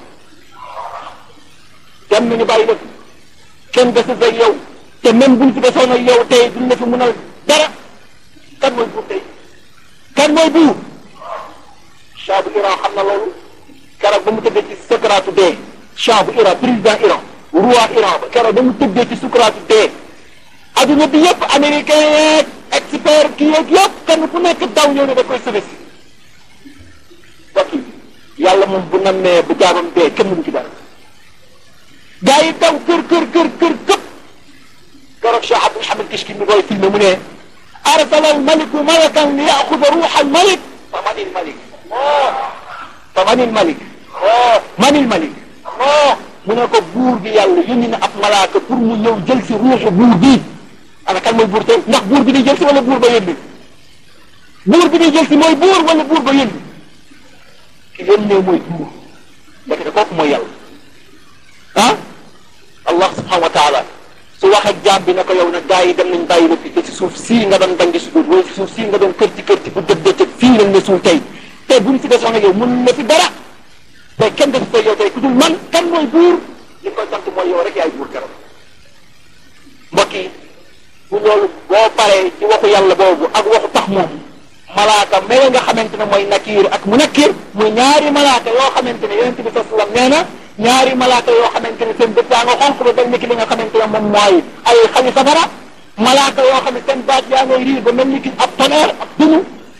dem nañu bàyyi la fi kenn desul ak yow te même buñ fi desoon ak yow tey duñ la fi mënal dara kan mooy buur tey kan mooy buur Shah bu Iran xam na loolu keroog ba mu tëddee ci sukaraatu dee Shah bu Iran président Iran roi Iran ba keroog ba mu tëddee ci sukaraatu dee adduna bi yëpp américain yeeg expert kii yeeg yëpp kenn ku nekk daw ñëw ne da koy sauver si bokk yàlla moom bu nammee bu jaamam dee kenn mënu ci dara gaa yi daw kër kër kër kër këpp keroog Cheikh Abdul Hamid Kishki mi koy filmé mu ne arsala al maliku malakan li yaxuda ruuxa al malik fa manil malik fa manil malik manil malik mu ne ko buur bi yàlla yónni na ab malaaka pour mu ñëw jël si ruuxu buur bi ana kan mooy buur tey ndax buur bi di jël si wala buur ba yónni buur bi di jël si mooy buur wala buur ba yónni ki yónnee mooy buur ndekete kooku mooy yàlla ah allah subhanahu wa taala su wax ak jaam bi ne ko yow nag gaa yi dem nañ bàyyi la fi te ci suuf sii nga doon dangi si wala ci suuf sii nga doon kër ci kër ci bu dëgg dëgg fii lañ la suul tey te buñ fi desoon ak yow mun la fi dara te kenn def ko yow tey ku dul man kan mooy buur li koy sant mooy yow rek yaay buur keroog mbokk yi bu loolu boo paree ci waxu yàlla boobu ak waxu tax moom malaaka mee nga xamante ne mooy nakiir ak mu nakiir muy ñaari malaaka yoo xamante ne yonente bi sallallahu alayhi wasallam nee na ñaari malaaka yoo xamante ne seen bët yaa nga xonq ba mel ni ki li nga xamante ne moom mooy ay xali safara malaaka yoo xam ne seen baat yaa ngay riir ba mel ni ki ab tonnerre ak dunu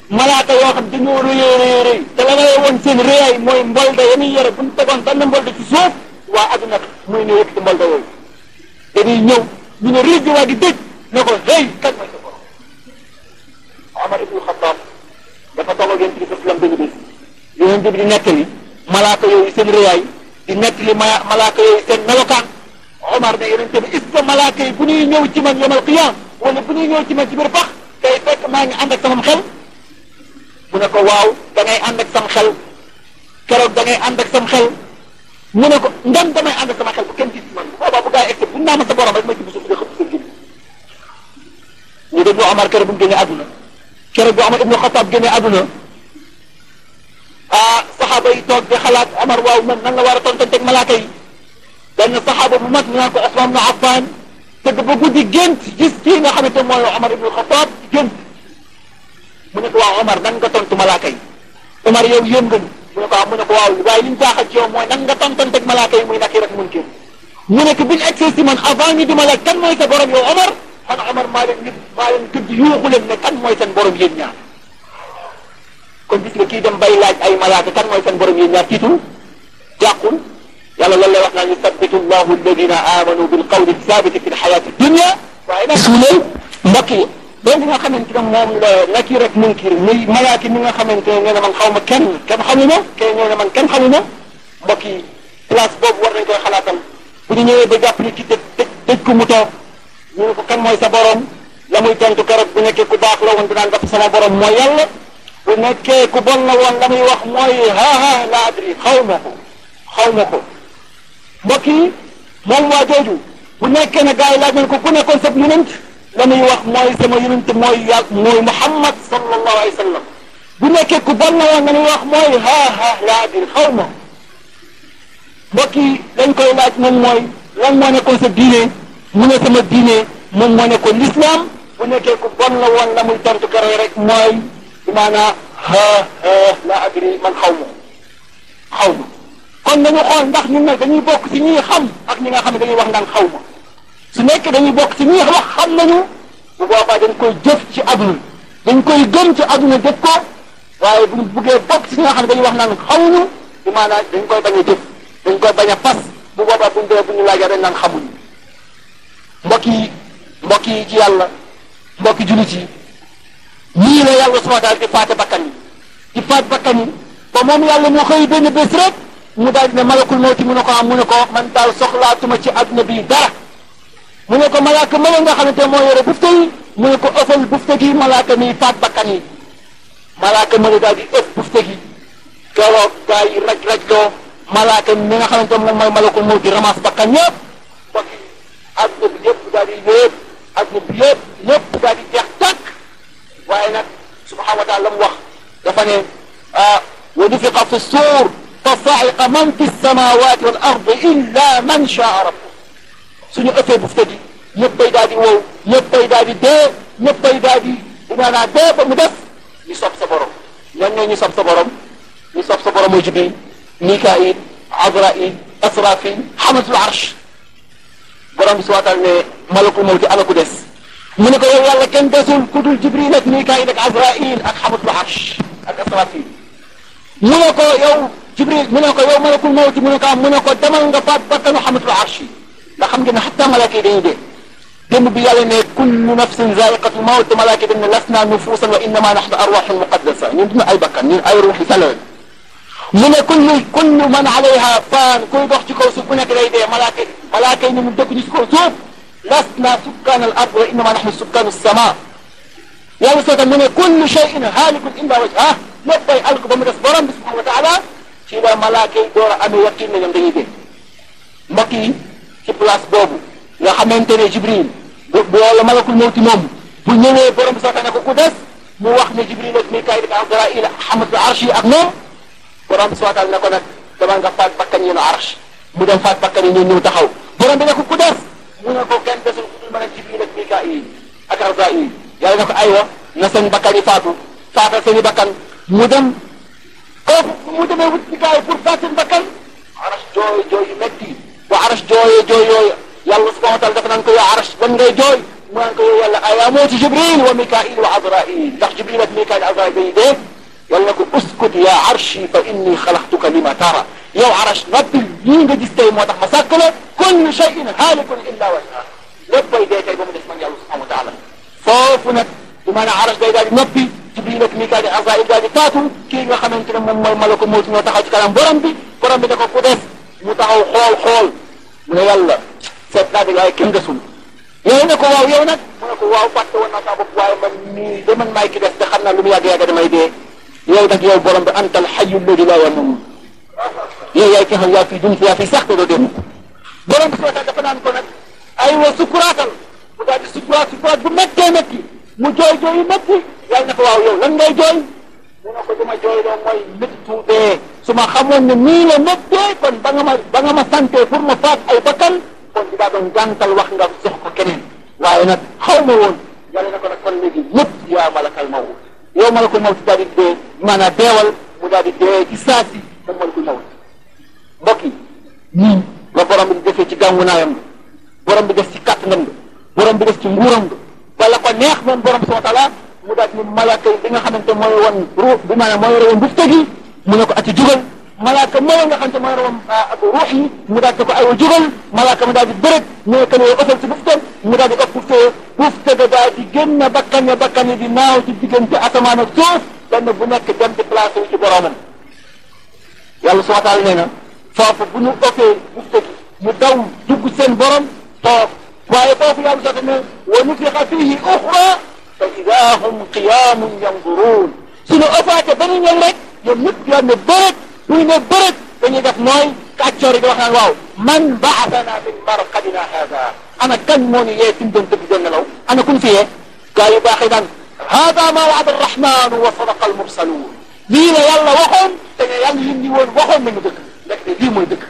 malaaka yoo xam dañoo rëyee rëyee rëy te la ngay woon seen rëyaay mooy mbolda ya muy yore bu ñu tegoon benn mbolda ci suuf waa adduna muy ne yëkkati mbolda yooyu dañuy ñëw ñu ne riij waa di dëj ne ko hey kan mooy sa borom Omar ibnu Xattaab dafa toog ak yonent bi sallam benn bés yonent bi di nettali malaaka yooyu seen rëyaay di nettali ma malaaka yooyu seen melokaan Omar ne yonent bi est-ce que malaaka yi bu ñuy ñëw ci man yomal qiyaam wala bu ñuy ñëw ci man ci biir pax day fekk maa ngi ànd ak sama xel mu ne ko waaw da ngay ànd ak sam xel keroog da ngay ànd ak sam xel mu ne ko ndam damay ànd ak sama xel bu kenn gis man bu boobaa bu gaa yi egsi bu naa ma sa borom rek ma ci bu suuf nga xëpp sa jëm ñu déglu Omar keroog bu mu génnee àdduna keroog bu Omar ibnu Xataab génnee àdduna ah saxaaba yi toog di xalaat Omar waaw man nan la war a tontanteeg malaaka yi benn saxaaba bu mag ñu naan ko Usmaan ibnu Affaan tëdd ba guddi gént gis kii nga xamante mooy Omar ibnu Xataab gént mu ne ko waaw Omar nan nga tontu malaaka yi Omar yow yéem nga ñu mu ne ko waaw mu ne ko waaw waaye li ñu jaaxal ci yow mooy nan nga tontanteeg malaaka yi muy nakir ak munkir mu ne ko biñ egsee si man avant ñu di ma laaj kan mooy sa borom yow Omar man Omar maa leen nit maa leen tudd yuuxu leen ne kan mooy seen borom yéen ñaar kon gis nga kii dem bay laaj ay malaaka kan mooy seen borom yéen ñaar tiitul jàqul yàlla loolu lay wax naan yusabbitu llahu alladina amanu bil qawli sabiti fi lxayati dunia waaye nag suuleel mbokk yi loolu nga xamante ne moom la nakir ak munkir muy malaaki mi nga xamante ne nee na man xaw ma kenn kenn xamuma kenn nee na man kenn xamuma mbokk yi place boobu war nañ koy xalaatal bu ñu ñëwee ba jàpp ni ci dëj dëj dëj ko mu toog ñu ne ko kan mooy sa borom la muy tontu keroog bu nekkee ku baax la woon dinaan def sama borom mooy yàlla bu nekkee ku bon la woon la muy wax mooy ha ha la adri xaw ma ko xaw ma ko mbokk yi moom waa jooju bu nekkee ne gars yi laaj nañ ko ku nekkoon sab yonent la muy wax mooy sama yonent mooy yàlla mooy Muhammad sallallahu alayhi wa sallam bu nekkee ku bon la woon la muy wax mooy ha ha la adri xaw ma mbokk yi dañ koy laaj moom mooy lan moo nekkoon sa diine mu ne sama diine moom moo nekkoon l'islam bu nekkee ku bon la woon la muy tontu keroog rek mooy bi maanaa ha ha la adri man xaw ma xaw ma kon nañu xool ndax ñun nag dañuy bokk ci ñi xam ak ñi nga xam ne dañuy wax naan xaw ma su nekkee dañuy bokk ci ñi wax xam nañu bu boobaa dañ koy jëf ci aduna dañ koy gëm ci aduna jëf ko waaye bu ñu buggee bokk ci ñi nga xam ne dañuy wax naan xamuñu bi maanaa dañ koy bañ a jëf dañ koy bañ a fas bu boobaa bu ñu dee bu ñu laajee dañ naan xamuñu mbokk yi mbokk yi ci yàlla mbokki jullit yi ñii la yàlla subhanahu wa taala di faate bakkan yi di faat bakkan yi ba moom yàlla moo xëy benn bés rek mu daal di ne malakul mawti mu ne ko am mu ne ko man daal soxlaatuma ci adduna bi dara mu ne ko malaaka ma nga xamante moo yore bufte yi mu ne ko ëffal bufte gi malaaka mi faat bakkan yi malaaka ma ne daal di ëpp bufte gi keroog gaa yi raj raj loo malaaka mi nga xamante moom mooy malakul mawti ramas bakkan yëpp mbokk yi adduna bi yëpp daal di yëpp adduna bi yëpp yëpp daal di jeex tàkk waaye nag subhanahu wa taala la mu wax dafa ne ah wa nufiqa fi suur fa sa'iqa man fi samawati wal ardi illa man shaa rabbuk suñu ëppee bufte gi ñëppay daal di wow ñëppay daal di dee ñëppay daal di dinaa dee ba mu def ñu sob sa borom ñan ñoo ñu sob sa borom ñu sob sa borom mooy Jibril Mikail Azrail Asrafil xamatul arsh borom bi subhanahu wa taala ne malakul mawti ala ku des mu ne ko yow yàlla kenn desul ku dul Jibril ak Mikail ak Azrail ak xamatul arsh ak Asrafil mu ne ko yow Jibril mu ne ko yow malakul mawti mu ne ko am mu ne ko demal nga faat bakkanu xamatul arsh yi ndax xam ngeen ne xatta malaaka yi dañuy dee démb bi yàlla ne kullu nafsin zaiqatul mawt malaaka yi dañ ne lasna nufuusan wa innama nahnu arwaxun muqaddasa ñun duñu ay bakkan ñun ay ruuxi sell mu ne kullu kullu man alayha faan kuy dox ci kaw suuf bu nekk day dee malaaka yi malaaka yi ñun dëkk ñu ci kaw suuf lasna sukkaan al ard wa innama nahnu sukkaanu sama yàlla soo mu ne kullu shay'in haalikun illa wajhah léppay alk ba mu des borom bi subhanahu wa taala ci la malaaka yi door a amee yaqin ne ñoom dañuy dee mbokk yi ci place boobu nga xamante ne Jibril bu bu wala malakul mawti moom bu ñëwee borom bi soxla ne ko ku des mu wax ne Jibril ak Mikaayil ak Azraayil ak xamatul arsh yi ak moom borom bi soxla ne ko nag dama nga faat bakkan yi no arsh mu dem faat bakkan yi ñëw ñëw taxaw borom bi ne ko ku des mu ne ko kenn desul ku dul mën a Jibril ak Mikaayil ak Azraayil yàlla ne ko aywa na seen bakkan yi faatu faatal seen i bakkan mu dem kooku mu demee wut Mikaayil pour faat seen bakkan arsh jooy jooy yu metti bu arash jooyee jooy yooyu yàlla subhanahu wa taala dafa naan ko yaa arash ban ngay jooy mu naan ko yow yàlla ayaa moo ci jibril wa mikail wa azrail ndax jibril ak mikail azrail dañuy dee yàlla na ko uskut ya arshi fa inni xalaqtuka lima tara yow arash noppil lii nga gis tey moo tax ma sàkk la kullu shay'in haalikun illa wajha lépp bay dee tey ba mu des man yàlla subhanahu wa taala foofu nag du maanaam arash day daal di noppi jibril ak mikail ak azrail daal di taatu kii nga xamante ne moom mooy malako mawti ñoo taxaw ci kanam borom bi borom bi da ko ku des mu taxaw xool xool mu ne yàlla seet naa de waaye kenn desul yow ne ko waaw yow nag mu ne ko waaw fàtte woon naa saa bopp waaye man mii de man maay ki des te xam naa lu mu yàgg-yàgg damay dee yow nag yow borom bi antal xayu alladi laa yamut yow yaay ki xam yaa fi dund yaa fi sax te doo dem borom bi soo tax dafa naan ko nag ay wa sukuraatal mu daal di sukuraat sukuraat bu méttee métti mu jooy jooy yu métti yàlla ne ko waaw yow lan ngay jooy mu ne ko du ma jooy loo mooy méttu dee su ma xamoon ne nii la méttee kon ba nga ma ba nga ma santee pour ma faat ay bakkan kon di daa doon gàntal wax nga jox ko keneen waaye nag xaw ma woon yàlla ne ko nag kon léegi ñëpp yaa malakal mawt yow malakul mawt daal di dee maanaam deewal mu daal di dee ci saa si moom malakul mawt mbokk yi nii la borom bi di defee ci gàngu naayam nga borom bi def ci kàttanam nga borom bi def ci nguuram nga wala ko neex moom borom subhanahu wa taala mu daal ni malaaka yi bi nga xamante mooy woon ruux bi maanaam mooy yore woon bufte gi mu ne ko ati jugal malaaka mooy nga xamante mooy yore woon ak ruux yi mu daal di ko aywa jugal malaaka mu daal di bërëg ñoo ko ne ëffal ci bufteem mu daal di ëpp bufte bufte ga daal di génn bakkan ya bakkan yi di naaw ci diggante asamaan ak suuf benn bu nekk dem di placé wu ci boromam yàlla subhanahu wa taala nee na foofu bu ñu ëppee bufte gi ñu daw dugg seen borom toog waaye foofu yàlla sax ne wa nufixa fihi uxra fa ida hum qiyamun yanduruun suñu ëppaate ba ñu ñëw rek ñoom ñëpp yoon ne bërët bu ñu ne bërët dañuy def nooy kàccoor yi di wax naan waaw man baasana min marqadina hada ana kan moo ñu yee fi mu doon dëgg doon nelaw ana kun fi yee gaa yu baax yi naan hada ma waada arrahmanu wa sadaqa almursaluun lii la yàlla waxoon te ne yàlla yi ni woon waxoon nañu dëgg rek ne lii mooy dëgg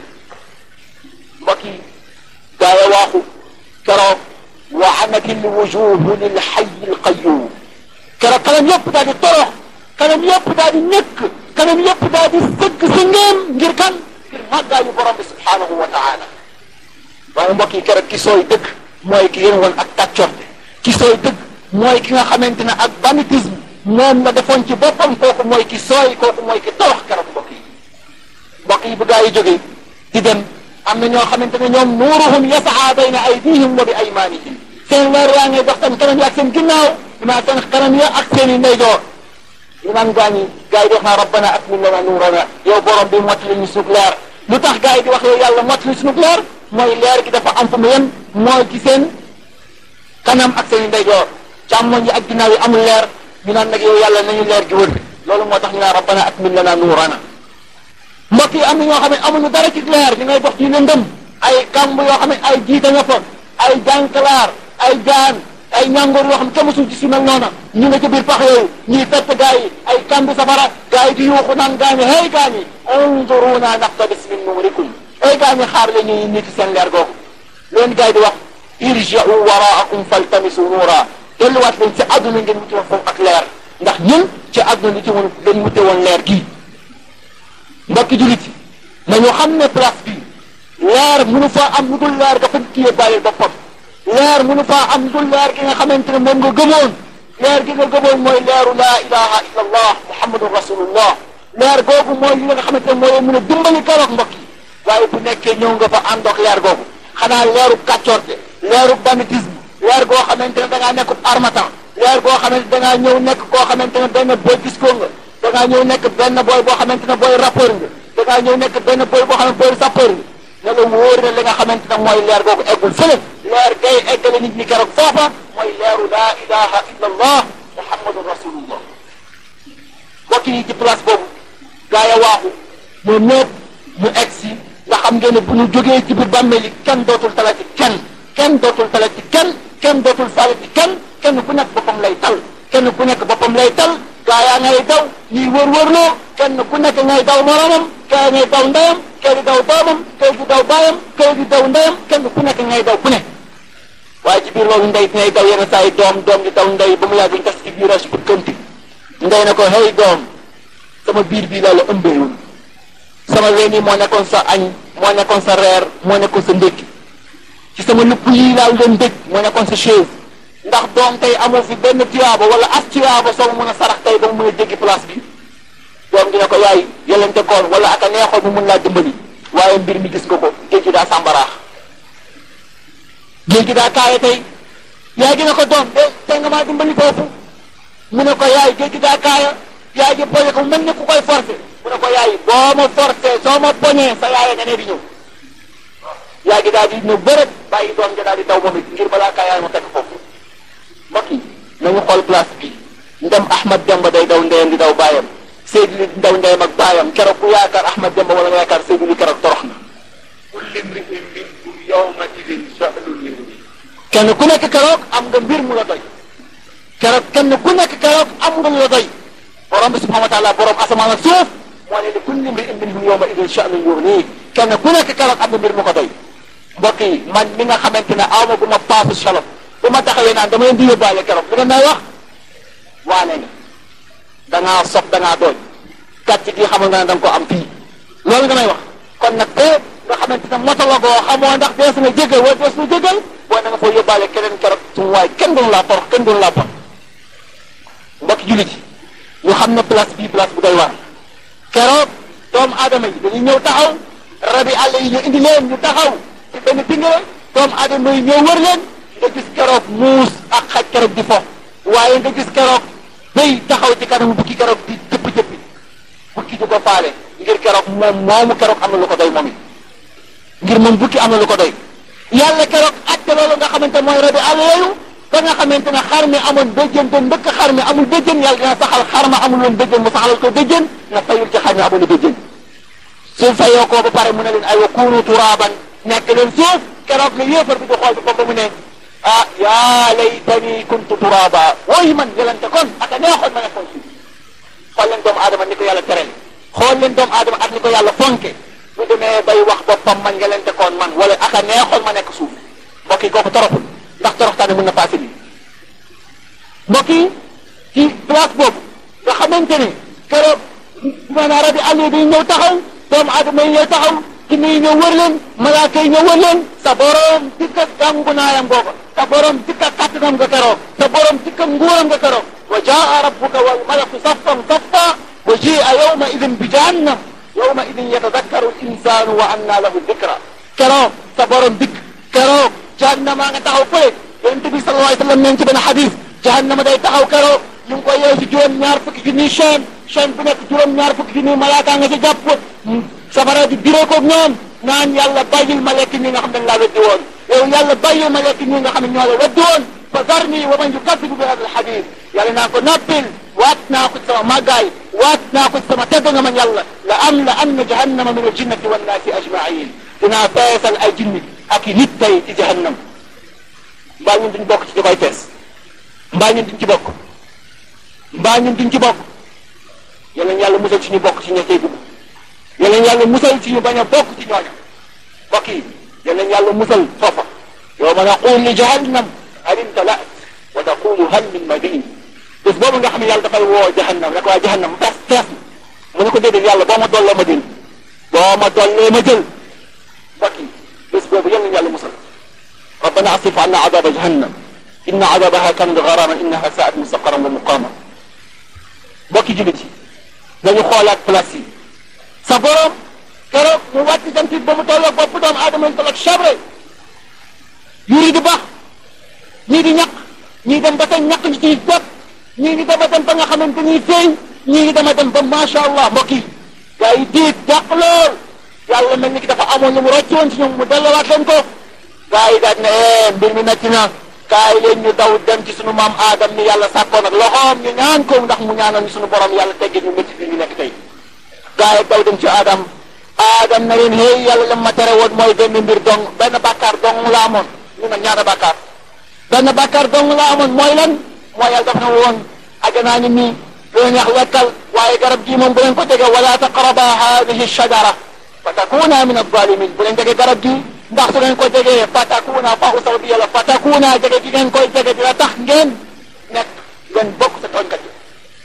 mbokk yi gaa ya waaxu keroog wa anati lwujuhu lilxayi alqayum keroog kanam yëpp daal di torox kanam yëpp daal di ñëkk kanam yëpp daal di sëgg si ngeen ngir kan ngir màggaayu borom bi subhanahu wa taala waaye mbokk yi keroog ki sooy dëgg mooy ki yéen woon ak tàccorte ki sooy dëgg mooy ki nga xamante ne ak banditisme moom la defoon ci boppam kooku mooy ki sooy kooku mooy ki torox keroog mbokk yi mbokk yi bu gaa yi jógee di dem am na ñoo xamante ne ñoom nuuruhum yasaa bayna aydihim wa bi aymanihim seen leer yaa ngay dox seen kanam ya ak seen ginnaaw imaa seen kanam ya ak seen i ndeyjoor imaam gaa ñi gaa yi di wax naa rabbana atmim lana nuurana yow borom bi mottali ñu suñu leer lu tax gaa yi di wax yow yàlla mottali suñu leer mooy leer gi dafa am fu mu yem mooy ci seen kanam ak seen i ndeyjoor càmmoñ yi ak ginnaaw yi amul leer ñu naan nag yow yàlla nañu leer gi wër loolu moo tax ñu naan rabbana atmim lana nuurana mbokk yi am na ñoo xam ne amuñu dara ci leer ñu ngay dox ci lëndëm ay kamb yoo xam ne ay jiite nga fa ay jànkalaar ay jaan ay ñàngoor yoo xam ne kenn musul ci su mel noona ñu nga ci biir pax yooyu ñuy fett gaa yi ay kambi safara gaa yi di yuuxu naan gaa ñi hey gaa ñi unzuruna naqtabis min nuurikum ay gaa ñi xaar la ñuy nit seen leer googu leen gaa yi di wax irji'u waraakum faltamisu nuura delluwaat leen ci àdduna ngeen wuti woon foofu ak leer ndax ñun ci àdduna li ci woon dañ wute woon leer gii mbokki jullit yi nañu xam ne place bi leer mënu faa am lu dul leer dafa kiyee bàyyil boppam leer mënu faa am lu dul leer gi nga xamante ne moom nga gëmoon leer gi nga gëmoon mooy leeru laa ilaha illa allah muhammadun rasulullah leer googu mooy li nga xamante ne mooy mën a dimbali keroog mbokk yi waaye bu nekkee ñëw nga fa àndoog leer googu xanaa leeru kàccoorte leeru banditisme leer goo xamante ne da ngaa nekk armatan leer goo xamante da ngaa ñëw nekk koo xamante ne benn boy disco nga da ngaa ñëw nekk benn boy boo xamante ne booy rappeur nga da ngaa ñëw nekk benn boy boo xam ne booy sapeur nga ne la wóor na li nga xamante ne mooy leer googu eggul fële leer gay eggale nit ñi keroog foofa mooy leeru laa ilaha illa allah muhammadun rasulullah mbokk yi ci place boobu gaa ya waaxu ñoom ñëpp ñu egg si nga xam ngeen ne bu ñu jógee ci biir bàmmeel yi kenn dootul talati kenn kenn dootul talati kenn kenn dootul faalati kenn kenn ku nekk boppam lay tal kenn ku nekk boppam lay tal gaa yaa ngay daw ñuy wër-wërloo kenn ku nekk ngay daw moromam kee ngay daw ndeyam kee di daw doomam kee di daw baayam kee di daw ndeyam kenn ku nekk ngay daw ku ne waaye ci biir loolu ndey dinay daw yenn saa yi doom doom di daw ndey ba mu yàgg ñu tas ci virage bu kënti ndey na ko hey doom sama biir bii laa la ëmbeewul sama ween yi moo nekkoon sa añ moo nekkoon sa reer moo nekkoon sa ndékki ci sama lupp yi laa leen dëj moo nekkoon sa chaise ndax doom tey amoo fi benn tiyaaba wala as tiyaaba soo mun a sarax tey ba mu mën a jéggi place bi doom dina ko yaay yelente koon wala aka neexoon mu mun laa dimbali waaye mbir mi gis nga ko géej gi daa sàmbaraax géej gi daa kaaye tey yaay gi ne ko doom de tey nga maa dimbali foofu mu ne ko yaay géej gi daa kaaya yaay gi poñe ko mel ni ku koy forcé mu ne ko yaay boo ma forcé soo ma poñee sa yaay nga ne di ñëw yaay gi daal di ñëw bërëb bàyyi doom ja daal di daw moom it ngir balaa kaa yaay ma fekk foofu mbokk yi nañu xool place bi ndem Ahmad Demba day daw ndeyam di daw baayam Seydou li daw ndeyam ak baayam keroog ku yaakaar Ahmad Demba wala nga yaakaar Seydou li keroog torox na kulli mri'in minkum yawma idin sha'nun yughnihi kenn ku nekk keroog am nga mbir mu la doy keroog kenn ku nekk keroog am nga lu la doy borom bi subhanahu wa taala borom asamaan ak suuf moo ne li kulli mri'in minhum yawma idin sha'nun yughnihi kenn ku nekk keroog am nga mbir mu ko doy mbokk yi man mi nga xamante ne aw ma bu ma paasu shalom bu ma taxawee naan dama leen di yóbbaale keroog li nga may wax waane nga da ngaa sob da ngaa dooj gàcc gi xamal nga ne da nga ko am fii loolu nga may wax kon nag te nga xamante ne motologoo xamoo ndax dees na jégal wala dees na jégal boo na nga foo yóbbaale keneen keroog sumu waay kenn doonu laa torox kenn doonu laa bon mbokki jullit yi ñu xam ne place bii place bu doy waar keroog doomu aadama yi dañuy ñëw taxaw rabi àll yi ñu indi leen ñu taxaw ci benn pingale doomu aadama yi ñëw wër leen nga gis keroog muus ak xaj keroog di fo waaye nga gis keroog béy taxaw ci kanamu bukki keroog di jëpp jëppi bukki di ko faale ngir keroog moom moomu keroog am na lu ko doy moom it ngir moom bukki am na lu ko doy yàlla keroog atte loolu nga xamante mooy rabi àll yooyu ba nga xamante ne xar mi amoon béjjën te ndëkk xar mi amul béjjën yàlla dina saxal xar ma amul woon béjjën mu saxalal ko béjjën na fayul ci xar mi amul béjjën su fayoo ko ba pare mu ne leen ay wa kuunu turaaban nekk leen suuf keroog la yéefar bi di xool bi ba mu ne ah yaa laytani kuntu turaaba wooyu man yelante kon aka neexoon ma nekkoon suuf xool leen doomu aadama ni ko yàlla terale xool leen doomu aadama ak ni ko yàlla fonke bu demee bay wax boppam man yelante koon man wala aka neexoon ma nekk suuf mbokk yi kooku toroxul ndax toroxtaane mën na passé lii mbokk yi ci place boobu nga xamante ne keroog maanaam rabi àll yi day ñëw taxaw doomu aadama yi ñëw taxaw jinne yi ñëw wër leen malaaka yi ñëw wër leen sa borom dikka gàngu naayam googa sa borom dikka kàttanam nga keroog sa borom dikka nguuram nga keroog wa jaa rabbuka wal malaku saffan saffa wa jia yawma idin bi jahannam yawma idin yatadakkaru l insanu wa anna lahu dikra keroog sa borom dikk keroog jahannama nga taxaw fële yonent bi sallallahu alayhi wa sallam neen ci benn xadis jahannama day taxaw keroog ñu ngi koy yeew ci juróom ñaar fukki junniy chaîne chaîne bu nekk juróom ñaar fukki junniy malaaka nga ci jàpp safara di diree koog ñoom naan yàlla bàyyil ma lekk ñi nga xam ne laa weddi woon yow yàlla bàyyil ma lekk ñi nga xam ne ñoo la weddi woon fa zarni wa man yukazzibu bi hada alxadis yàlla naa ko noppil waat naa ko ci sama màggaay waat naa ko ci sama tedd nga man yàlla la am la am na jahannama min aljinnati wannaasi ajmain dinaa feesal ay jinni ak i nit tey ci jahannam mbaa ñun duñ bokk ci ñu koy fees mbaa ñun duñ ci bokk mbaa ñun duñ ci bokk yàlla yàlla musal ci ñu bokk ci ña cay dugg yàlla yàlla musal ci ñu bañ a bokk ci ñooña mbokk yi yàlla yàlla musal foofa yawma naqulu li jahannam hal imtalaat wa taqulu hal min madin bés boobu nga xam ne yàlla dafay woo jahannam rek waa jahannam fees fees mu ne ko déedéet yàlla boo ma dollee ma jël boo ma dollee ma jël mbokk yi bés boobu yàlla yàlla musal rabbana asrif anna adaba jahannam inna adabaha kana gharama innaha saat mustaqaran wa muqama mbokki jullit yi nañu xoolaat place yi sa borom keroog mu wàcc jant ba mu tolloog bopp doomu aadama yi tolloog chabre yuri di baax ñii di ñaq ñii dem ba tey ñaq ñi ciy jot ñii di dama dem ba nga xamante ni feeñ ñii di dama dem ba macha allah mbokk yi gaa yi diit jàq lool yàlla mel ni ki dafa amoon lu mu rocc woon si ñoom mu delluwaat leen ko gaa yi daal ne eh mbir mi metti na kaay leen ñu daw dem ci sunu maam aadam ni yàlla sàkkoon ak loxoom ñu ñaan ko ndax mu ñaanal ñu sunu borom yàlla teggee ñu métti bi ñu nekk tey gaa yi daw dem ci aadam aadam na leen hey yàlla la ma tere woon mooy benn mbir dong benn bàkkaar dong la amoon ñu nag ñaata bàkkaar benn bàkkaar dong la amoon mooy lan mooy yàlla daf na woon ajanaa ngi nii lu leen wax lekkal waaye garab gii moom bu leen ko jege wala taqraba hadihi shajara fa takuna min alzalimin bu leen jege garab gi ndax su ngeen ko jegee fatakuna fa usaw bi yàlla fatakuna jege gi ngeen koy jege dina tax ngeen nekk ngeen bokk sa tooñkat yi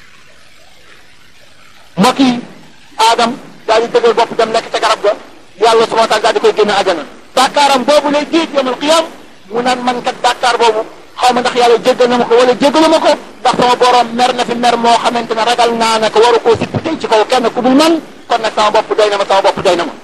mbokk yi Adam daal di dëgër bopp dem lekk ca garab ga yàlla subhanahu wa taala daal di koy génne ajana bàkkaaram boobu lay jiit yawmal qiyam mu naan man kat bàkkaar boobu xaw ma ndax yàlla jéggal na ma ko wala jéggalu ma ko ndax sama borom mer na fi mer moo xamante ne ragal naa ne ko waru koo sipp tey ci kaw kenn ku dul man kon nag sama bopp doy na ma sama bopp doy na ma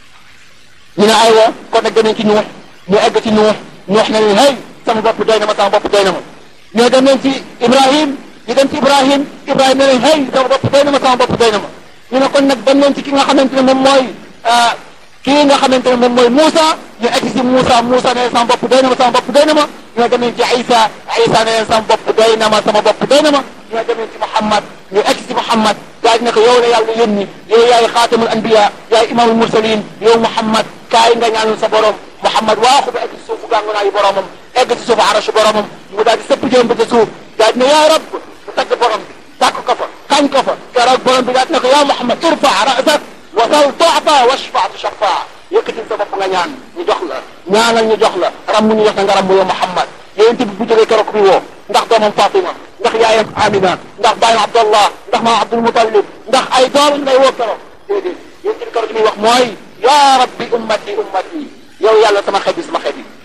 ñu ne aywa kon nag danañ ci nuux ñu egg ci nuux nuux na leen hey sama bopp doy na ma sama bopp doy na ma ñoo dem leen ci Ibrahim ñu dem ci Ibrahim Ibrahim ne leen hey sama bopp doy na ma sama bopp doy na ma ñu ne kon nag dem leen ci ki nga xamante ne moom mooy kii nga xamante ne moom mooy Moussa ñu egg si Moussa Moussa ne leen sama bopp doy na ma sama bopp doy na ma ñoo dem leen ci Isa Isa ne leen sama bopp doy na ma sama bopp doy na ma ñoo dem leen ci Muhammad ñu egg si Muhammad daal di ne ko yow la yàlla yónni yow yaay xaatamul anbiya yaay imamul mursalin yow Muhammad kaay nga ñaanul sa borom Muhammad waaxu ba egg ci suufu gàngunaayu boromam egg ci suufu arasu boromam mu daal di sëpp jëm ba ca suuf daal di ne yaa rab mu tagg borom bi tàkk ko fa kañ ko fa keroog borom bi daal di ne ko yaa Muhammad irfa rasak wasal tu'ta washfa tushaffa yëkkatil sa bopp nga ñaan ñu jox la ñaanal ñu jox la ram ñu jox la nga ram yow Muhammad yonent bi bu jógee keroog bi woo ndax doomam Fatima ndax yaayam Amina ndax baayam Abdallah ndax maam Abdul Mutalib ndax ay doom lay woo keroog déedéet yonent bi keroog li muy wax mooy yaa rabbi ummati ummati yow yàlla sama xeet bi sama xeet bi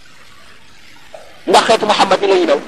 ndax xeetu Muhammad ni la ñu mel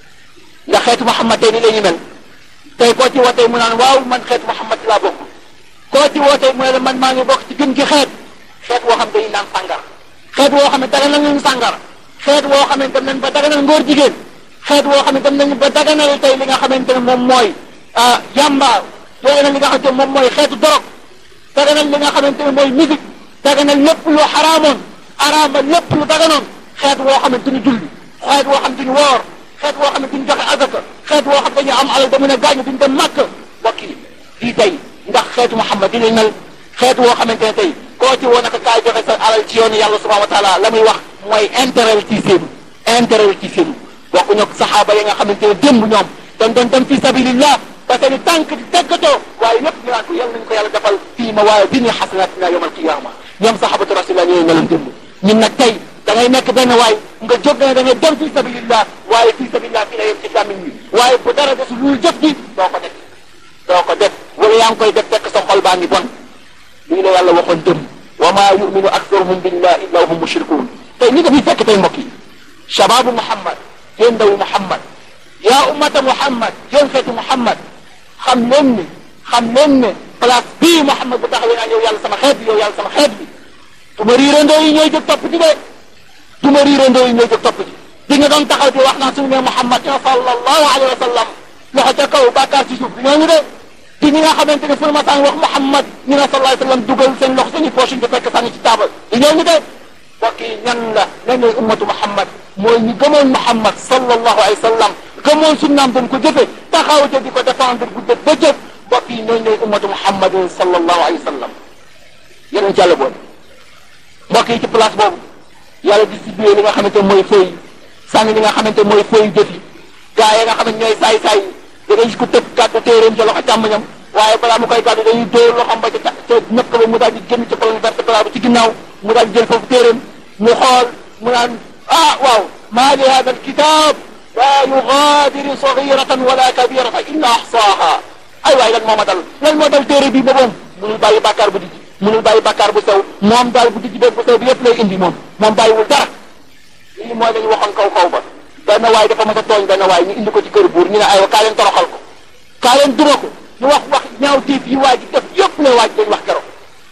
ndax xeetu Muhammad tey ni la ñu mel tey koo ci wootee mu naan waaw man xeetu Muhammad laa bokk koo ci wootee mu ne la man maa ngi bokk ci gën gi xeet xeet woo xam dañuy naan sàngar xeet woo xam ne daganal nañu sàngar xeet woo xam ne dem nañ ba daganal ngóor jigéen xeet woo xam ne dem nañu ba daganal tey li nga xamante ne moom mooy yamba daganal li nga xamante ne moom mooy xeetu dorog daganal li nga xamante ne mooy musique daganal lépp lu xaraamoon araama lépp lu daganoon xeet woo xam ne duñu julli xeet woo xam ne duñu woor xeet woo xam ne duñu joxe azaka xeet woo xam ne dañuy am alal da mën a gaañu duñu dem màkk mbokk yi lii tey ndax xeetu Muhammad di mel xeet woo xamante ne tey koo ci woo naka kaay joxe sa alal ci yoonu yàlla subhanahu wa taala la muy wax mooy intérêt ci seenu intérêt ci seenu waxuñu ak saxaaba yi nga xamante ne démb ñoom dañ doon dem fi sabilillah ba seeni tànk di teggatoo waaye lépp ñu naan ko yal nañu ko yàlla defal fii ma waaye bi ni xasanatina yawmal qiyaama ñoom saxaabatu rasulillah ñooy meloon démb ñun nag tey da ngay nekk benn waay nga jóg ne da ngay dem fi sabilillah waaye fi sabilillah fi la yem ci làmmiñ wi waaye bu dara desul lu jëf ji doo ko def doo ko def wala yaa ngi koy def fekk sa xol baa ngi bon lii la yàlla waxoon dem wa maa yuminu aktharuhum billah illa hum mushrikun tey ñi dafiy fekk tey mbokk yi shababu muhammad yéen ndawu muhammad yaa ummata muhammad yéen xeetu muhammad xam leen ne xam leen ne place bii muhammad bu taxawee naan yow yàlla sama xeet bi yow yàlla sama xeet bi du ma riirandoo yi ñooy jóg topp ci de du ma riirandoo yi ñooy jóg topp ci di nga doon taxaw di wax naan suñu ne muhammad ya sallallahu alayhi wa sallam loxo ca kaw bàkkaar ci suuf di ñooñu de ci ñi nga xamante ne fu ma saan wax Muhammad ñu ne sallallahu alayhi wa sallam dugal seen loxo seen i poche di fekk sànni ci taabal di ñooñu de mbokk yi ñan la ñan ñooy ummatu Muhammad mooy ñu gëmoon Muhammad sallallahu alayhi wa sallam gëmoon sunnaam doon ko jëfe taxaw te di ko défendre bu dëgg bëccëg mbokk yi ñooñu ñooy ummatu Muhammad sallallahu alayhi wa sallam yeneen ci yàlla boole mbokk yi ci place boobu yàlla distribué li nga xamante mooy feuille sànni li nga xamante mooy feuille jëf yi gaa yi nga xamante ñooy saay-saay da ngay gis ko tëb gàddu téeréem ca loxo càmmoñam waaye balaa mu koy gàddu dañuy dóor loxoom ba ca ca ñëpp ba mu daal di génn ca colonne vertébrale bi ci ginnaaw mu daal di jël foofu téeréem mu xool mu naan ah waaw maa li hada alkitab laa yugaadiru sagiratan wala kabiratan illa ahsaaha ay waay lan moo ma dal lan moo dal téere bi ba moom munul bàyyi bàkkaar bu dijji munul bàyyi bàkkaar bu sew moom daal bu dijji beeg bu sew bi yëpp lay indi moom moom bàyyiwul dara lii mooy la ñu waxoon kaw kaw ba benn waay dafa mën a tooñ benn waay ñu indi ko ci kër buur ñu ne aywa kaa leen toroxal ko kaa leen duma ko ñu wax wax ñaaw tiif yi waa ji def yëpp la waa ji dañ wax keroog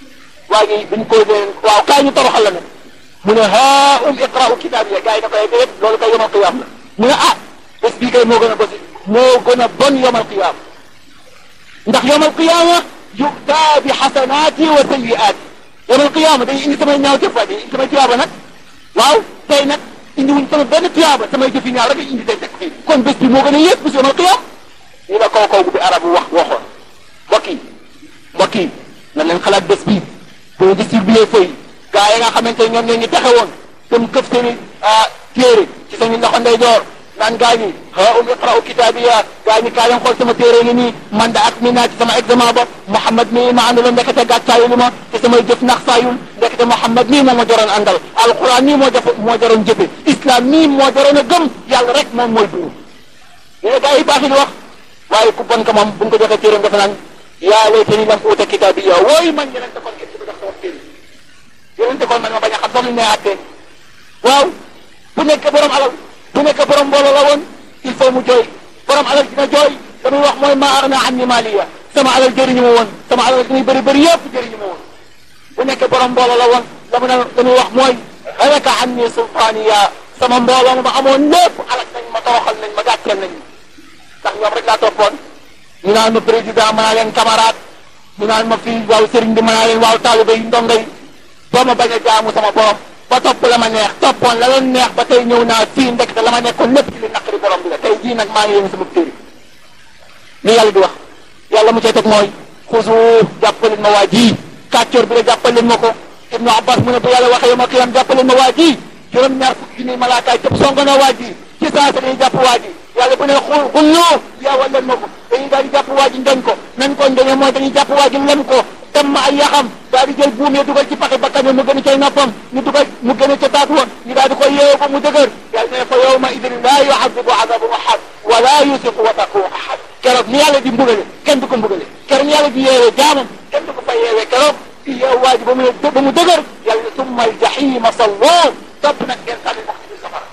waa ji buñ ko leen waaw kaa ñu toroxal la nag mu ne haa um iqra'u kitaab ya gars yi da koy déet loolu kay yomal qiyaam la mu ne ah bés bii kay moo gën a bosi moo gën a bon yomal qiyaam ndax yomal qiyaama yu'taa bi xasanaati wa sayyi'aati yomal qiyaama day indi samay ñaaw jëf waa day indi samay tiyaaba nag waaw tey nag indi wuñ sama benn tiyaaba samay jëf yi ñaaw rek indi tey teg fii kon bés bi moo gën a yées bés yomal qiyaam ñu la kaw kaw bu bi arab wax waxoon mbokk yi mbokk yi na leen xalaat bés bii boo distribué feuille gaa yi nga xamante ne ñoom ñoo ñu taxe woon dem këf seen i téere ci seen loxo ndeyjoor naan gaa ñi ha um iqra'u kitaabiya gaa ñi kaa leen xool sama téere ngi nii man da ak mi naa ci sama examen ba Mouhamad mii ma àndaloon ndekete gàccaayu li ma te samay jëf nax saayul ndekete Mouhamad mii moo ma joroon àndal alquran mii moo jëf moo joroon jëfe islam mii moo joroon a gëm yàlla rek moom mooy buur ñu ne gaa yi baax di wax waaye ku bon ka moom bu ñu ko joxee téeréem dafa naan yaa laytani lam uuta kitaabiya wooy man yeneen te kon kenn du ko jox sama téere yeneen te kon man ma bañ a xam sax lu ñu nee àttee waaw bu nekk borom alal bu nekk borom mbooloo la woon il faut mu jooy borom alal dina jooy damuy wax mooy ma arna an ni maliya sama alal jëriñu ma woon sama alal dinañ bëri bëri yëpp jëriñu ma woon bu nekk borom mbooloo la woon la mu ne damuy wax mooy halaka an ni sultaniya sama mbooloo ma amoon lépp alak nañ ma toroxal nañ ma gàcceel nañ ndax ñoom rek laa toppoon ñu naan ma président mën naa leen camarade ñu naan ma fii waaw sëriñ bi mën naa leen waaw taalibe yi ndongo yi ba ma bañ a jaamu sama borom ba topp la ma neex toppoon la leen neex ba tey ñëw naa fii ndek te la ma nekkoon lépp ci li naqari borom bi la tey jii nag maa ngi yéen sama téere li yàlla di wax yàlla mu cay teg mooy xusu jàppaleen ma waa ji kàccoor bi la jàppaleen ma ko ibnu abbas mu ne bu yàlla waxee ma qiyam jàppaleen ma waa ji juróom-ñaar fukki junni malaakaay cëpp songo na waa ji ci saa sa dañuy jàpp waa ji yàlla bu ne xul xulloo yaawal leen ma ko dañuy daal di jàpp waa ji ndoñ ko nañ ko ndoñe mooy dañuy jàpp waa ji lem ko dem ma ay yaxam daal di jël buum yi dugal ci paxi bakkan mu gën a cay noppam ñu dugal mu gën a ca taat woon ñu daal di koy yeewu ba mu dëgër yàlla ne fa yawma idin laa yu'adhibu 'adabu ahad wa laa yusiqu wathaqu ahad keroog ni yàlla di mbugale kenn du ko mbugale keroog ni yàlla di yeewee jaamam kenn du ko fa yeewee keroog di yeewu waa ji ba mu ba mu dëgër yàlla ne summa al-jahima salloo topp nag ngeen sànni ndax ci biir safara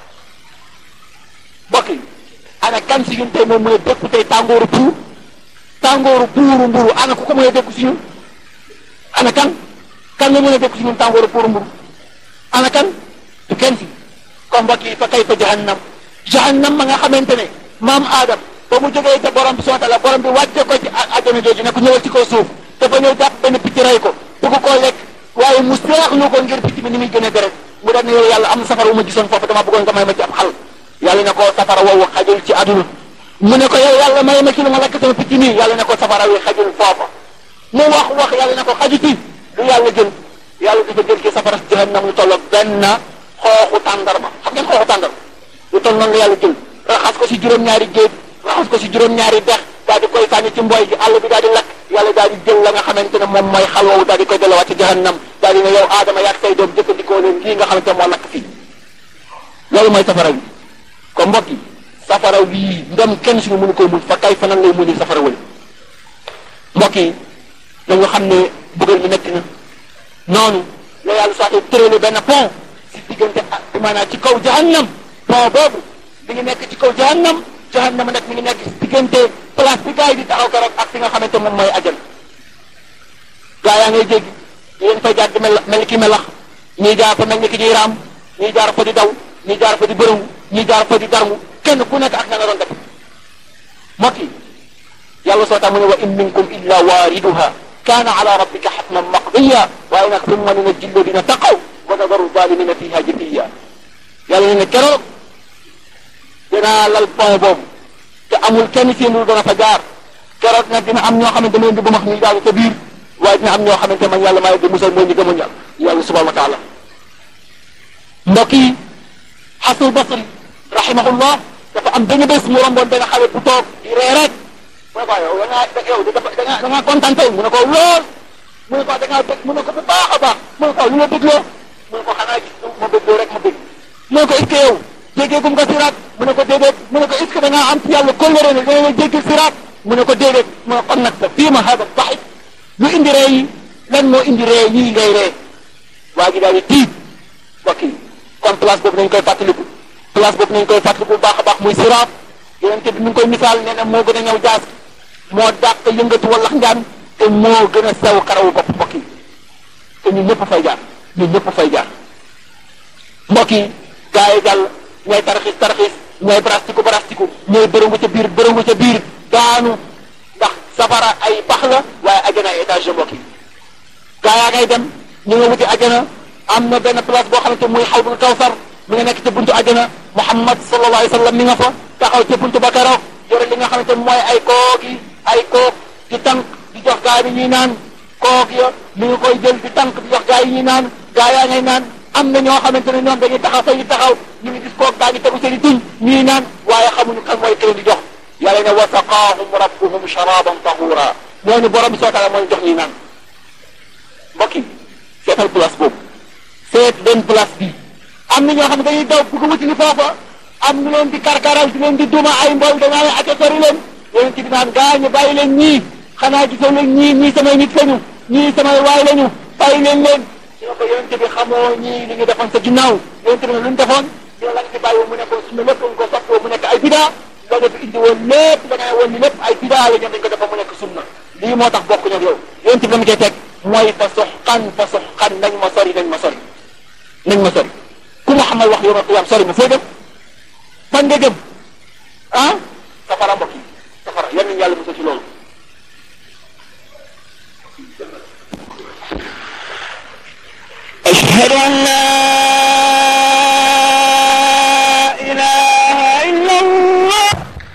mbokk yi ana kan si ñun tey moom mooy dékku tey tàngooru puur tàngooru puuru mburu ana ku ko mën a dékku si ñun ana kan kan la mën a dékku si ñun tàngooru puuru mburu ana kan du kenn si kon mbokk yi fa kayfa jahannam jahannam ma nga xamante ne maam Adam ba mu jógee ca borom bi subhanahu wa ta'ala borom bi wàcce ko ci àjjana jooju ne ko ñëwal ci kaw suuf dafa ñëw jàpp benn picc rey ko bëgg koo lekk waaye mu seexlu ko ngir picc mi ni muy gën a deret mu daan ne yow yàlla am na safara wu ma gisoon foofu dama bëggoon nga may ma ci ab xal yàlla ne ko safara woowu xajul ci aduna mu ne ko yow yàlla may ma ci lu ma lakk sama picc nii yàlla ne ko safara wi xajul foofa mu wax wax yàlla ne ko xajuti lu yàlla jël yàlla dafa jël ci safara jahannam lu tolloog benn xooxu tàndarma xam ngeen xooxu tàndarma lu toll noonu la yàlla jël raxas ko si juróom-ñaari géej raxas ko si juróom-ñaari dex daal di koy sànni ci mbooy gi àll bi daal di lakk yàlla daal di jël la nga xamante ne moom mooy xal woowu daal di koy delluwaat ci jahannam daal di ne yow aadama yaag say doom jëkkandikoo leen lii nga xamante moo lakk fii loolu mooy safara wi ko mbokk yi safara wii ndem kenn suñu mënu koo muñ fa kay fa nan lay muñi safara wële mbokk yi dañu xam ne bëggal mi metti na noonu la yàlla soit tërale benn pont si diggante ak maanaam ci kaw jahannam pont boobu mi ngi nekk ci kaw jahannam jahannam nag mi ngi nekk si diggante place bi gars yi di taxaw keroog ak fi nga xamante moom mooy ajal gaa yaa ngay jéggi yéen fay jaar di mel mel ki melax ñii jaar fa mel ni ki ñuy raam ñii jaar fa di daw ñii jaar fa di bërëngu ñii jaar fa di darmu kenn ku nekk ak na nga doon def mbokk yi yàlla soo tax mu ne wa in minkum illa waariduha kaana ala rabbika xatman maqdiya waaye nag summa nunajji alladina taqaw wa nadaru zalimina fiha jithiya yàlla ne ne keroog dinaa lal pont boobu te amul kenn seen lu dana fa jaar keroog nag dina am ñoo xamante ne di bu max ñuy daal ca biir waaye dina am ñoo xamante man yàlla maa di musal mooy ñi gëmoon yàlla yàlla subhanahu wa taala mbokk yi xasul basri rahimahullah dafa am benn bés mu romboon benn xale bu toog di ree rek mu ne ko yow da ngaa yow da ngaa da ngaa kontaan tey mu ne ko lool mu ne ko da ngaa bëgg mu ne ko bu baax a baax mu ne ko lu la bëggloo mu ne ko xanaa gis ma bëggloo rek ma bëgg mu ne ko est-ce que yow jéggeegum nga siraat mu ne ko déedéet mu ne ko est-ce que da ngaa am ci yàlla kóllëre ne dana la jéggi siraat mu ne ko déedéet mu ne kon nag sa fii ma hada baxit lu indi ree yi lan moo indi ree yii ngay ree waa gi daal di tiit mbokk yi kon place boobu nañ koy fàttaliku place boobu nañ koy fàttaliku bu baax a baax muy siraat yonente bi mi ngi koy misaal nee na moo gën a ñëw jaas moo dàq yëngatu wallax njaan te moo gën a sew karawu bopp mbokk yi te ñun ñëpp fay jaar ñun ñëpp fay jaar mbokk yi gaa yi jàll ñooy taraxis taraxis ñooy barastiku barastiku ñooy bërëngu ca biir bërëngu ca biir daanu ndax safara ay bax la waaye ajana ay étage de mbokk yi gaa yaa ngay dem ñu nga wuti ajana am na benn place boo xamante muy xawdul kawsar mi nga nekk ca buntu ajana muhammad sallallahu alayhi wa sallam mi nga fa taxaw ca buntu ba keroog yore li nga xamante mooy ay koog yi ay koog di tànk di jox gaa yi ñuy naan koog ya mi nga koy jël di tànk di jox gaa yi ñuy naan gaa yaa ngay naan am na ñoo xamante ne ñoom dañuy taxaw fa ñu taxaw ñu ngi gis koog gaa ngi tegu seen i tuñ ñuy naan waaye xamuñu kan mooy kenn di jox yàlla ne wa saqaahum rabbuhum sharaban tahura ñooñu borom bi soo taala mooy jox ñuy naan mbokk yi seetal place boobu seet leen place bi am na ñoo xam ne dañuy daw bëgg wuti ni foofa am ñu leen di karkaral di leen di duma ay mbool dañaa leen acca sori leen yonent bi naan gaañu bàyyi leen ñii xanaa gisoo leen ñii ñii samay nit lañu ñii samay waay lañu bàyyi leen leen ñoo ko yonent bi xamoo ñii li ñu defoon sa ginnaaw yonent bi ne lu ñu defoon ñu la nga fi bàyyi woon mu nekkoon sunna lépp nga ko soppi woon mu nekk ay bidaa la nga fi indi woon lépp da ngay woon ni lépp ay bidaa la ñoom dañ ko defa mu nekk sunna lii moo tax bokk ñoom yow yéen ci la mu koy teg mooy fa soxkan fa soxkan nañ ma sori nañ ma sori nañ ma sori ku Muhammad wax yow qiyaam sori ma foo dem fan nga jëm ah safara mbokk yi safara yan nañu yàlla musal ci loolu أشهد أن لا إله إلا الله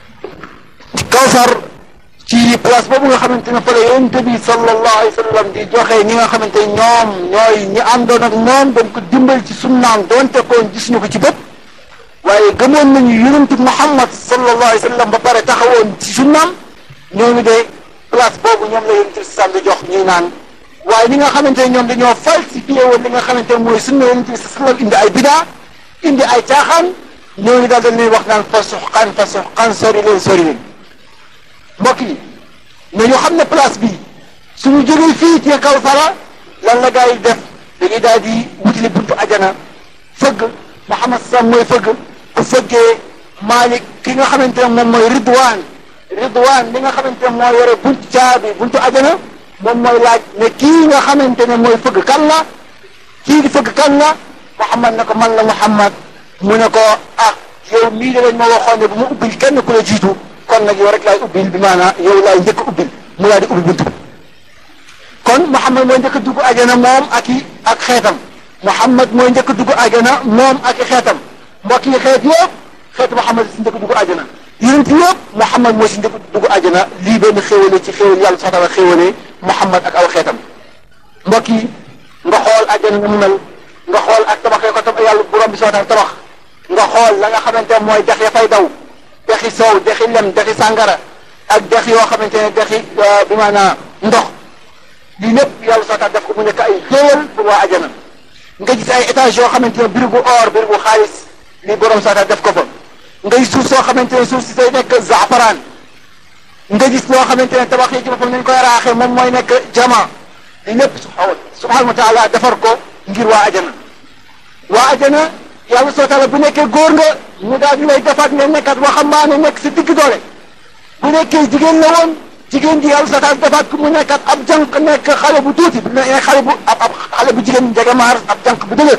kawsar ci place boobu nga xamante ne fa la yonent bi sallallahu alayhi wa sallam di joxe ñi nga xamante ne ñoom ñooy ñi àndoon ak moom doon ko dimbal ci sunnaam doonte koon gis ñu ko ci bët waaye gëmoon nañu yonent Muhammad sallallahu alayhi wa sallam ba pare taxawoon ci sunnaam ñooñu de place boobu ñoom la yonent bi sallam di jox ñuy naan waaye ñi nga xamante ne ñoom dañoo falsifié woon li nga xamante ne mooy sunna yonent bi sallam indi ay bidaa indi ay caaxaan ñooñu daal dañ leen wax naan fa suxqan fa suxqan sori leen sori leen mbokk yi nañu xam ne place bi suñu jógee fii ci Kawsara lan la gaa yi def dañuy daal di wutali buntu ajana fëgg Muhammad Sam mooy fëgg bu fëggee Malik ki nga xamante ne moom mooy Ridwaan Ridwaan li nga xamante ne moo yore buntu caabi buntu ajana moom mooy laaj ne kii nga xamante ne mooy fëgg kan la kii di fëgg kan la Muhammad ne ko man la Muhammad mu ne ko ah yow mii de lañ ma waxoon ne bu ma ubbil kenn ku la jiitu kon nag yow rek laay ubbil bi maanaam yow laay njëkk a ubbil mu laa di ubbi buntu bi kon Muhammad mooy njëkk a dugg ajana moom ak i ak xeetam Muhammad mooy njëkk a dugg ajana moom ak i xeetam mbokk yi xeet yëpp xeetu Muhammad si njëkk a dugg ajana yonent yëpp Muhammad mooy si njëkk a dugg ajana lii benn xéwale ci xéwal yàlla sax taala xéwale Muhammad ak aw xeetam mbokk yi nga xool ajana na mu mel nga xool ak tabaxee ko tam yàlla borom bi soo tax tabax nga xool la nga xamante ne mooy dex ya fay daw dexi soow dexi lem dexi sàngara ak dex yoo xamante ne dexi bi maanaam ndox lii lépp yàlla soo tax def ko mu nekk ay xéewal pour waa ajana nga gis ay étage yoo xamante ne birigu or birigu xaalis lii borom soo tax def ko fa ngay suuf soo xamante ne suuf si day nekk zaafaraan nga gis loo xamante ne tabax yi ci boppam nañ koy raaxee moom mooy nekk jama lii lépp subhanahu wa taala defar ko ngir waa ajana waa ajana yàlla soo taala bu nekkee góor nga mu daal di lay defaat nga nekkat waxambaane nekk si digg doole bu nekkee jigéen la woon jigéen ji yàlla soo taala defaat ku mu nekkat ab jànq nekk xale bu tuuti bu nekk xale bu ab ab xale bu jigéen njegamaar ab jànq bu dëgër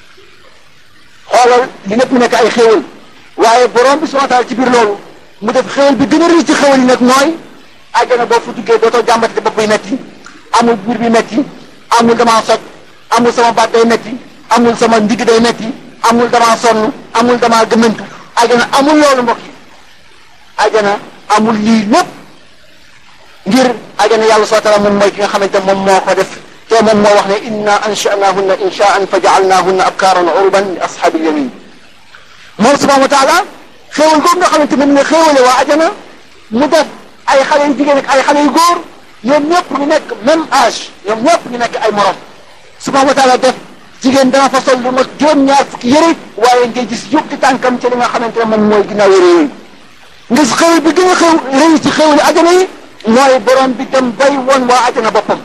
xoolal li lépp mu nekk ay xéewal waaye borom bi subhanahu wa taala ci biir loolu mu def xéewal bi gën a rëy ci xéewal yi nag mooy àjjana boo fu duggee dootoo jàmbate bopp buy metti amul biir bi metti amul damaa soj amul sama baat day metti amul sama ndigg day metti amul damaa sonn amul damaa gëmëntu ajana amul loolu mbokk yi ajana amul lii lépp ngir ajana yàlla soo taala moom mooy ki nga xamante moom moo ko def te moom moo wax ne inna anshanahunna inshaan fa jaalnahunna abkaaran urban li ashaabil yamin moom subhanahu wa taala xéewal googu nga xamante moom ne xéewale waa ajana mu def ay xale yu jigéen ak ay xale yu góor ñoom ñëpp ñu nekk même âge ñoom ñëpp ñu nekk ay morom subhanahu wa taala def jigéen dana fa sol lu mat juróom-ñaar fukki yëre waaye ngay gis yóbbu tànkam ci li nga xamante ne moom mooy ginnaaw yëre yooyu nga gis xéwal bi gën a xew rëy ci xéwali ajana yi mooy borom bi dem bay woon waa ajana boppam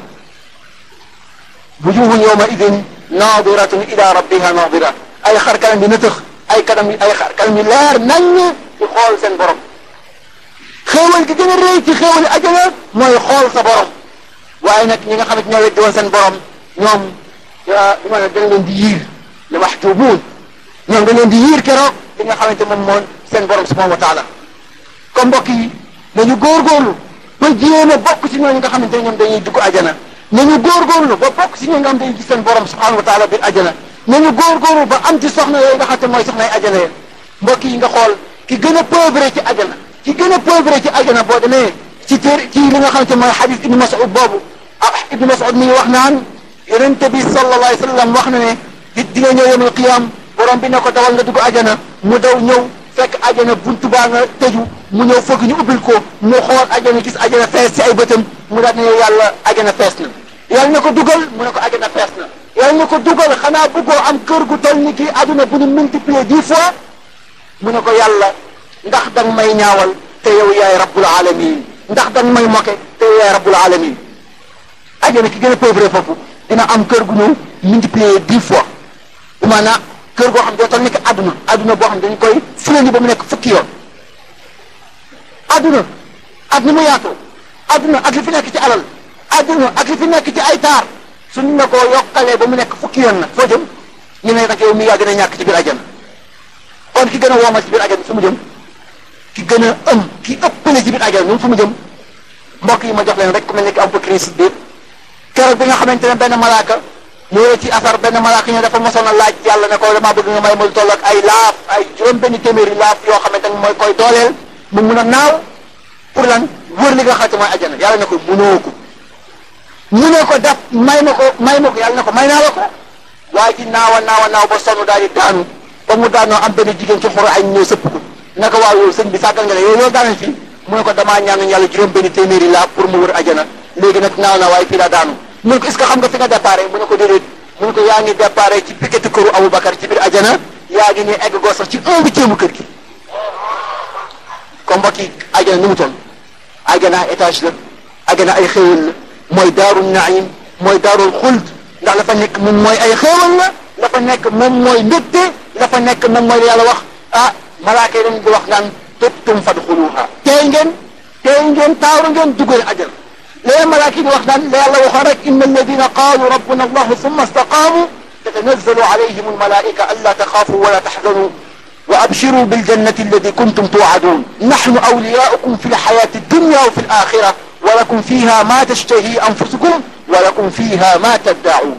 wujuhun yawma idin naadiratun ila rabbiha naadira ay xar kanam yi nëtëx ay kanam yi ay xar kanam yi leer naññ ci xool seen borom xéwal gi gën a rëy ci xéwali ajana mooy xool sa borom waaye nag ñi nga xamante ñoo weddi woon seen borom ñoom bi ma ne dañ leen di yiir li maxtubuun ñoom dañ leen di yiir keroog li nga xamante moom moom seen borom subhanahu wa taala comme mbokk yi nañu góorgóorlu ba jéem a bokk ci ñooñu nga xamante ne ñoom dañuy dugg ajana nañu góorgóorlu ba bokk ci ñooñu nga xam dañuy gis seen borom subhanahu wa taala biir ajana nañu góorgóorlu ba am ci soxna yooyu nga xamante mooy soxnay ajana yéen mbokk yi nga xool ki gën a pauvre ci ajana ki gën a pauvre ci ajana boo demee ci téer ci li nga xamante mooy xadis ibnu mas'ud boobu ah ibnu mas'ud mi ngi wax naan yonente bi sallallahu alayhi wa sallam wax na ne di di nga ñëw yawmal qiyaam borom bi ne ko dawal nga dugg ajana mu daw ñëw fekk ajana buntu baa nga tëju mu ñëw fëgg ñu ubbil ko mu xool ajana gis ajana fees ci ay bëtam mu daal ne yàlla ajana fees na yàlla ne ko dugal mu ne ko ajana fees na yàlla ne ko dugal xanaa bëggoo am kër gu toll ni kii aduna bu ñu multiplier dix fois mu ne ko yàlla ndax danga may ñaawal te yow yaay rabbul alamin ndax danga may moke te yow yaay rabbul alamin ajana ki gën a pauvre foofu dina am kër gu ñu multiplier dix fois bi maanaam kër goo xam ne doo toll nekk àdduna àdduna boo xam ne dañ koy fulani ba mu nekk fukki yoon àdduna ak ni mu yaatoo àdduna ak li fi nekk ci alal àdduna ak li fi nekk ci ay taar suñ la ko yokkalee ba mu nekk fukki yoon nag foo jëm ñu ne nag yow mi yaa gën a ñàkk ci biir ajana kon ki gën a woomal ci biir ajana fu mu jëm ki gën a ëm ki ëppale ci biir ajana ñun fu mu jëm mbokk yi ma jox leen rek ku mel ni ki Abubakar Siddiq keroog bi nga xamante ne benn malaaka ñëwee ci asar benn malaaka ñu dafa mosoon a laaj yàlla ne ko damaa bëgg nga may ma lu toll ak ay laaf ay juróom benn téeméeri laaf yoo xamante ne mooy koy dooleel mu mun a naaw pour lan wër li nga xamante mooy ajana yàlla ne ko munoo ko munoo ko def may ma ko may ma ko yàlla ne ko may naa la ko waaye ji naawa naawa naaw ba sonn daal di daanu ba mu daanoo am benn jigéen ci xoro ay ñëw sëpp ko naka waaw yow sëñ bi sàggal nga ne yow loolu daanañ fii mu ne ko damaa ñaan yàlla juróom benn téeméeri laaf pour mu wër ajana léegi nag naaw na waaye fii daa daanu mu ne ko est-ce que xam nga fi nga déparé mu ne ko déedéet mu ne ko yaa ngi déparé ci piquetu këru Aboubacar ci biir ajana yaa ngi ni egg goo sax ci un huitième kër gi comme mbokk yi ajana ni mu toll ajana étage la ajana ay xéewal la mooy daaru naim mooy daarul xuld ndax la fa nekk moom mooy ay xéewal la la fa nekk moom mooy mbégte la fa nekk moom mooy yàlla wax ah malaaka yi dañ di wax naan tubtum fadxuluha tey ngeen tey ngeen taaru ngeen duggal ajana léegi malaaka yi wax naan la yàlla waxoon rek inna alladina qaalu rabbuna allahu summa istaqaamu tatanazzalu alayhim almalaika an la taxaafu wala taxzanu wa abshiru biljannati allati kuntum tuucaduun naxnu awliyaukum fi lxayaati addunya wa fi alaxira wa lakum fiha ma tashtahi anfusukum wa lakum fiha ma taddacuun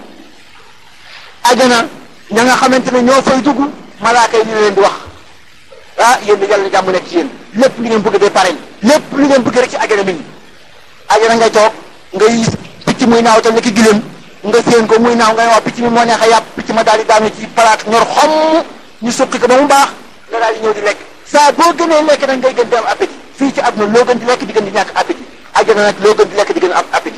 ajana ña nga xamante ne ñoo fay dugg malaaka yi ñu leen di wax ah yéen di yàlla na jàmm nekk ci yéen lépp li ngeen bëgg dee pare lépp li ngeen bëgg rek ci ajana mi ngi ajana ngay toog nga gis picc muy naaw te nekk gileem nga séen ko muy naaw nga ne waa picc mi moo neex a yàpp picc ma daal di daanu ci palaat ñor xomm ñu suqi ko ba mu baax nga daal di ñëw di lekk saa boo gënee lekk nag ngay gën di am appétit fii ci àdduna loo gën di lekk di gën di ñàkk appétit ajana nag loo gën di lekk di gën a am appétit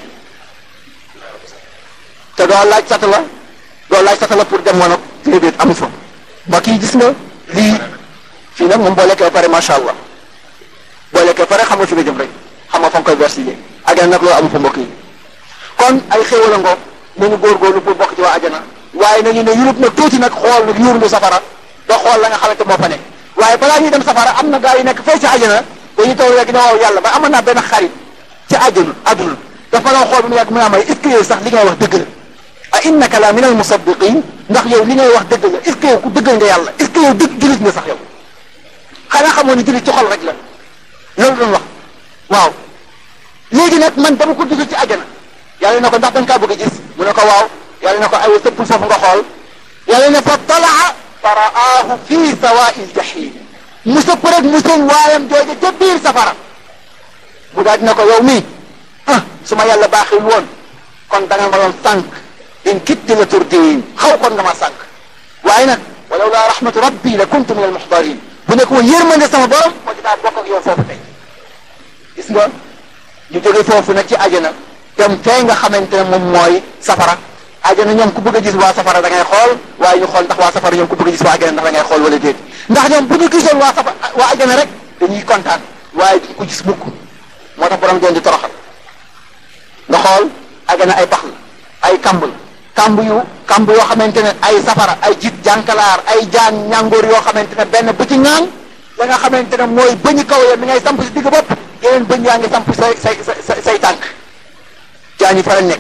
te doo laaj sata la doo laaj sata la pour dem woon ak déedéet amu fa mbokk yi gis nga lii fii nag moom boo lekkee ba pare macha allah boo lekkee pare xam nga fi nga jëm rek xam nga fa nga koy versé ajana nag loolu amu fa mbokk yi kon ay xéewal a ngoog nañu góorgóorlu pour bokk ci waa ajana waaye nañu ne yurub nag tuuti nag xool nag yuurlu safara ba xool la nga xamante moo fa nekk waaye balaa ñuy dem safara am na gaa yi nekk fay ci ajana dañuy taw rek ne waaw yàlla ba amoon naa benn xarit ci ajana adduna dafa la xool bu mu yàgg mu ne may est-ce que yow sax li ngay wax dëgg la a innaka la min al musaddiqin ndax yow li ngay wax dëgg la est-ce que yow ku dëggal nga yàlla est-ce que yow dëgg jullit nga sax yow xanaa xamoon ni jullit ci xol rek la loolu doon wax waaw léegi nag man dama ko dugal ci ajana yàlla ne ko ndax dañ kaa bëgg a gis mu ne ko waaw yàlla ne ko aywa sëppul foofu nga xool yàlla ne fa talaa fa raahu fii sawaa'il jahim mu sëpp rek mu seen waayam jooje ca biir safara mu daal dina ko yow mii ah su ma yàlla baaxil woon kon da nga ma doon sànq in kitti la turdiin xaw kon nga ma sànq waaye nag walaw laa rahmatu rabbi la kuntu min al muxdarin bu nekk woon yërmande sama borom moo dinaa bokk ak yow foofu tey gis nga ñu jóge foofu nag ci ajana dem fee nga xamante ne moom mooy safara ajana ñoom ku bëgg a gis waa safara da ngay xool waaye ñu xool ndax waa safara ñoom ku bëgg a gis waa ajana ndax da ngay xool wala déet ndax ñoom bu ñu gisoon waa safara waa ajana rek dañuy kontaan waaye duñ ko gis mukk moo tax borom doon di toroxal nga xool ajana ay pax la ay kamb la kamb yu kamb yoo xamante ne ay safara ay jit jànkalaar ay jaan ñàngoor yoo xamante ne benn bu ci ŋaaŋ la nga xamante ne mooy bëñu kaw ya mi ngay samp si digg bopp yeneen bëñ yaa ngi samp say say say say tànk jaan yi fa la nekk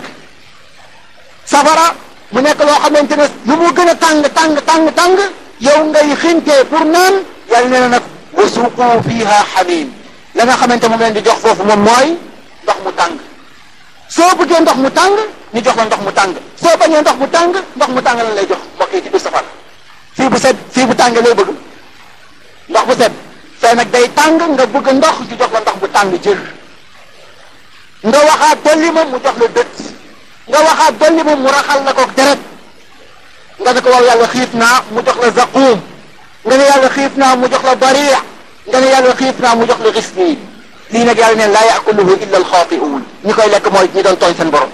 safara mu nekk loo xamante ne lu mu gën a tàng tàng tàng tàng yow ngay xintee pour naan yàlla nee na nag wa suuqu fiha xamim la nga xamante moom leen di jox foofu moom mooy ndox mu tàng soo bëggee ndox mu tàng ñu jox la ndox mu tàng soo bañee ndox mu tàng ndox mu tàng lan lay jox mbokk yi ci biir safara fii bu set fii bu tàngee lay bëgg ndox bu set fee nag day tàng nga bëgg ndox ñu jox la ndox bu tàng jër nga waxaat dolli ma mu jox la dët nga waxaat dolli ma mu raxal la ko deret nga ne ko waaw yàlla xiif naa mu jox la zaquum nga ne yàlla xiif naa mu jox la bariix nga ne yàlla xiif naa mu jox la xisniin lii nag yàlla neen laa yaakuluhu illa alxaatiuun ñi koy lekk mooy ñi doon tooñ seen borom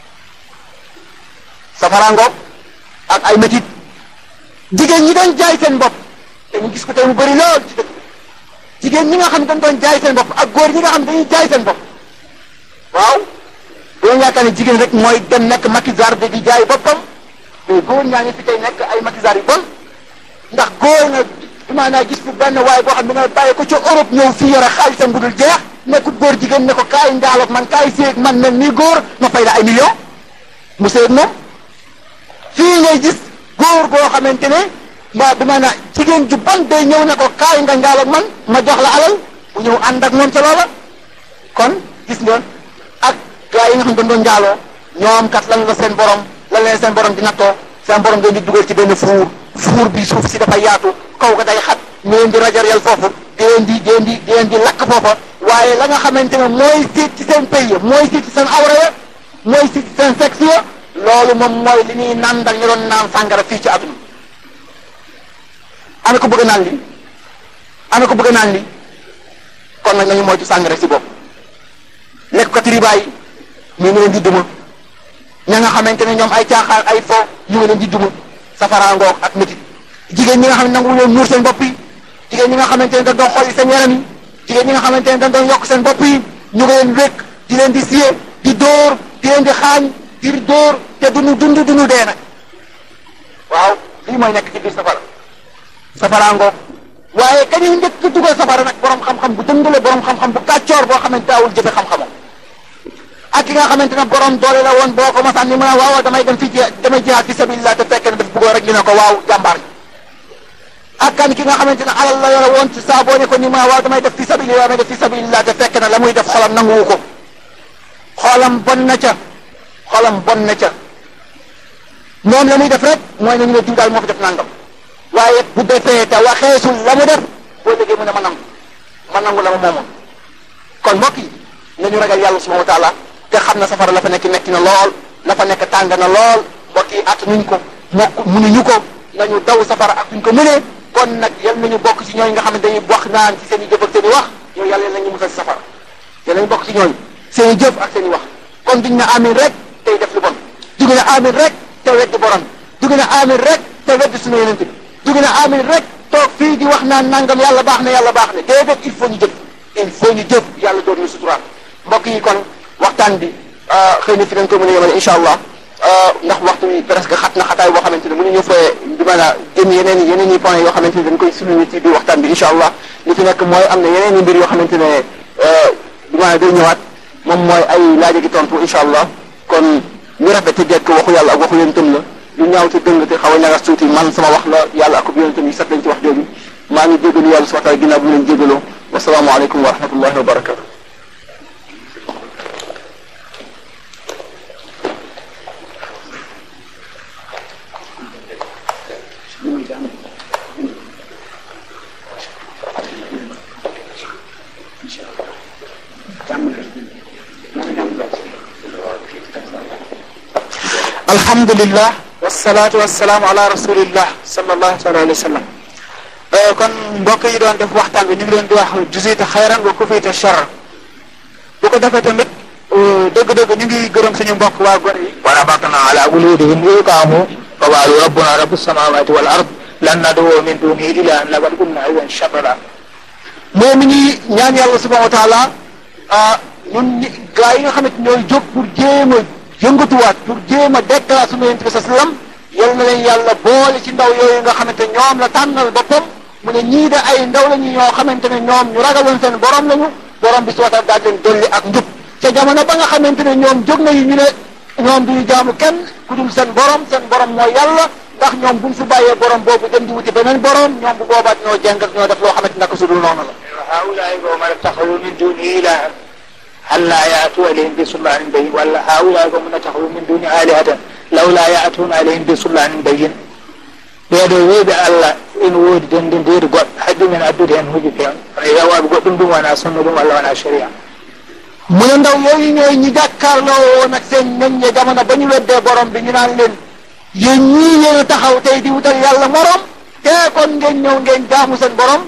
safaraangoog ak ay métit jigéen ñi doon jaay seen bopp te ñu gis ko tey mu bëri lool ci dëkk jigéen ñi nga xam dañ doon jaay seen bopp ak góor ñi nga xam dañuy jaay seen bopp waaw doon yaakaar ne jigéen rek mooy dem nekk maquisard de di jaay boppam mais góor ñaa ngi fi tey nekk ay maquisard yu bon ndax góor na maanaam gis fu benn waaye boo xam ne nga bàyyi ko ca Europe ñëw fii yore xaalisam bu dul jeex nekkut góor jigéen ne ko kaay ndaaloog man kaay séeg man mel nii góor ma fay la ay millions mu séeg moom fii ngay gis góor boo xamante ne mbaa bi maanaam jigéen ju ban day ñëw ne ko kaay nga ndaaloog man ma jox la alal bu ñëw ànd ak moom ca loola kon gis nga ak gaa yi nga xam ne dañ doon njaaloo ñoom kat lan la seen borom lan leen seen borom di nattoo seen borom dañ di dugal ci benn fuur fuur bi suuf si dafa yaatu kaw ga day xat ñu leen di rajareel foofu di leen di di leen di di leen di lakk foofa waaye la nga xamante ne mooy siit ci seen pays ya mooy siit ci seen awra ya mooy siit ci seen sexe ya loolu moom mooy li ñuy nandal ñu doon naan sàngara fii ci àdduna ana ko bëgg naan li ana ko bëgg naan li kon nag nañu moytu sàngara si bopp lekk ko riba yi ñu ngi leen di duma ña nga xamante ne ñoom ay caaxaan ay fo ñu ngi leen di duma safaraangoog ak métit jigéen ñi nga xam ne nangu leen muur seen bopp yi jigéen ñi nga xamante ne dañ doon xolli seen yaram yi jigéen ñi nga xamante ne dañ doon yokk seen bopp yi ñu ngi leen wékk di leen di siye di dóor di leen di xaañ di dóor te duñu dund duñu dee nag waaw lii mooy nekk ci biir safara safaraangoog waaye kañuy njëkk dugal safara nag borom xam-xam bu dëng la borom xam-xam bu kàccoor boo xamante daawul jëfe xam-xamam ak ki nga xamante ne borom doole la woon boo ko masaan ni mu ne waaw damay dem fi damay jihaad fi sabilillah te fekk na daf bëggoon rek ñu ne ko waaw jàmbaar ak kan ki nga xamante ne alal la yore woon ci saa boo ne ko ni mu ne waaw damay def fi sabilillah damay def fi sabilillah te fekk na la muy def xolam nanguwu ko xolam bon na ca xolam bon na ca moom la muy def rek mooy nañu ne diw daal moo fi def nangam waaye bu defee te waxeesul la mu def boo déggee mu ne ma nangu ma nangu la ma moomoon kon mbokk yi nañu ragal yàlla subhanahu wa taala te xam na safara la fa nekk metti na lool la fa nekk tàng na lool mbokk yi at nuñ ko mokk munuñu ko nañu daw safara ak suñ ko mënee kon nag yal nañu bokk ci ñooñu nga xam ne dañuy wax naan ci seen i jëf ak seen i wax yow yàlla yal nañu musal ci safara yal nañu bokk ci ñooñu seen i jëf ak seen i wax kon duñ ne amin rek tey def lu bon dugu ne amin rek te weddi borom dugu ne amin rek te weddi suñu yeneen bi dugu ne amin rek toog fii di wax naan nangam yàlla baax na yàlla baax na déedéet il faut ñu jëf il faut ñu jëf yàlla doon ñu suturaal mbokk yi kon waxtaan bi xëy na fi dañ ko mën a yemale incha allah ndax waxtu bi presque xat na xataay boo xamante ne mënuñu fee di mën a génn yeneen i yeneen i points yoo xamante ne dañ koy souligner ci biir waxtaan bi incha allah li fi nekk mooy am na yeneen i mbir yoo xamante ne du ma day ñëwaat moom mooy ay laaja gi tontu incha allah kon ñu rafet te jekk waxu yàlla ak waxu yonentam la lu ñaaw te dëng te xaw a ñagas tuuti man sama wax la yàlla ak yonentam yi set lañ ci wax jooju maa ngi jégalu yàlla subhanahu wa taala ginnaaw bu mu leen jégaloo wasalaamu aleykum wa rahmatullahi wa barakatu alhamdulillah wasalaatu wasalaamu ala rasulillah sallallahu alayhi wa sallam kon mbokk yi doon def waxtaan bi ñu ngi leen di wax jusita xayran wa kufita charr bu ko defee tamit dëgg-dëgg ñu ngi gërëm suñu mbokk waa gone yi wa rabatna ala qulubihim yuqaamu fa qaalu rabbuna rabbu samawati wal ard lan nad'u min dunihi ilahan laqad qulna idan shatata moo mi ngi ñaan yàlla subhanahu wa taala ñun ñi gaa yi nga xamante ñooy jóg pour jéem a yëngatuwaat pour jéem a déclarer sunu yonent bi sa sallam yal na leen yàlla boole ci ndaw yooyu nga xamante ñoom la tànnal boppam mu ne ñii de ay ndaw lañu ñoo xamante ne ñoom ñu ragaloon seen borom lañu borom bi subhanahu wa taala daal leen dolli ak njub ca jamono ba nga xamante ne ñoom jóg nañu ñu ne ñoom duñu jaamu kenn ku dul seen borom seen borom mooy yàlla ndax ñoom buñ fi bàyyee borom boobu dem di wuti beneen borom ñoom bu boobaat ñoo jeng ak ñoo def loo xamante naka su dul noonu la هؤلاء قوم اتخذوا من دونه إلها ألا يأتوا عليهم بسلطان بين ولا هؤلاء قوم اتخذوا من دونه آلهة لولا يأتون عليهم بسلطان بين ɓeeɗo weeɓe allah ina woodi dendindeede goɗɗo haɗɗi men addude heen huji feewn kono yawaɓe goɗɗum ɗum wona sunna ɗum walla wona sharia mu ne ndaw yooyu ñooy ñi jàkkaarloo woon ak seen ñoñ ñe jamono ba ñu weddee borom bi ñu naan leen yéen ñii yéen a taxaw tey di wutal yàlla morom te kon ngeen ñëw ngeen jaamu seen borom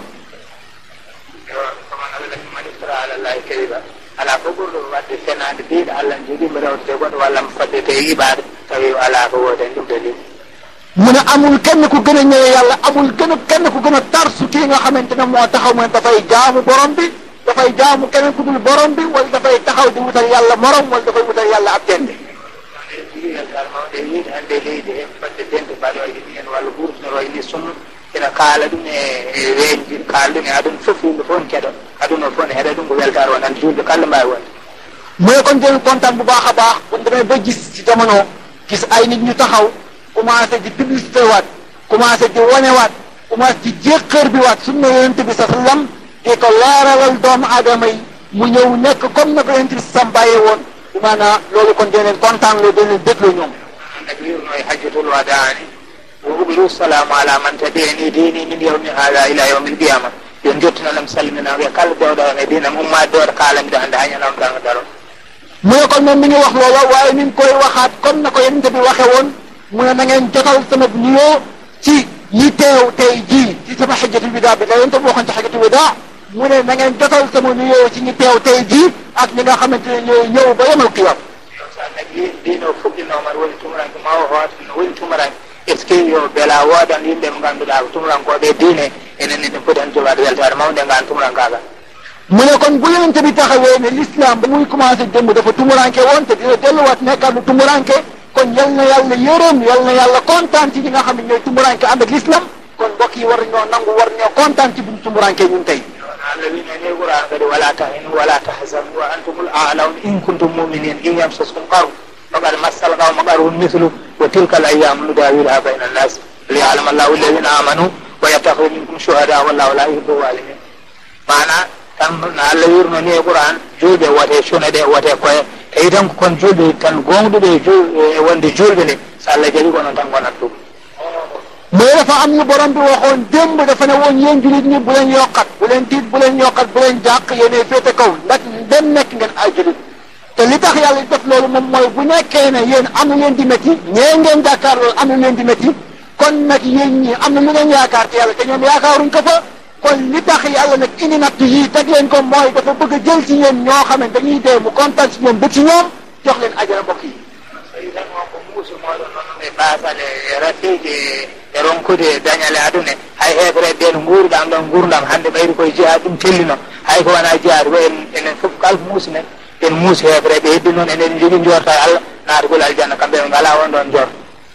koman allah man iftara ala llahi kadiba ala ko ɓurɗo wadde fenade biɗo allah ne jogui mi rewdete goɗɗo walla mi faddete iɓade tawi ala ko woodi hen ɗum dalil mu ne amul kenn ku gën a ñëwe yàlla amul gën a kenn ku gën a tarsu kii nga xamante ne moo taxaw mu ne dafay jaamu borom bi dafay jaamu keneen ku dul borom bi wala dafay taxaw di wutal yàlla morom wala dafay wutal yàlla ab dende jiigal mawɗe yiide hannde leydi hen fadde dente mbaɗoyde ni hen walla ɓurtinoɗo ni sunna ina kaala ɗum e weeñji kaala ɗum e aduna fof yimɓe fof ne keɗo aduna fof ne heɗa ɗum ko weltare wonande julɓe kala mbawi wonde mu ne kon dinañ kontaan bu baax a baax bu ñu demee ba gis ci jamono gis ay nit ñu taxaw commencé di publicité waat commencé di wanewaat commencé di jéqër bi waat sunna yonent bi sa sallam di ko leeralal doomu aadama yi mu ñëw nekk comme na ko yonent bi sam bàyyee woon bi maanaam loolu kon dinañ kontaan loo dinañ dégloo ñoom annabi wirno e hajjatul wadani wo ublu salamu ala man tabi'ani dini min yawmi hada ila yawmi alqiyama yo jottinanam salminama e kala dewɗo on e dinam ummade dewɗo kalamiɗo hande ha ñanam danga daro mu ne kon moom mi ngi wax loola waaye mi ngi koy waxaat comme na ko yonent bi waxe woon mu ne na ngeen jotal sama nuyoo ci ñi teew tey jii ci sama xajjatul widaa bi la yonent bi waxoon ci xajjatul widaa mu ne na ngeen jotal sama nuyoo ci ñi teew tey jii ak ñi nga xamante ne ñooy ñëw ba yemal qiyam so annabi dino fuɗɗinoman woni tumuranke ma o hoota no woni tumuranke est ce que yo beela woodan yimɓe mo ngannduɗa ko tumurankoɓe diine enen enen poti hen jogaade weltare mawde ngan tumurankagal mu ne kon bu yonent bi taxawee ne l'islam ba muy commencé démb dafa tumuranke woon te dina delluwaat nekkaat lu tumuranke kon yal na yàlla yërëm yal na yàlla kontaan ci ñi nga xam ne ñooy tumuranke ànd ak l'islam kon mbokk yi war ñoo nangu war ñoo kontaan ci buñ tumuranke ñun tey Allah wino ni Qur'an kadi wala tahinu wala tahzanu wa antumul a'laun in kuntum mu'minin in yamsaskum qarh faqad massal qawma qarhun mithlu wa tilka al ayyam nudawiluha bayna an-nas liya'lam Allahu alladhina amanu wa yattakhidha minkum shuhada wallahu la yuhibbu zalimin mana tan no Allah wirno ni e Qur'an julɓe wote cune ɗe wote koye tawi tan ko kon julɓe tan gonɗuɓe e wonde julɓe nde so Allah jaɓi ko noon tan gonat ɗum mais dafa am ñu borom bi waxoon démb dafa ne woon yéen julit ñi bu leen yokkat bu leen tiit bu leen yokkat bu leen jàq yéenay féete kaw ndax dem nekk ngeen ay julit te li tax yàlla def loolu moom mooy bu nekkee ne yéen am na leen di métti ñee ngeen jàkkaar loolu am na leen di métti kon nag yéen ñi am na lu ngeen yaakaar ci yàlla te ñoom yaakaaruñ ko fa kon li tax yàlla nag indi natt yii teg leen ko mooy dafa bëgg a jël ci yéen ñoo xam ne dañuy dee mu kontaan ci ñoom ba ci ñoom jox leen ajana mbokk yi tawi tan wonko muuso moɗon noon e basale e rafiiji e ronkude dañale aduna hay heɓre ɓen guurɗam ɗon gurdam hande ɓayri koye jihaad ɗum tellino hay ko wona jihaad ko en enen fof kala muusi men en muusi heɓre ɓe heddi noon enen jogui jorta e allah naatugol aljanna kamɓe ɓe ngala on ɗon jorta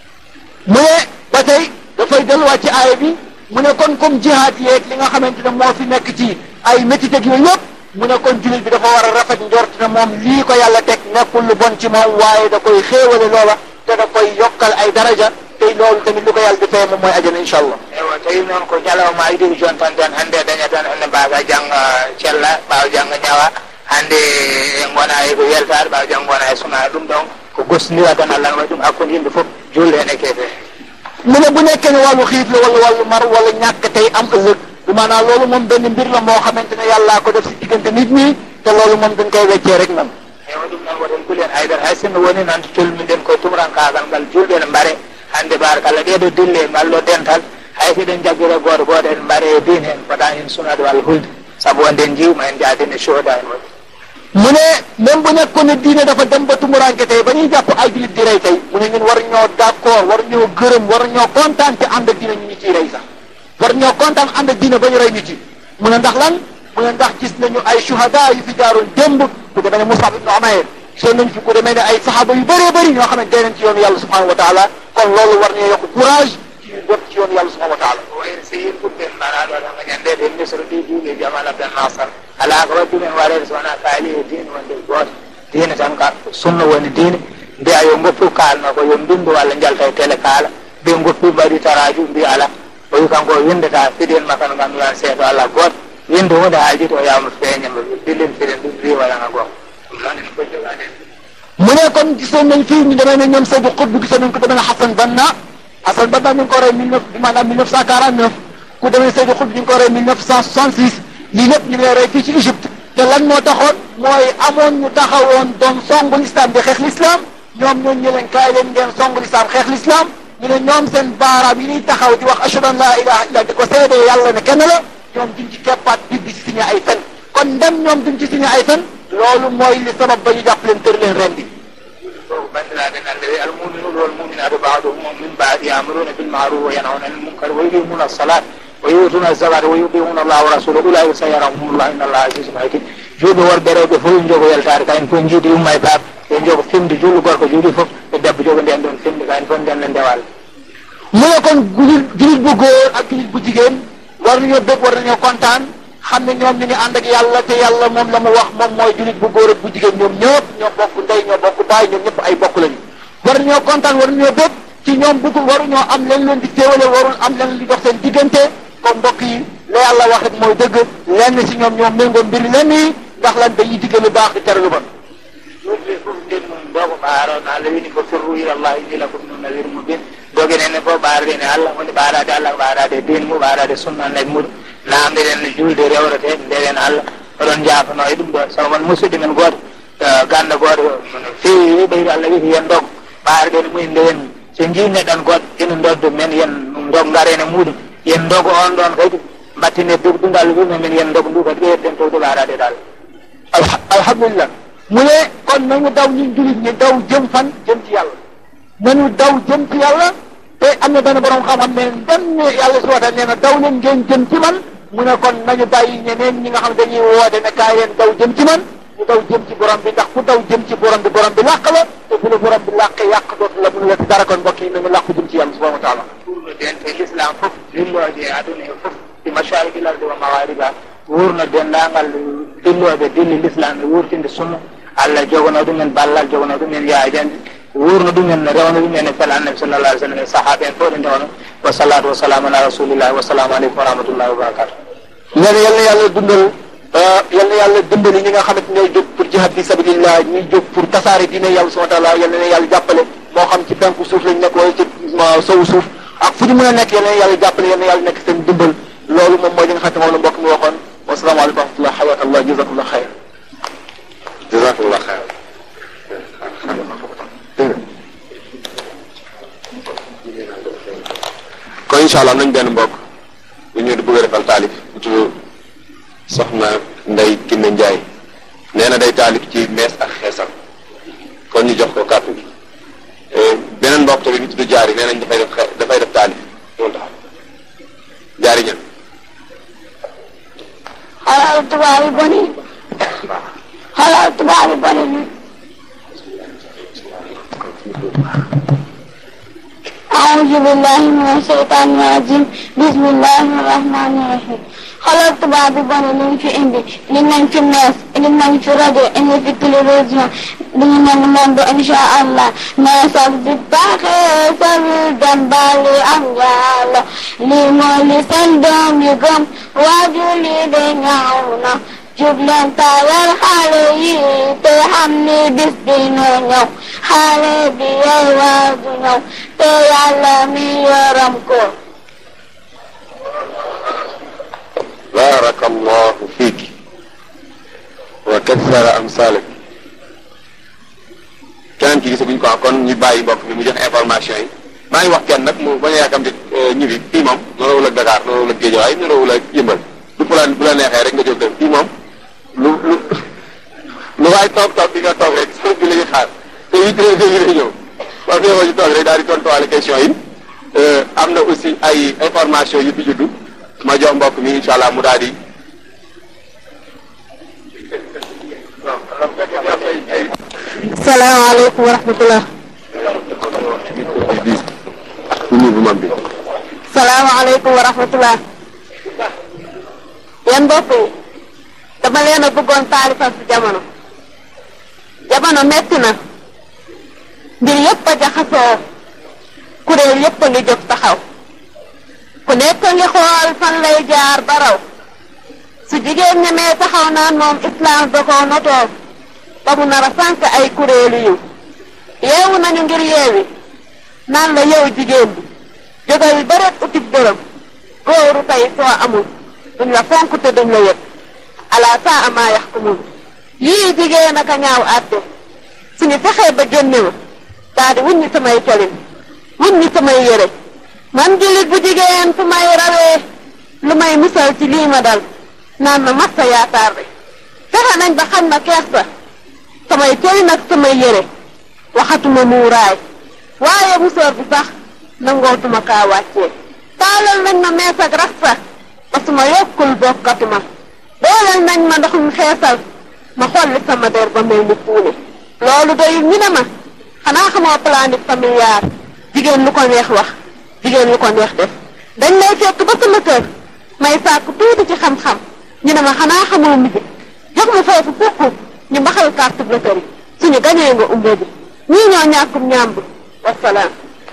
mu ne ba tey dafay delluwaat ci aaya bi mu ne kon comme jihaad yeeg li nga xamante ne moo fi nekk ci ay métit ak yooyu yëpp mu ne kon jullit bi dafa war a rafet njort ne moom lii ko yàlla teg nekkul lu bon ci moom waaye da koy xéewale loola te da koy yokkal ay daraja te loolu tamit lu ko yàlla di fay moom mooy ajana incha allah ewa tawi noon ko ñalawma idiri jon tan tan hande daña tan ene mbaga jangga cella ɓawa jangga ñawa hande en gona e ko weltare ɓawa jangga gona e suna ɗum ɗon ko gostodira tan allah ne waɗi ɗum hakkude yimɓe foof julde hen e keefe mu ne bu nekkee ne wàllu xiif la wala wàllu mar wala ñàkk tey am ëllëg du maanaam loolu moom benn mbir la moo xamante ne yàllaa ko def si diggante nit ñi te loolu moom dañ koy weccee rek nan ewa ɗum noon woten kuulen haydara hay sinno woni noon to tolmiɗen koye tumurankagal ngal julɓe ne mbaare hande barakalla ɗeɗo dille ngal ɗo dental hay so eɗen jagguire goto goto en mbaare e diine en mbaɗa hen sunade walla hulde saabu wonde en jiwma en jaadine sohoda en waɗi mu ne même bu nekkoon ne diine dafa dem ba tumuranke tey ba ñuy jàpp ay julit di rey tey mu ne ñun war ñoo d'accord war ñoo gërëm war ñoo kontaan te ànd ak diine ñu ñu ciy rey sax war ñoo kontaan ànd ak diine ba ñu rey ñu ci mu ne ndax lan mu ne ndax gis nañu ay shuhada yu fi jaaroon démb ku demee ne Musab ibn Umayr seen nañ fi ku demee ne ay saxaaba yu bëree bëri ñoo xam ne dee nañ ci yoonu yàlla subhanahu wa taala kon loolu war ñoo yokk courage ci jot ci yoonu yàlla subhanahu wa taala wayno so yin ɓuɗɗen mbaɗaɗo tan ko ñandede e misre ɗi juuɓe jamal abdel nasar ala ko waddumen waɗede so wona kaali e diine wonde goto diine tan ka sunna woni diine mbiya yo goppu kalno ko yo mbindu walla jalta e télé kaala mbi goppi mbaɗi taraju mbi ala o wi kanko o windata fiɗen makka no ganduɗa seedo allah goto winde hunde haaldito o yawma feeñama billin fiɗen ɗum wi waɗana goto ɗum noon en fof jogaɗen mu ne kon gisoon nañ fii ñu demee ne ñoom Seydou Xutb gisoon nañ ko demee ne Hassan Banna Hassan Banna ñu ngi ko rey mille neuf maanaam mille neuf cent quarante neuf ku demee Seydou Xutb ñu ngi ko rey mille neuf cent soixante six lii lépp ñu ngi lay rey fii ci Égypte te lan moo taxoon mooy amoon ñu taxawoon doon songu l'islam di xeex l'islam ñoom ñooñu ñu leen kaay leen ngeen songu l'islam xeex l'islam ñu ne ñoom seen baaraam yi ñuy taxaw di wax ashhadu an la ilaha illa di ko seede yàlla ne kenn la ñoom duñ ci keppaat bi di ci signé ay fen kon ndem ñoom duñ ci signé ay fen loolu mooy li sabab ba ñu jàpp leen tër leen rendi fof bandiraɓe nande wi almuminuɗo walmuminatu baduhum min baadi yamuruna bilmaruf wa yanhauna anil munkar wa yuqimuna alsalat wa yutuna zakat wa yuqimuna allah wa rasulahu ulaika sayarahumullah inna allah azizun hakim juuɓe worɓe rewɓe fof ɓe jogo yaltare kayen fof jiidi umma e baaba ɓe jogo fimde julɗo gorko juuɗi fof ɓe debbo jogo nden ɗon fimde kayen fof nden ne ndewal mu ne kon julit julit bu góor ak julit bu jigéen war nañoo bëgg war nañoo kontaan xam ne ñoom ñu ngi ànd ak yàlla te yàlla moom la mu wax moom mooy julit bu góor ak bu jigéen ñoom ñëpp ñoo bokk ndey ñoo bokk baay ñoom ñëpp ay bokk lañu war nañoo kontaan war nañoo bëgg ci ñoom bëgg waruñoo am leen leen di téewale warul am leen di dox seen diggante comme mbokk yi la yàlla wax rek mooy dëgg lenn ci ñoom ñoom méngoo mbiri lenn yi ndax lan dañuy diggal lu baax di tere lu bon yubli fof nden mum ɗo ko ɓaarono allah wini ko firru ila allah inni lakum min nadir mubin dogenene fof ɓaarɗene allah woni ɓaarade allah ko ɓaarade din mu ɓaarade sunna annabi muɗum namdiɗen no julde rewrete ndewen allah oɗon jafano e ɗum ɗo sabu mon musidɗo men goto ganda goto no fewi ɓeydo allah witi yen dog ɓaarɗene mumen ndewen so jinneɗon goɗɗo ina doddo men yen dog garene muɗum yen dogo on ɗon kadi mbattine dugdungal wumen men yen dog ndu kadi ɓeyden towde ɓaarade dal alhamdulillah mu ne kon nañu daw ñun julit ñi daw jëm fan jëm ci yàlla nañu daw jëm ci yàlla te am na benn borom xam-xam ne dem ne yàlla si wata nee na daw leen ngeen jëm ci man mu ne kon nañu bàyyi ñeneen ñi nga xam dañuy woote ne kaay leen daw jëm ci man ñu daw jëm ci borom bi ndax ku daw jëm ci borom bi borom bi làq la te bu la borom bi làqee yàq dootu la mënu la ci dara kon mbokk yi nañu làqu jëm ci yàlla subhanahu wa taala wurno den e l'islam fof dilloje e aduna e fof ɗi mashariki l ardi wa mawariba wurno dendagal dilloɓe dilli l'islam e wurtinde sunna allah jogono ɗumen ballal jogono ɗumen yaajande wurno ɗumen rewno ɗumen e fel annabi sallallah alih sallam e sahaɓe en fof ɗe ndewno wa salatu wasalamu ala rasulillahi wassalamu aleykum wa rahmatullahi wa barakatu nee na yal na yàlla dundal yal na yàlla dimbali ñi nga xamante ñooy jóg pour jihad fi sabilillah ñuy jóg pour tasaare diine yàlla subhanahu wa taala yal na yàlla jàppale moo xam ci penku suuf lañ nekk wala ci sowu suuf ak fu ñu mën a nekk yal na yàlla jàppale yal na yàlla nekk seen dimbal loolu moom mooy li nga xam ne moom la mbokk mi waxoon wasalaamaaleykum wa rahmatullah xayakallah jazakallah xayr jazakallah xayr kon incha allah nañ benn mbokk bu ñu bëgg a defal taalif bu tudd soxna Ndey Kinne Njaay nee na day taalif ci mees ak xeesal kon ñu jox ko kàddu gi beneen mbokk tamit ñu tudd jaari nee nañ dafay def xe- dafay def taalif loolu tax jaari ñan xoolal tubaab yi bon yi xoolal tubaab yi bon yi أعوذ بالله من الشيطان الرجيم بسم الله الرحمن الرحيم xoolal tubaab bi bon li ñu fi indi li nañ fi mees indi nañ fi rajo indi fi télévision dañu mel ni moom du insha allah mees ak di baaxee sarul dem bali am yàlla lii mooy li seen doom yi gëm waaju lii de ñaaw na jub leen tawal xale yi te xam ni bis dina ñëw xale bi yey waaju ñëw te yàlla mi yoram ko barakallahu fiiki wa kathara amsalak keneen ki gisaguñ ko kon ñu bàyyi mbokk mi mu jox information yi maa ngi wax kenn nag mu bañ a yàkkamti ñibbi fii moom norawul ak Dakar norawul ak Géejawaay norawul ak Yëmbal du bu la bu la neexee rek nga jóg dem fii moom lu lu lu waay toog toog fi nga toog rek soo bi la ñuy xaar te huit heures yi lay ñëw parce que yow ñu toog rek daal di tontuwaale question yi am na aussi ay information yu fi juddu ma jox mbokk mi incha allah mu daal di salaamaaleykum wa rahmatullah nuyu bu mag bi salaamaaleykum wa rahmatullah yéen mbokk yi dama leen a bëggoon taalifal si jamono jamono metti na mbir yépp a jaxasoo kuréel yépp a ngi jóg taxaw ku nekk ngi xool fan lay jaar ba raw su jigéen ñemee taxaw naan moom islam da koo notoo ba mu nar a sànq ay kuréelu yiw yeewu nañu ngir yeewi naan la yow jigéen bi jógal bëreet utib dërëm góoru tey soo amul duñ la fonk te duñ la yëg ala saa amaa yaxkumun yii jigéen aka ñaaw àtte suñu fexee ba génne ma daa di wuññi samay colin wuññi samay yére man jullit bu jigéen fu may rawee lu may musal ci lii ma dal naan ma massa yaakaar bi fexe nañ ba xam ma kees sa samay colin ak samay yére waxatuma muuraay waaye musóor bi sax nangootuma kaa wàccee taalal nañ ma mees ak rasta ba su ma yokkul bokkatuma dooleel nañ ma ndoxum xeesal ma xolli sama der ba mel ni puune loolu doyul ñu ne ma xanaa xamoo planning familial jigéen lu ko neex wax jigéen lu ko neex def dañ lay fekk ba sama kër may sàkk tuuti ci xam-xam ñu ne ma xanaa xamoo musique jox ma foofu fukk ñu baxal carte bleuteurs yi suñu gañee nga umbe bi ñii ñoo ñàkkum ñàmb wasalaam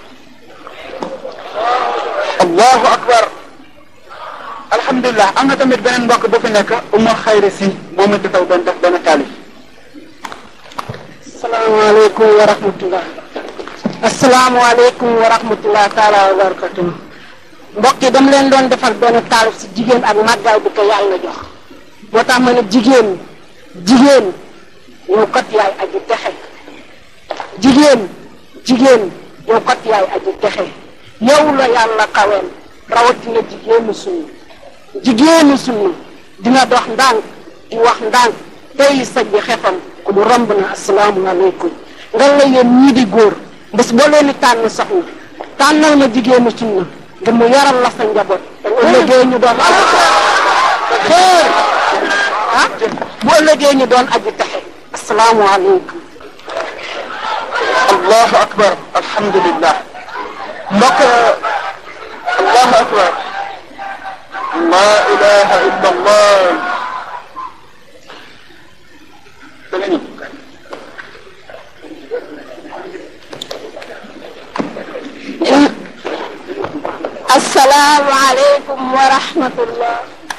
allahu akbar alhamdulilah am na tamit beneen mbokk bu fi nekk umma xayri si moom it dafay doon def benn taalif asalaamaaleykum wa rahmatullah asalaamaaleykum wa rahmatullah taala wa barakatuh mbokk yi dama leen doon defal benn taalif si jigéen ak màggaay bi ko yàlla jox moo tax ma ne jigéen jigéen yow kat yaay aji texe jigéen jigéen yow kat yaay aji texe yow la yàlla kaween rawatina jigéenu sunna jigéenu sunna dina dox ndànk di wax ndànk tey saj bi xefam ku mu romb na asalaamualeykum nga la yéen ñii di góor bés boo leen di tànn soxna tànnal ma jigéenu sunna ngir mu yaral la sa njaboot te bu ëllëgee ñu doon aji texe ah bu ëllëgee ñu doon aji texe asalaamualeykum allahu akbar alhamdulillah mbokk allahu akbar la ilaha illa allah danga ñëw asalaamualeykum wa rahmatullah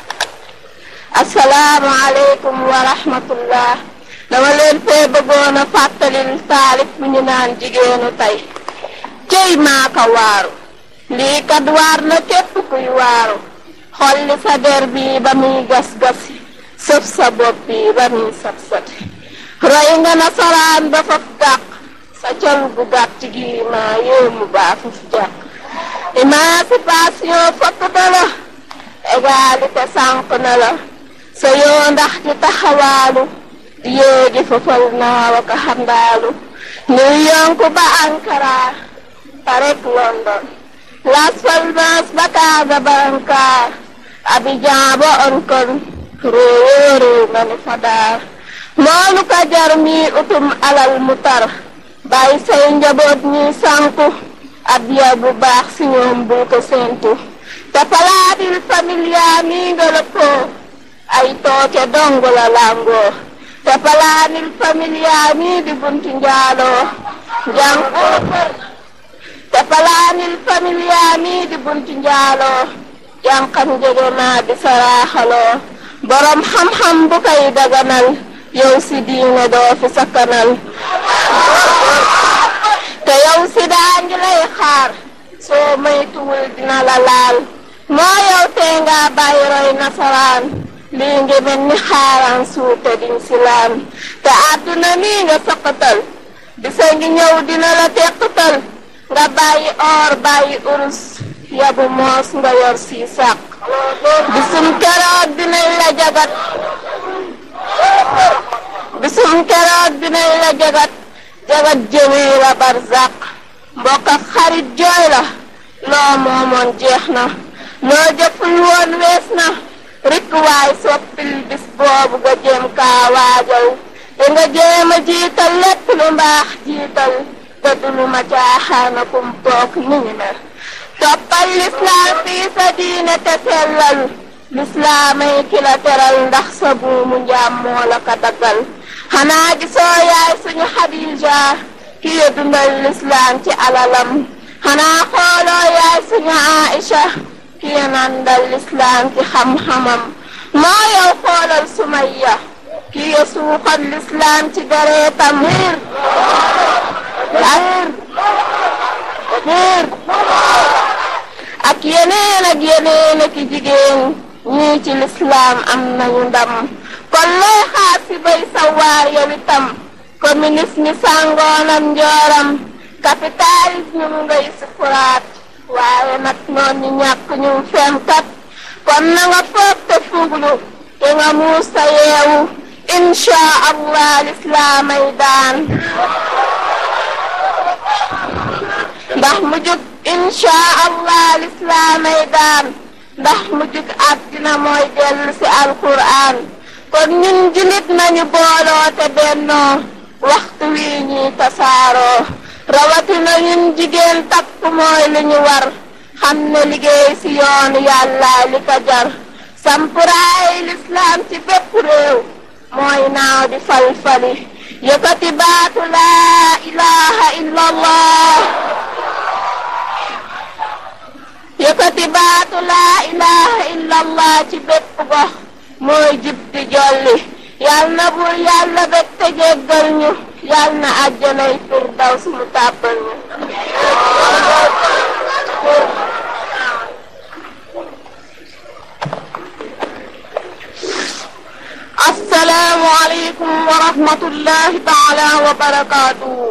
asalaamualeykum wa rahmatullah dama leen fee bëggoon a fàttalil taalif bu ñu naan jigéenu tey cey maa ko waaru lii kat waar na képp kuy waaru xolli sa der bi ba muy gas-gas sëf sa bopp bi ba muy sat-sati roy nga nasaraan ba faf dàq sa col gu gàtt gi maa yéemu baa faf jàq émancipation fokk na la égalité sànq na la sa yoo ndax ci taxawaalu di yéegi fafal naaw ak xandaalu New York ba Ankara Paris London Las Palmas ba Casablanca Abidjan ba Hong Kong réew réew nga ni fa daar moolu ka jar mi utum alal mu tar bàyyi say njaboot ñi sànku addiya bu baax si ñoom bul ko séentu te palaatil familia mi nga lëppoo ay tooke dong la làngoo te palaatil familia mi di buntu njaaloo jàng te palaatil familia mi di buntu njaaloo jànqam jege naa di saraaxaloo borom xam-xam bu koy daganal yow si diine doo fi sakkanal te yow si daa ngi lay xaar soo maytuwul dina la laal moo yow tee nga bàyyi roy nasaraan lii ngi mel ni xaaraan suute diñ si laan te àdduna mii nga saqatal bisa ngi ñëw dina la teqatal nga bàyyi or bàyyi urus yabu moos nga yor si sàq bisum keroog dinañ la jagat bisum keroog dinañ la jagat jagat jëmee la barzaq mbokk ak xarit jooy la loo moomoon jeex na loo jëful woon wees na rikk waay soppil bis boobu nga jéem kaa waajal te nga jéem a jiital lépp lu mbaax jiital te du lu ma caaxaana kum toog ni ñu ne toppal lislaam fii sa diine te sellal lislaamay ki la teral ndax sa buumu njaam moo la ko daggal xanaa gisoo yaay suñu Xadija ki ya dundal lislaam ci alalam xanaa xooloo yaay suñu Aïcha ki ya nandal lislaam ci xam-xamam moo yow xoolal Sumayya ki ya suuxal lislaam ci dereetam ak yeneen ak yeneen ak jigéen ñii ci lislaam am nañu ndam kon looy xaar si bay sawaar yow itam communisme sàngoonam njooram capitalisme mu ngay sukuraat waaye nag noon ñi ñàkk ñu femkat kon na nga foog te fuglu te nga muus sa yeewu insha allah lislaamay daan ndax mu jug insha allah lislaamay daan ndax mu jug àddina mooy dellu si alquran kon ñun julit nañu booloo te bennoo waxtu wii ñuy tasaaroo rawatina ñun jigéen takk mooy lu ñu war xam ne liggéey si yoonu yàlla li ko jar sampuraay lislaam ci bépp réew mooy naaw di fal-fali yëkkati baatu laa ilaha illa allah yëkkati baatu laa ilaha illa allah ci bépp gox mooy jib di jolli yal na bur yàlla bég te jéggal ñu yal na àjjanay firdaws mu tàbbal ñu assalaamu aleykum wa rahmatullahi taala wa barakaatuhu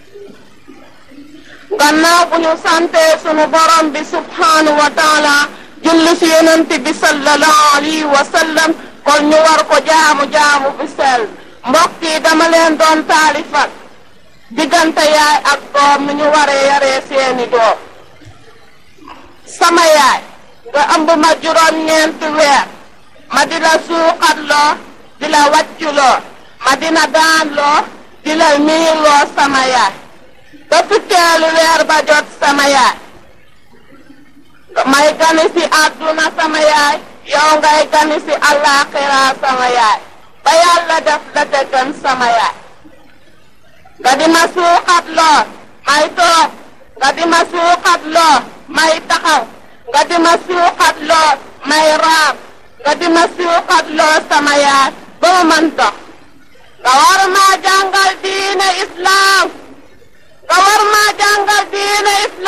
gannaaw bu ñu sante sunu borom bi subhaanahu wa taala julli si yonent bi sallallahu alayhi wa sallam kon ñu war ko jaamu jaamu bi sell mbokk yi dama leen doon taalifal diggante yaay ak doom mi ñu waree yaree seeni doom sama yaay nga ëmb ma juróom-ñeenti weer ma di la suuxat loo di la wàcculoo ma dina daan loo di la miiloo sama yaay ba fukkeelu weer ba jot sama yaay may gani si àdduna sama yaay yow ngay gani si àllaaxira sama yaay ba yàlla def la te gën sama yaay nga di ma suuxat loo may toog nga di ma suuxat loo may taxaw nga di ma suuxat loo may raam nga di ma suuxat loo sama yaay ba ma mën dox nga war maa jàngal diine islaam nga war maa jàngal diine islaam